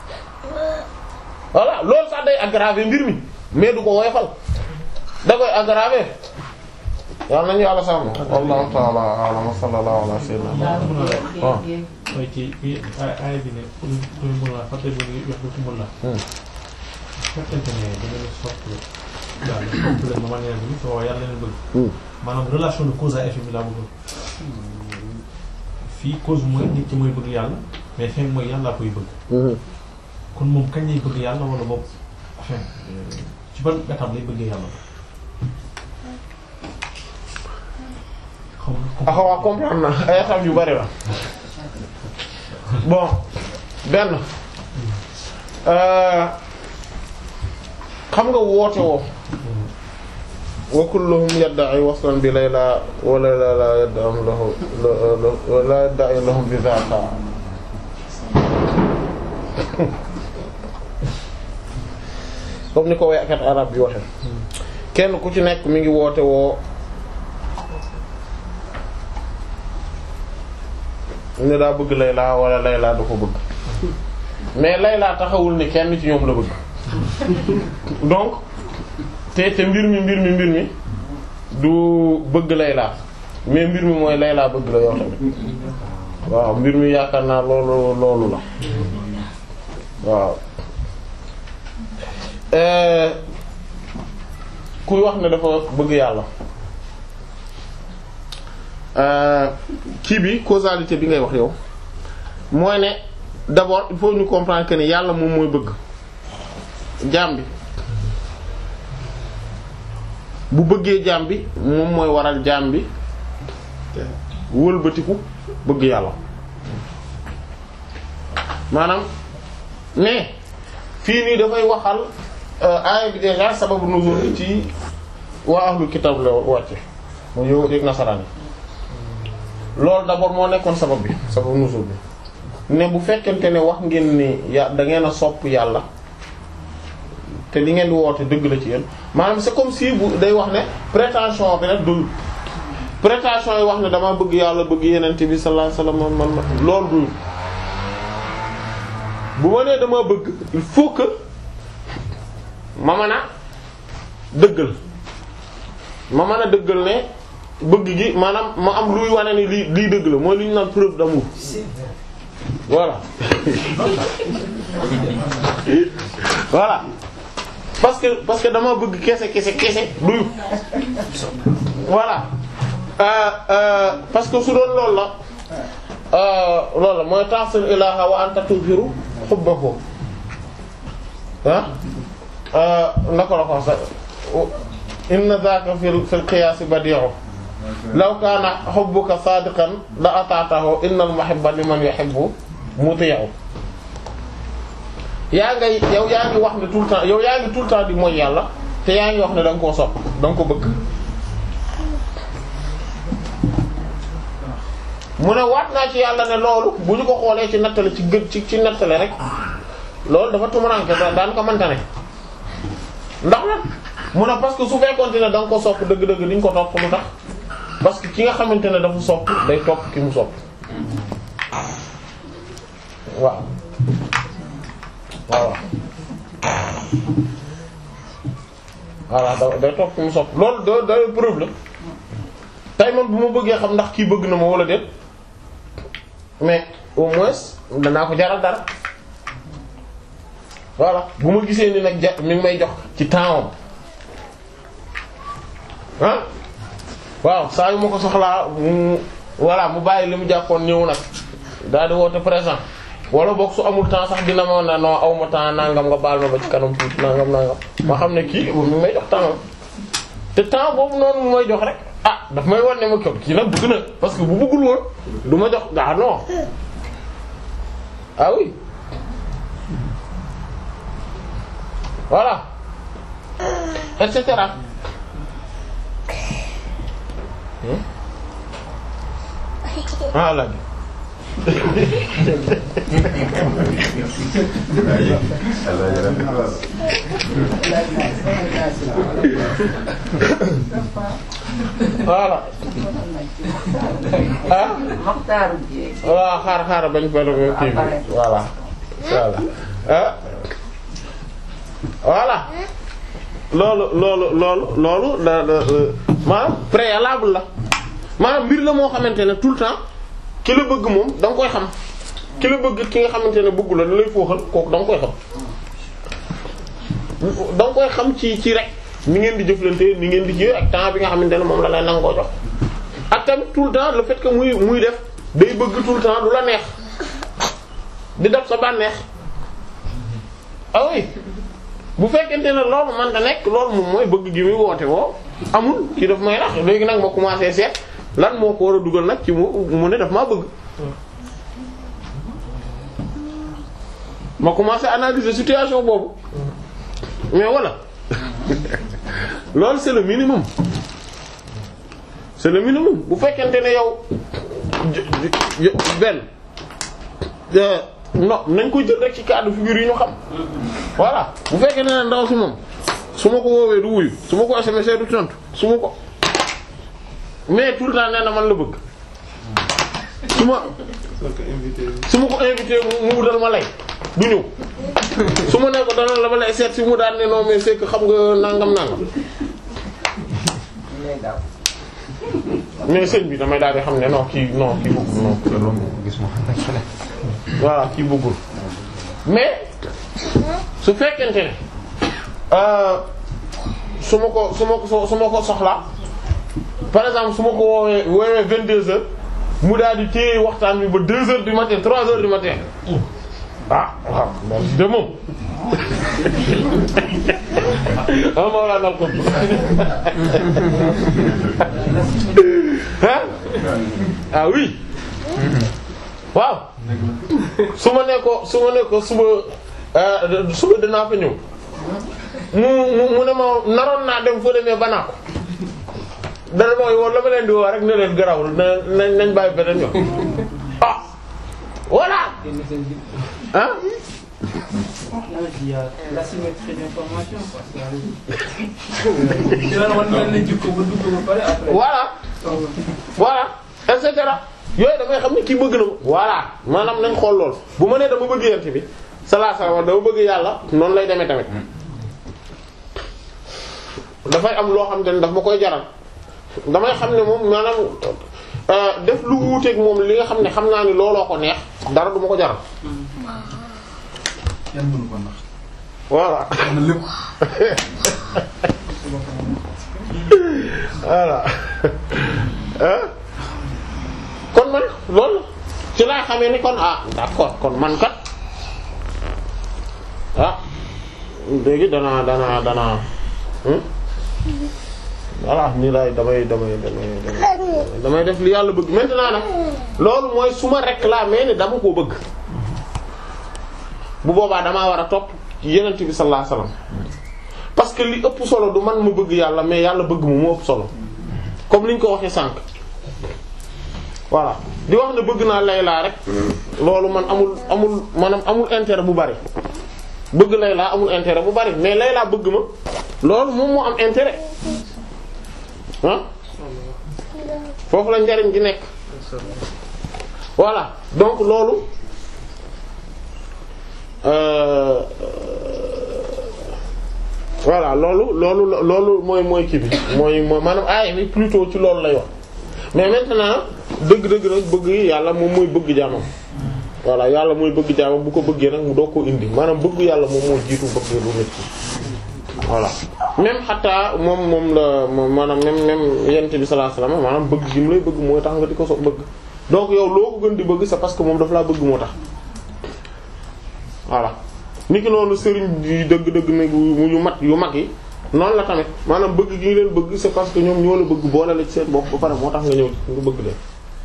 voilà loolu sax day aggraver mbir mi mais du ko woyofal da koy aggraver yàlla nañu yàlla sàmm wallahu ta'ala a'lam wa sallallahu ala sayyidina waaw mooy ci bi ay bi ne pour pour mun la fàtte bu ñu wax ci mun la fekkente ne da ngeen sopp yàlla sopp leen ma manière bi soo yàlla leen bëgg maanaam relation de cause à effet bi laa bëgg fii cause mooy nit ci mooy bëgg yàlla mais fin mooy yàllaa koy bëgg kon moom kañ lay bëgg yàlla wala boobu fin ci ban étape lay bëggee yàlla ah waaw comprendre na ay étapes yu bari la bon benn xam nga woote woo wa kulluhum yadda'i waslan bi layla wa layla la yad'am lahu la yadda'i lahum bi dhaka comme ni ko waykat arab bi waxe kenn ku ci nekk mi ngi woote woo ne daa bëgg Layla wala Layla da ko bëgg mais Layla taxawul ni kenn ci ñoom la bëgg donc te te mbir mi mbir mi mbir mi du bëgg Layla mais mbir mi mooy Layla bëgg la yow tamit waaw mbir mi yaakaar naa loolu loolu la waaw kuy wax ne dafa bëgg yàlla kii bi causalité bi ngay wax yow mooy ne d'abord il faut ñu comprendre que ne yàlla moom mooy bëgg jaam bi bu bëggee jaam bi moom mooy waral jaam bi wëlbatiku bëgg yàlla maanaam mais fii nii dafay waxal aaya bi déjà sababu nuzul ci waa ahlul kitab la wàcce mu yow dégg nasaraan yi loolu d'abord moo nekkoon sabab bi sababu nuzul bi ne bu fekkente ne wax ngeen ni ya da ngeen a sopp yàlla te li ngeen di woote dëgg la ci yéen maanaam c'est comme si bu day wax ne prétention bi rek dul prétention yi wax ne dama bëgg yàlla bëgg yenente bi sallallahu alayhi wasallam man man loolu dul bu ma nee dama bëgg il faut que ma mën a dëggal ma mën a dëggal ne bëgg gi maanaam ma am luy wane ni lii lii dëgg la mooy li ñu naan preuve d'amour voilà voilà parce que parce que dama bëgg kese kese kese duyu voilà euh, euh, parce que su doon loolu la euh, loolu la mooy ta'sil ilaha wa anta tuzhiru hubbahu ah naka la ko sax inna dhaka fil fil qiyas badi'u law kaana hubbuka sadiqan la ata'tahu innal muhibba liman yuhibbu muti'u yaa ngay yow yaa ngi wax ne tout le temps yow yaa ngi tout le temps di mooy yàlla te yaa ngi wax ne da nga koo sopp da nga ko bëgg mu ne waat naa ci yàlla ne loolu bu ñu ko xoolee ci nattale ci gën ci ci nattale rek loolu dafa tumuranke da daan ko mënta ne ndax nag mu ne parce que su fekkoonte ne da nga ko sopp dëgg-dëgg diñ ko topp lu tax parce que ki nga xamante ne dafa sopp day topp ki mu sopp waaw waaw voilà da day topp ki mu sopp loolu da da preuve la tey man bu ma bëggee xam ndax kii bëgg na ma wala déet mais au moins danaa ko jaral dara voilà bu ma gisee ni nag ja mi ngi may jox ci temps ah waaw saa yu ma ko soxlaa mu voilà mu bàyyi li mu jàppoon ñëw nag daal di woote présent wala boog su amul temps sax dina ma ne non aw ma temps nangam nga baal ma ba ci kanam tuuti nangam nangam ma xam ne kii mi ngi may jox temps te temps boobu noonu mu may jox rek ah daf may wan ne ma ko kii nag bëgg na parce que bu bëggul woon du ma jox ah non ah oui voilà et cetera. ah la voilà ah Mokhtar Dieng. waaw xaar xaar bañ fa la kii bi voilà voilà ah voilà loolu loolu loolu loolu da da maanaam préalable la maanaam mbir la moo xamante ne tout le temps ki la bëgg moom da nga koy xam ki la bëgg ki nga xamante ne bëggu la da lay fooxal kooku da nga koy xam da nga koy xam ci ci rek ni ngeen di jëflante ni ngeen di jëf ak temps bi nga xamante ne moom la lay nangoo jox ak tamit tout le temps le fait que muy muy def day bëgg tout le temps du la neex di def sa bànneex ah oui bu fekkente ne loolu man da nekk loolu moom mooy bëgg gi muy woote woo amul ki daf may rax léegi nag ma commencé seet lan moo ko war a dugal nag ci mu mu ne daf maa bëgg ma commencé analyser situation boobu mais voilà loolu c'est le minimum c'est le minimum bu fekkente ne yow benn non nañ ko jël rek ci cas de figure yi ñu xam voilà bu fekkee ne ndaw si moom su ma ko woowee du wuyu su ma ko SMS du tontu su ma ko mais tout le temps nee na man la bëgg su ma su ma ko invité mu wutal ma lay du ñëw su ma ne ko dana la ma lay seet si mu daan ne non mais c'est que xam nga nangam nangam mais sëñ bi damay daal di xam ne non kii non kii bëggul non voilà kii bëggul mais su fekkente ne su ma ko su ma ko su ma ko soxlaa par exemple su ma ko woowee woowee vingt deux heures mu daal di téye waxtaan bi ba deux heures du matin trois heures du matin ah waaw loolu de moom ah ma wala nal ko ah ah oui waaw su ma nee ko su ma nee ko suba suba dinaa fa ñëw mu mu mu ne ma naroon naa dem foo demee banaa ko dana ma woon la ma leen di woo rek ne leen garawul na nañ nañ bàyyi beneen yoon ah voilà ah Là, il y a l'asymétrie d'information, quoi. C'est là, on a dit qu'on veut tout parler après. voilà voilà et cetera yooyu damay xam ne kii bëgg na ma voilà maanaam nañ xool lool bu ma nee dama bëgg yent bi sallallahu alayhi wasallam dama bëgg yàlla noonu lay demee tamit dafay am loo xam te ne daf ma koy jaral damay xam ne moom maanaam euh, def lu wuuteeg moom li nga xam ne xam naa ni looloo ko neex dara du ma ko jaral kenn mënu ko nax voilà am na lépp voilà ah kon man loolu ci laa xamee ni kon ah d'accord kon man kat ah léegi danaa danaa danaa hmm? voilà nii laay damay damay damay damay damay def li yàlla bëgg maintenant nag loolu mooy su ma réclamer ni dama koo bëgg bu boobaa damaa war a topp ci yenent bi sallallahu alayhi wasallam parce que li ëpp solo du man mu bëgg yàlla mais yàlla bëgg mu mu ëpp solo comme ni ñu ko waxee sànq voilà di wax ne bëgg naa Layla rek loolu man amul amul maanaam amul intérêt bu bari bëgg Layla amul intérêt bu bari mais Layla bëgg ma loolu moom moo am intérêt ah foofu la njariñ gi nekk voilà donc loolu euh, voilà loolu loolu loolu mooy mooy kii bi mooy mooy maanaam aaya bi plutôt ci loolu lay wax mais maintenant dëgg-dëgg nag bëgg yàlla moom mooy bëgg jaamam voilà yàlla mooy bëgg jaamam bu ko bëggee nag mu doo ko indi maanaam bëgg yàlla moom moo jiitu bëgg lu nit ki voilà même xataa moom moom la moom maanaam même même yent bi sallallahu alayhi wasallam maanaam bëgg gi mu lay bëgg mooy tax nga di ko so bëgg donc yow loo ko gën di bëgg c'est parce que moom daf laa bëgg moo tax voilà niki noonu sëriñ yi dëgg-dëgg nag yu mat yu mag yi noonu la tamit maanaam bëgg gi nga leen bëgg c'est parce que ñoom ñoo la bëgg boole la ci seen bopp ba pare moo tax nga ñëw nga bëgg leen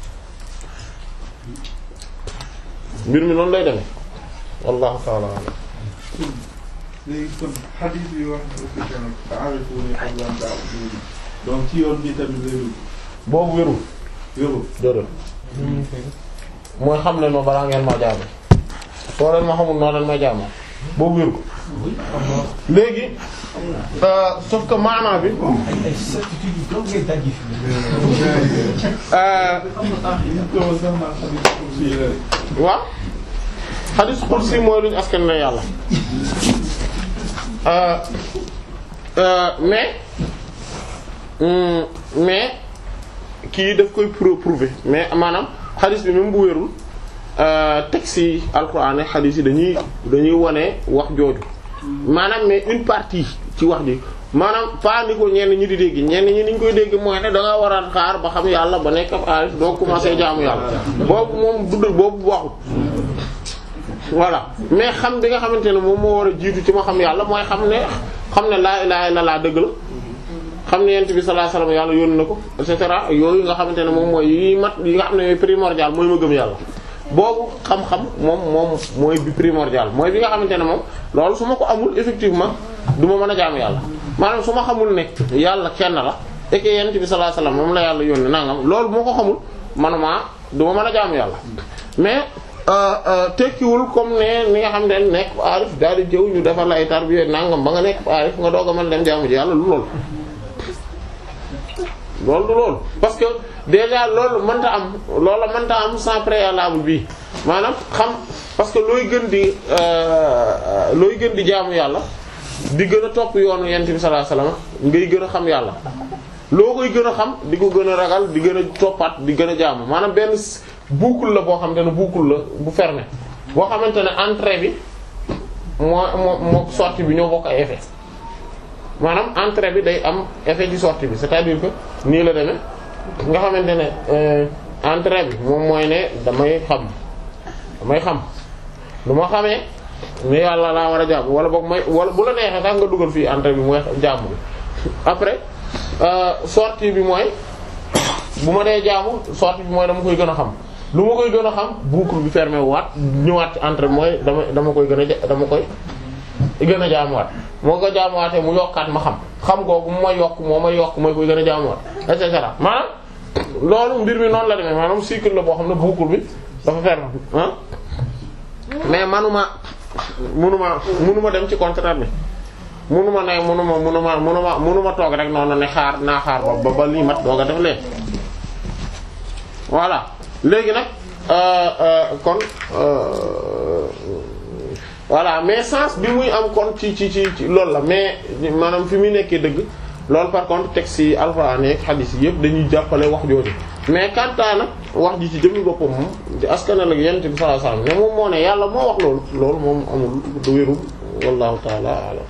mbir mi noonu lay demee wallahu ta'ala a'lam léegi kon xadiis bi wax na aussi tamit ta'arifuni qabla an ta'buduni donc ci yoon bi tamit wérul boobu wérul wérul déedéet mooy xam leen ma balaa ngeen ma jaamu soo leen ma xamul noo leen may jaamoo boobu wérul léegi euh, sauf que maanaa bi ay certitude yu doog ngay dajji fi. euh, ñu ko sax naa xadiis kursi yi la rek. waaw xadis xursi mooy luñu askan la yàlla euh, euh, mais hum, mais kii daf koy pro- prouver mais maanaam xadis bi même bu wérul euh, texte yi alxuraan ak xadis yi dañuy dañuy wone wax jooju maanaam mais une partie ci wax ji maanaam pas ni ko ñenn ñi di dégg ñenn ñi niñ koy dégg mooy ne da nga war a xaar ba xam yàlla ba nekk ab aarif doo commencer jaamu yàlla boobu moom dudd boobu waxut voilà mais xam bi nga xamante ne moom moo war a jiitu ci ma xam yàlla mooy xam ne xam ne laa ilaaha illallaah dëgg la xam ne yent bi sallallahu alayhi wasallam yàlla yónni na ko et cetera yooyu nga xamante ne moom mooy yi mat yi nga xam ne primordial mooy ma gëm yàlla boobu xam-xam moom moom mooy bi primordial mooy bi nga xamante ne moom loolu su ma ko amul effectivement du ma mën a jaamu yàlla maanaam su ma xamul ne yàlla kenn la et que yent bi sallallahu alayhi wasallam moom la yàlla yónni nangam loolu bu ma ko xamul manuma du ma mën a jaamu yàlla mais euh, euh, tekkiwul comme ne ni nga xam ne nekk aarif daal di jëw ñu defal la ay tarbiya nangam ba nga nekk aarif nga doog a mën a dem jaamu ji yàlla lu loolu loolu du loolu parce que déjà loolu mënta am loola mënta am sans préalable bi maanaam xam parce que looy gën di euh, looy gën di jaamu yàlla di gën a topp yoonu yent bi sallallahu alayhi wasallam ngay gën a xam yàlla loo koy gën a xam di ko gën a ragal di gën a toppaat di gën a jaamu maanaam benn boucle la boo xamante ne boucle la bu fermé boo xamante ne entrée bi moo moo moo sortie bi ñoo bokk ay effet maanaam entrée bi day am effet ci sortie bi c'est-à-dire que nii la demee nga xamante ne euh, entrée bi moom mooy ne damay xam damay xam lu ma xamee mais yàlla laa war a jaamu wala boog may wala bu la neexee sax nga dugal fii entrée bi mooy jaamu bi après euh, sortie bi mooy bu ma dee jaamu sortie bi mooy dama koy gën a xam lu ma koy gën a xam boucle bi fermé waat ñëwaat ci entrée bi mooy dama dama koy gën a ja- dama koy gën a jaamuwaat moo ko jaamuwaatee mu yokkaat ma xam xam googu mu may yokk moo may yokk mooy koy gën a jaamuwaat et cetera maanaam loolu mbir mi noonu la demee maanaam cycle la boo xam ne boucle bi dafa fermé ah mais manuma munuma munuma dem ci contraire bi munuma ne munuma munuma munuma munuma toog rek noonu ne xaar naa xaar ba ba lii mat dooga def lee voilà léegi nag euh, euh, kon euh, voilà mais sens bi muy am kon ci ci ci ci loolu la mais maanaam fi muy nekkee dëgg loolu par contre texte yi alxuraan ak xadiis yi yëpp dañuy jàppale wax jooju mais kantaa nag wax ji ci jëmmi boppam moom di askanal ak yonent bi sallallahu alayhi wasallam ne moom moo ne yàlla moo wax loolu loolu moom amul du wérul wallahu taala alam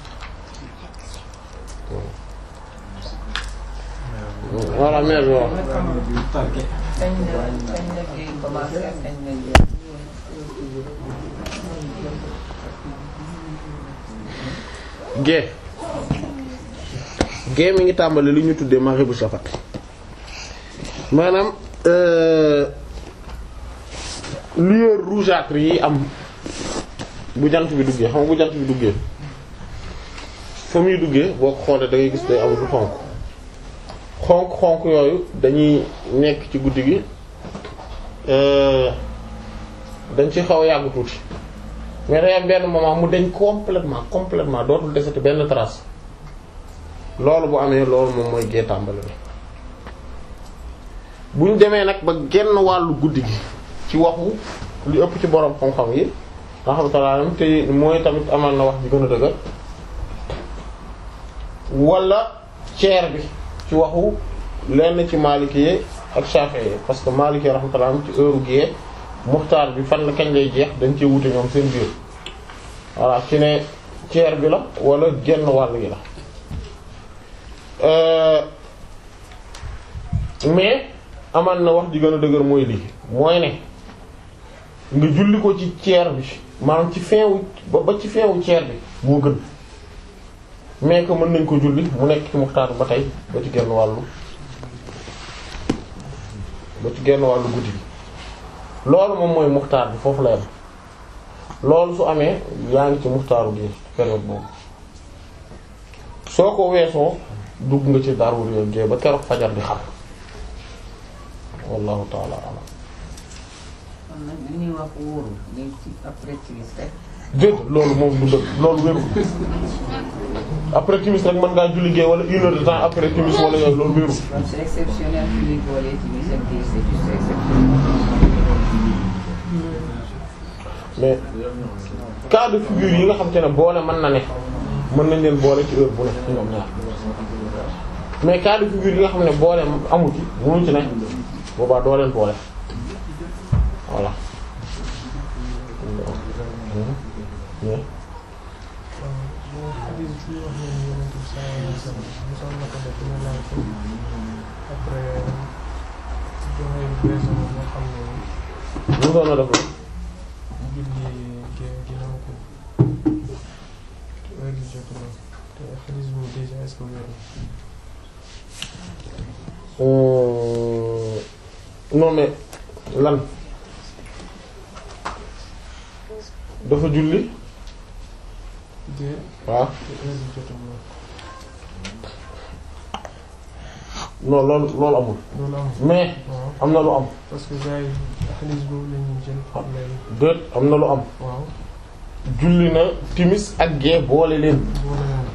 voilà mais bi wax tarke kañ la kañ la kii commencé ak kañ la jeex. gée gée mi ngi tàmbali li ñu tuddee maghribu shafaq maanaam euh, lueur rougeâtre yi am bu jant bi duggee xam nga bu jant bi duggee fa muy duggee boo ko xoolee da ngay gis day am lu xonk xonk xonk yooyu dañuy nekk ci guddi gi euh, dañ ci xaw a yàgg tuuti mais day am benn moment mu dañ complètement complètement dootul desati benn trace loolu bu amee loolu moom mooy gée tàmbali bi bu ñu demee nag ba genn wàllu guddi gi ci waxu li ëpp ci borom xam-xam yi rahmatullah te mooy tamit amal na wax ji gën a dëgër wala ceer bi ci waxu lenn ci Maliki yi ak Shafi'i yi parce que Maliki yi rahmatullah ci heure gée muxtaar bi fan la kañ lay jeex dañ cee wute ñoom seen biir voilà ci ne ceer bi la wala genn wàll gi la Euh, mais amal na wax ji gën a dëgër mooy lii mooy ne nga julli ko ci ceer bi maanaam ci fin wu ba ba ci fin wu ceer bi moo gën mais que mën nañ ko julli mu nekk ci muxtaar ba tey ba ci genn wàllu ba ci genn wàllu guddi gi loolu moom mooy muxtaar bi foofu la yam loolu su amee yaa ngi ci muxtaaru gi période boobu soo ko weesoo dugg nga ci daruri gée ba keroog fajar di xam wallahu taala alam kon nag li ñuy wax wóorul léegi ci après timis rek. dégg loolu moom du dëgg loolu wéru après timis rek mën ngaa julli gée wala une heure de temps après timis wala yooyu loolu wéru kon c'est exceptionnel fi ñuy boolee timis ak gée c'est juste exceptionnel. mais cas de figure yi nga xam te ne boole mën na ne mën nañ leen boole ci heure bu ne ci ñoom ñaar mais cas de figure yi nga xam ne boole amu ci mënu ci ne boobaa doo leen boole voilà mais mu doon na def la Euh, non mais lan dafa julli waaw non loolu loolu amul loolu am mais waaw am na lu am parce que gars yi xaalis boobu la ñuy jël xam léegi déet am na lu am waaw julli na timis ak gée boole leen boole moom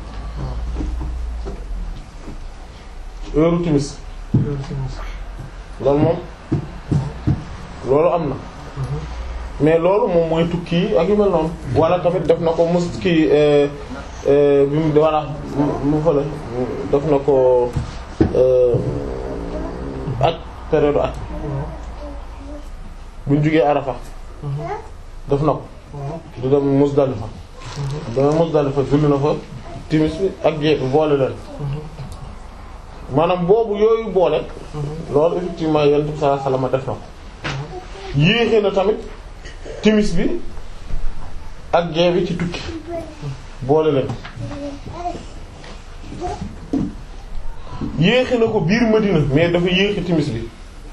heure timis loolu timis loolu moom loolu am na mais loolu moom mooy tukki yi ak yu mel noonu wala tamit def na ko mus kii euh, euh, bi mu voilà mu mu fële def na ko euh, aj période aj bu ñu jugee Arafa def na ko di dem Musdalifa dama Musdalifa julli na fa timis bi ak gée bi boole leen maanaam boobu yooyu boole loolu effectivement yonent bi sallallahu alayhi wasallam def na ko yéexee na tamit timis bi ak gée bi ci tukki boole leen yéexi na ko biir Madina mais dafa yéexi timis bi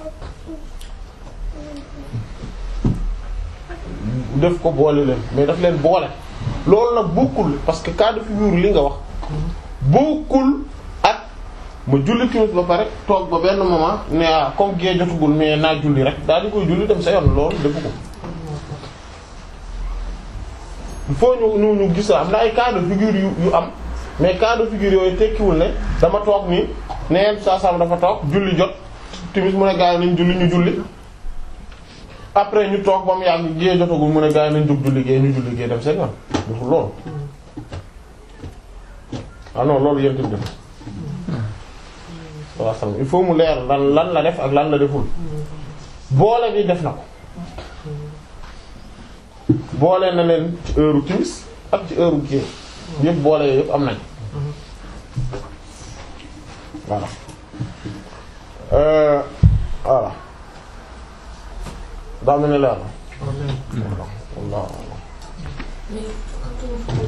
def ko boole leen mais daf leen boole loolu nag bokkul parce que cas de figure li nga wax bokkul ak ma julli timis ba pare toog ba benn moment ne ah comme gée jotugul mais naa julli rek daal di koy julli dem sa yoon loolu defu ko il faut ñu ñu ñu gis am na ay cas de figure yu yu am mais cas de figure yooyu tekkiwul ne dama toog nii ne yenn saa saa dafa toog julli jot timis mu ne gaa yi nañ julli ñu julli après ñu toog ba mu yàgg gée jotagul mu ne gaa yi nañ jóg julli gée ñu julli gée dem seen yoon deful loolu ah non loolu yéen tamit def waaw il faut mu leer lan lan la def ak lan la deful boole bi def na ko boole na leen ci heure timis ak ci heure gée yëpp boole yooyu yëpp am nañ voilà euh, voilà daa mel ni leer na wallah Mais quand on, prend,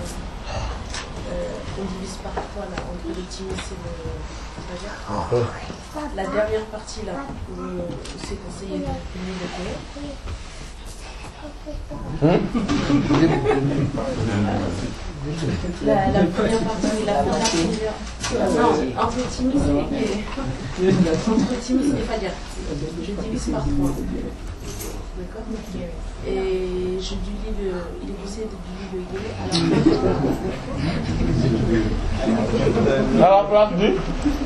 euh, on divise par trois là, entre le timis et le fajr, la dernière partie là, où c'est conseillé de finir le Coran, La, la première partie, la, la première. Non, entre Timis et. Entre Timis et Fajr. Je divise par trois. D'accord Et je divise le. Il est possible de diviser le gué à la à la place du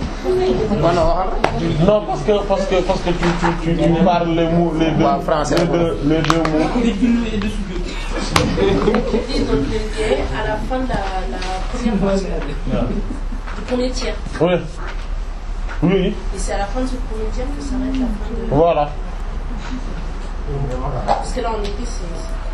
non parce que parce que parce que tu tu tu, tu parles les mots les deux Waaw, français, les deux les deux mots Je divise donc le gué à la fin de la, la première partie. Du premier tiers. oui oui Et c'est à la fin de ce premier tiers que s'arrête la fin de. voilà Parce que là, en été, c'est.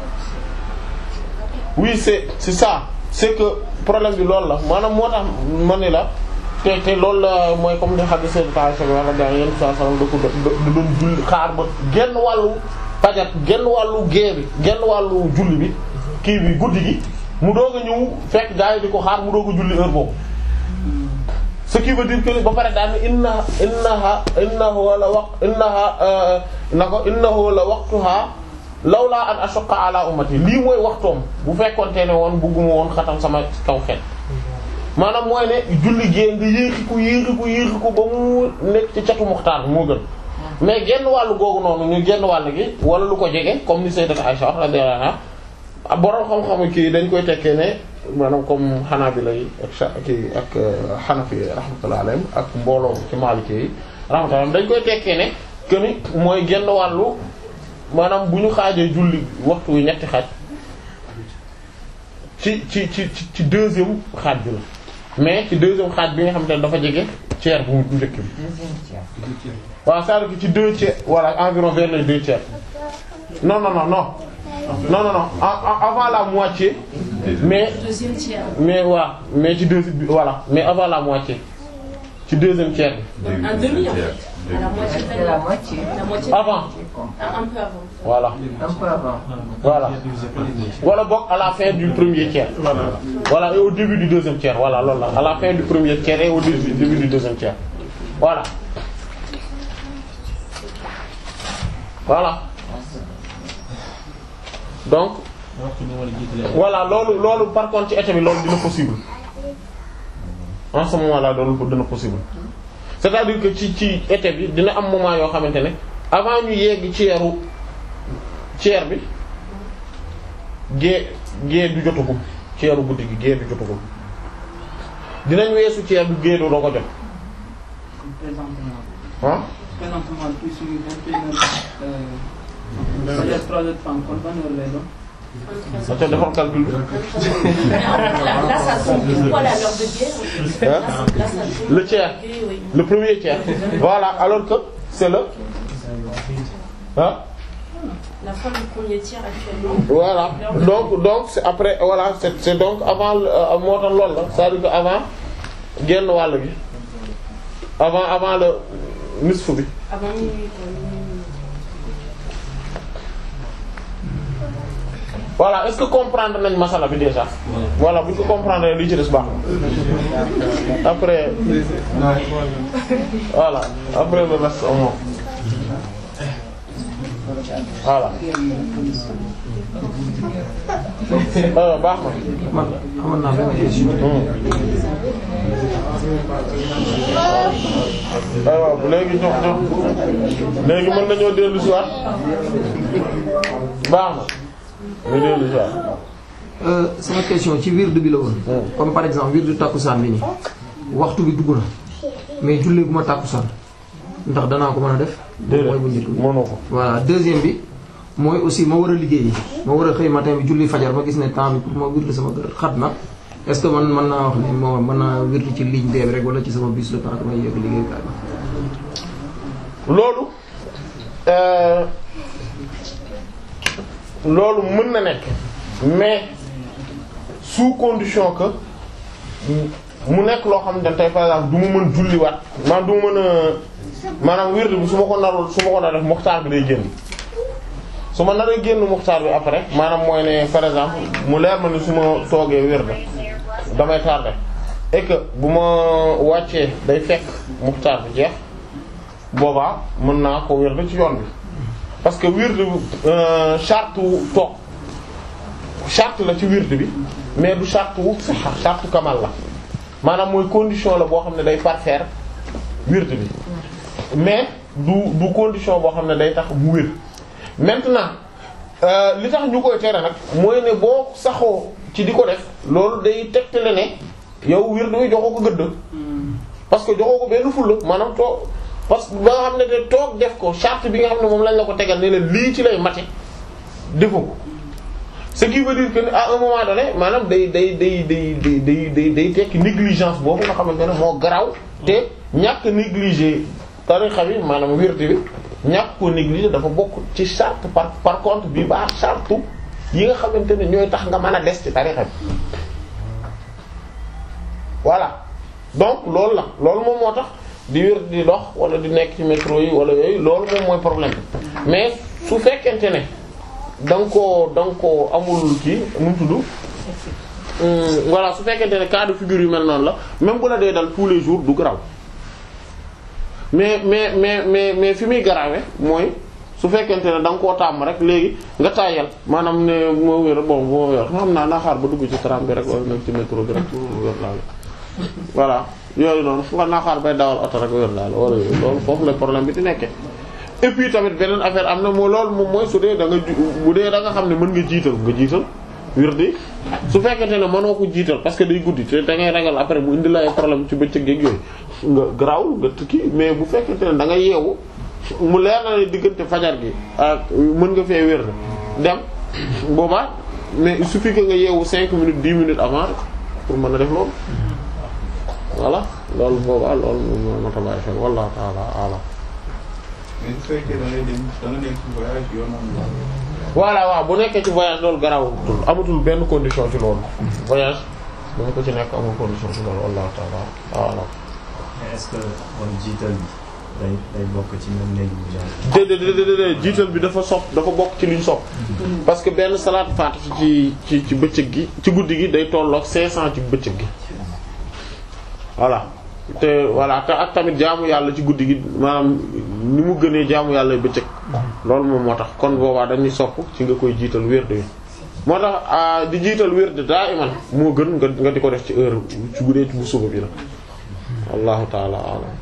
oui c'est c'est ça c'est que problème bi loolu la maanaam moo tax ma ne la te te loolu la mooy comme li xam ne seen taay sa wala gaa yenn saa saa da ko da da doon julli xaar ba genn wàllu fajar genn wàllu gée bi genn wàllu julli bi kii bi guddi gi mu doog a ñëw fekk gaa yi di ko xaar mu doog a julli heure boobu ce qui veut dire que ba pare daal ne inna innaha innahu la waq innaha na ko innahu la waqtuha lawla an ashqa ala ummati lii mooy waxtoom bu fekkonte ne woon bugguma woon xatam sama kaw xet maanaam mooy ne julli gée nga yéexi ko yéexi ko yéexi ko ba mu nekk ci catu muxtaar moo gën mais genn wàllu googu noonu ñu genn wàll gi wala lu ko jege comme ni sayyidat Aisha radiyallahu anha borom xam-xamu kii dañ koy tekkee ne maanaam comme Hanabila yi ak sa kii ak Hanafi yi rahmatullahi alayhim ak mbooloo ci Maliki yi rahmatullahi dañ koy tekkee ne que ni mooy genn wàllu maanaam bu ñu xaajee julli waxtu wi ñetti xaaj ci ci ci ci ci deuxième xaaj bi la mais ci deuxième xaaj bi nga xamante ne dafa jege tiers bu njëkk bi. waaw c'est-à-dire que ci deux tiers voilà environ vers les deux tiers non non non non non non non a- a- avant la moitié mais Deuxième tiers. mais waaw mais ci deuxième bi voilà mais avant la moitié ci deuxième tiers bi Un demi en fait. À la moitié de C'est la moitié. La moitié. avant Un, un peu avant. voilà Un peu avant. voilà wala boog à la fin du premier tiers voilà et au début du deuxième tiers voilà loolu la à la fin du premier tiers et au début, début du deuxième tiers voilà voilà donc waxtu bi ma la jiitalee. voilà loolu loolu par contre ci été bi loolu dina possible en ce moment là loolu dina possible c'est-à-dire que ci ci été bi dina am moment yoo xamante ne avant ñu yegg ceeru ceer bi gée gée du jotagum ceeru guddi gi gée du jotagum dinañ weesu ceer bi gée du doo ko jot présentement ah présentement tout suñu vingt et une heures peut-être trois heures trente kon ban heure lay doon da ca defal calcul bi Mais en fait, là, là, ça tombe pile poil à l'heure de guerre. en fait. Là, Hein ça- là, ça tombe. Le tiers. Oui, oui. le premier tiers voilà alors que c'est le ah La fin du premier tiers actuellement. voilà donc donc c'est après voilà c'est c'est donc avant euh, moo tax loolu la c'est-à-dire que avant genn wàll gi avant avant le nisfu bi Avant minuit, quoi. minuit. voilà est-ce que comprendre nañ masala bi déjà voilà bu ñu ko comprendre li ci des baax na après voilà après le reste on voilà euh, baax na man amoon naa benn question. waaw léegi jox jox léegi mën nañoo dellu si waat baax na ñu dellu si waat euh, sama question ci wird bi la woon comme par exemple wird tàkkusaan bi nii waxtu bi dugg na mais jullee gu ma tàkkusaan ndax danaa ko mën a def mooy bu njëkk bi mënoo ko voilà deuxième bi mooy aussi ma war a liggéey ma war a xëy matin bi julli fajar ma gis ne temps bi pour ma wird sama kër xat na est-ce que man mën naa wax ne moo mën naa wird ci ligne B bi rek wala ci sama bus le temps que may yegg liggéeyukaay bi loolu euh, loolu mën na nekk mais sous condition que mu nekk loo xam ne tey par exemple du ma mën julliwaat maanaam du ma mën a maanaam wird bi su ma ko narul su ma ko nar def muxtaar bi day génn su ma naree génn muxtaar bi après maanaam mooy ne par exemple mu leer ma ni su ma toogee wird damay tardé et que bu ma wàccee day fekk muxtaar bi jeex boobaa mën naa ko wird ci yoon bi parce que wird euh, charte wu toog charte la ci wird bi mais du charte wu saxa charte kamal la maanaam mooy condition la boo xam ne day parfaire wird bi mais du du condition boo xam ne day tax mu wér maintenant euh, li tax ñu koy tere nag mooy ne boo saxoo ci di ko def loolu day tegtale ne yow wird bi joxoo ko gëdd parce que joxoo ko benn fulla maanaam toog parce que ba nga xam ne te toog def ko charte bi nga xam ne moom lañ la ko tegal ne la lii ci lay mate defu ko ce qui veut dire que à un moment donné maanaam day day day day day day day day tekki négligence boobu nga xamante ne moo garaw te ñàkk négliger tarixa bi maanaam wérte bi ñàkk ko négliger dafa bokk ci charte par par contre bi baa charte yi nga xamante ne ñooy tax nga mën a des ci tarixa bi voilà donc loolu la loolu moom moo tax di wér di dox wala di nekk ci métro yi wala yooyu loolu moom mooy problème bi mais su fekkente ne da nga koo da nga koo amul kii nu mu tudd hum, voilà su fekkente ne cas de figure yu mel noonu la même bu la dee dal tous les jours du garaw mais mais mais mais mais fi muy garawe mooy su fekkente ne da nga koo tàmm rek léegi nga tàyyal maanaam ne moo wér bon moo wér xam naa naa xaar ba dugg ci tram bi rek wala nekk ci métro bi rek wér laa la voilà yooyu noonu fu nga naa xaar bay dawal oto rek wér laa la wala yooyu loolu foofu la problème bi di nekkee et puis tamit beneen affaire am na moo loolu moom mooy su dee da nga ju bu dee da nga xam ne mën nga jiital nga jiital wirdi su fekkente ne mënoo ko jiital parce que day guddi te da ngay ragal après mu indi la ay problème ci bëccëg geeg yooyu nga garaawul nga tukki mais bu fekkente ne da nga yeewu mu leer na ne diggante fajar gi ak mën nga fee wér dem boobaa mais il suffit que nga yeewu 5 minutes 10 minutes avant pour mën a def loolu voilà loolu boobaa loolu moom moo tax bàyyi xel wallahu ta'ala a'lam mais su fekkee da ngay dem da nga nekk ci voyage yoonam la. voilà waaw bu nekkee ci voyage loolu garawatul amatul benn condition ci loolu voyage dama ko ci nekk amul condition ci loolu wallahu ta'ala a'lam mais est-ce que kon jiital bi day day bokk ci même négligence déedéet déedéet déedéet jiital bi dafa sopp dafa bokk ci liñ sopp parce que benn salaat faatiha ci ci ci bëccëg gi ci guddi gi day tolloog 500 ci bëccëg gi voilà te voilà te ak tamit jaamu yàlla ci guddi gi maanaam ni mu gënee jaamu yàlla bëccëg loolu moom moo tax kon boobaa dañuy sopp ci nga koy jiital wérde yi moo tax ah, di jiital wérde daa iman moo gën nga nga di ko def ci heure ci guddee ci bu suba bi la wallahu ta'ala a'lam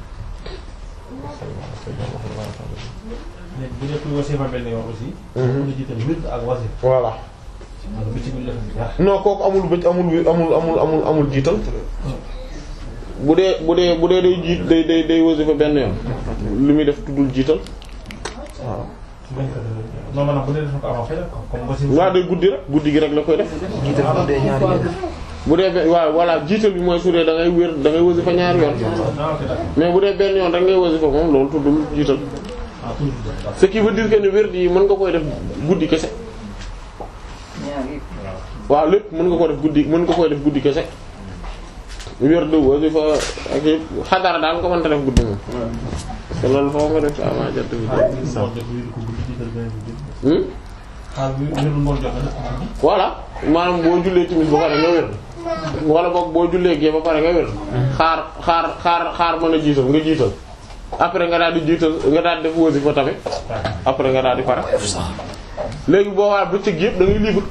léegi bu dee kuy wasifa benn yoon aussi. mën na jiital wird ak wasif. voilà wala bi ci biir def bi dara. non kooku amul bëcc amul wi- amul amul amul amul jiital bu dee bu dee bu dee day jiit day day day wasifa benn yoon li muy def tuddul jiital waaw non maanaam bu dee def ko avant fajar quoi comme wasif. waa day guddi rek guddi gi rek la koy def jiital bu dee ñaari yoon bu dee be- waaw voilà jiital bi mooy su dee da ngay wér da ngay wasifa ñaari yoon ah ok d'accord mais bu dee benn yoon rek ngay wasifa moom loolu tuddul jiital ah toujours d'accord. ce qui veut dire que ne wér yi mën nga koy def guddi kese ñaar yëpp. waaw lépp mën nga ko def guddi mën nga koy def guddi kese wér de wasifa ak yëpp xadara daal nga mënta def guddi moom te loolu foo nga def avant jant bi moo def wird ko guddi jiital beneen bi jiital. Hmm? xaar bi wird ngoon joxe na ko guddi. voilà maanaam boo jullee timis ba pare nga wér wala boog boo jullee gee ba pare nga wér xaar xaar xaar xaar mën a jiital nga jiital après nga daal di jiital nga daal di def wasifa tamit après nga daal di pare léegi boo waa bëccëg yëpp da ngay libre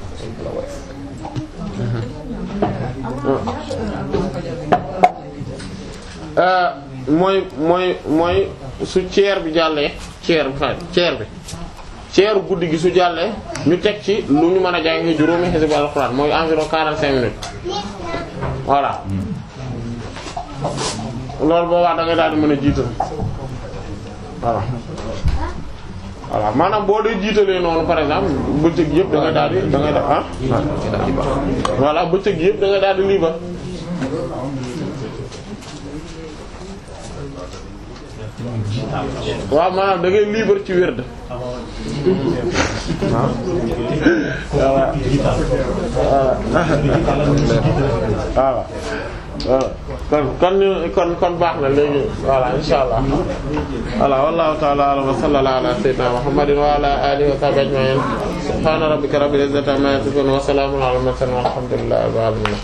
Euh, mooy mooy mooy su ceer bi jàllee ceer bi fa ceer bi ceeru guddi gi su jàllee ñu teg ci lu ñu mën a jàng juróomi xisbu alxuraan mooy environ 45 minutes voilà loolu boobaa da ngay daal di mën a jiital voilà voilà maanaam boo dee jiitalee noonu par exemple bëccëg yëpp da ngay daal di da ngay ah voilà bëccëg yëpp da ngay daal di liiba waaw maanaam da ngay libre ci wird voilà kon kon kon kon baax na léegi voilà insha allah voilà wallahu ta'ala a'lam wa sallallahu ala sayyidina muhammadin wa ala alihi wa sahbihi ajma'in subhana rabbika rabbil izzati amma yasifun wa salamun ala al mursalin walhamdulillahi rabbil alamin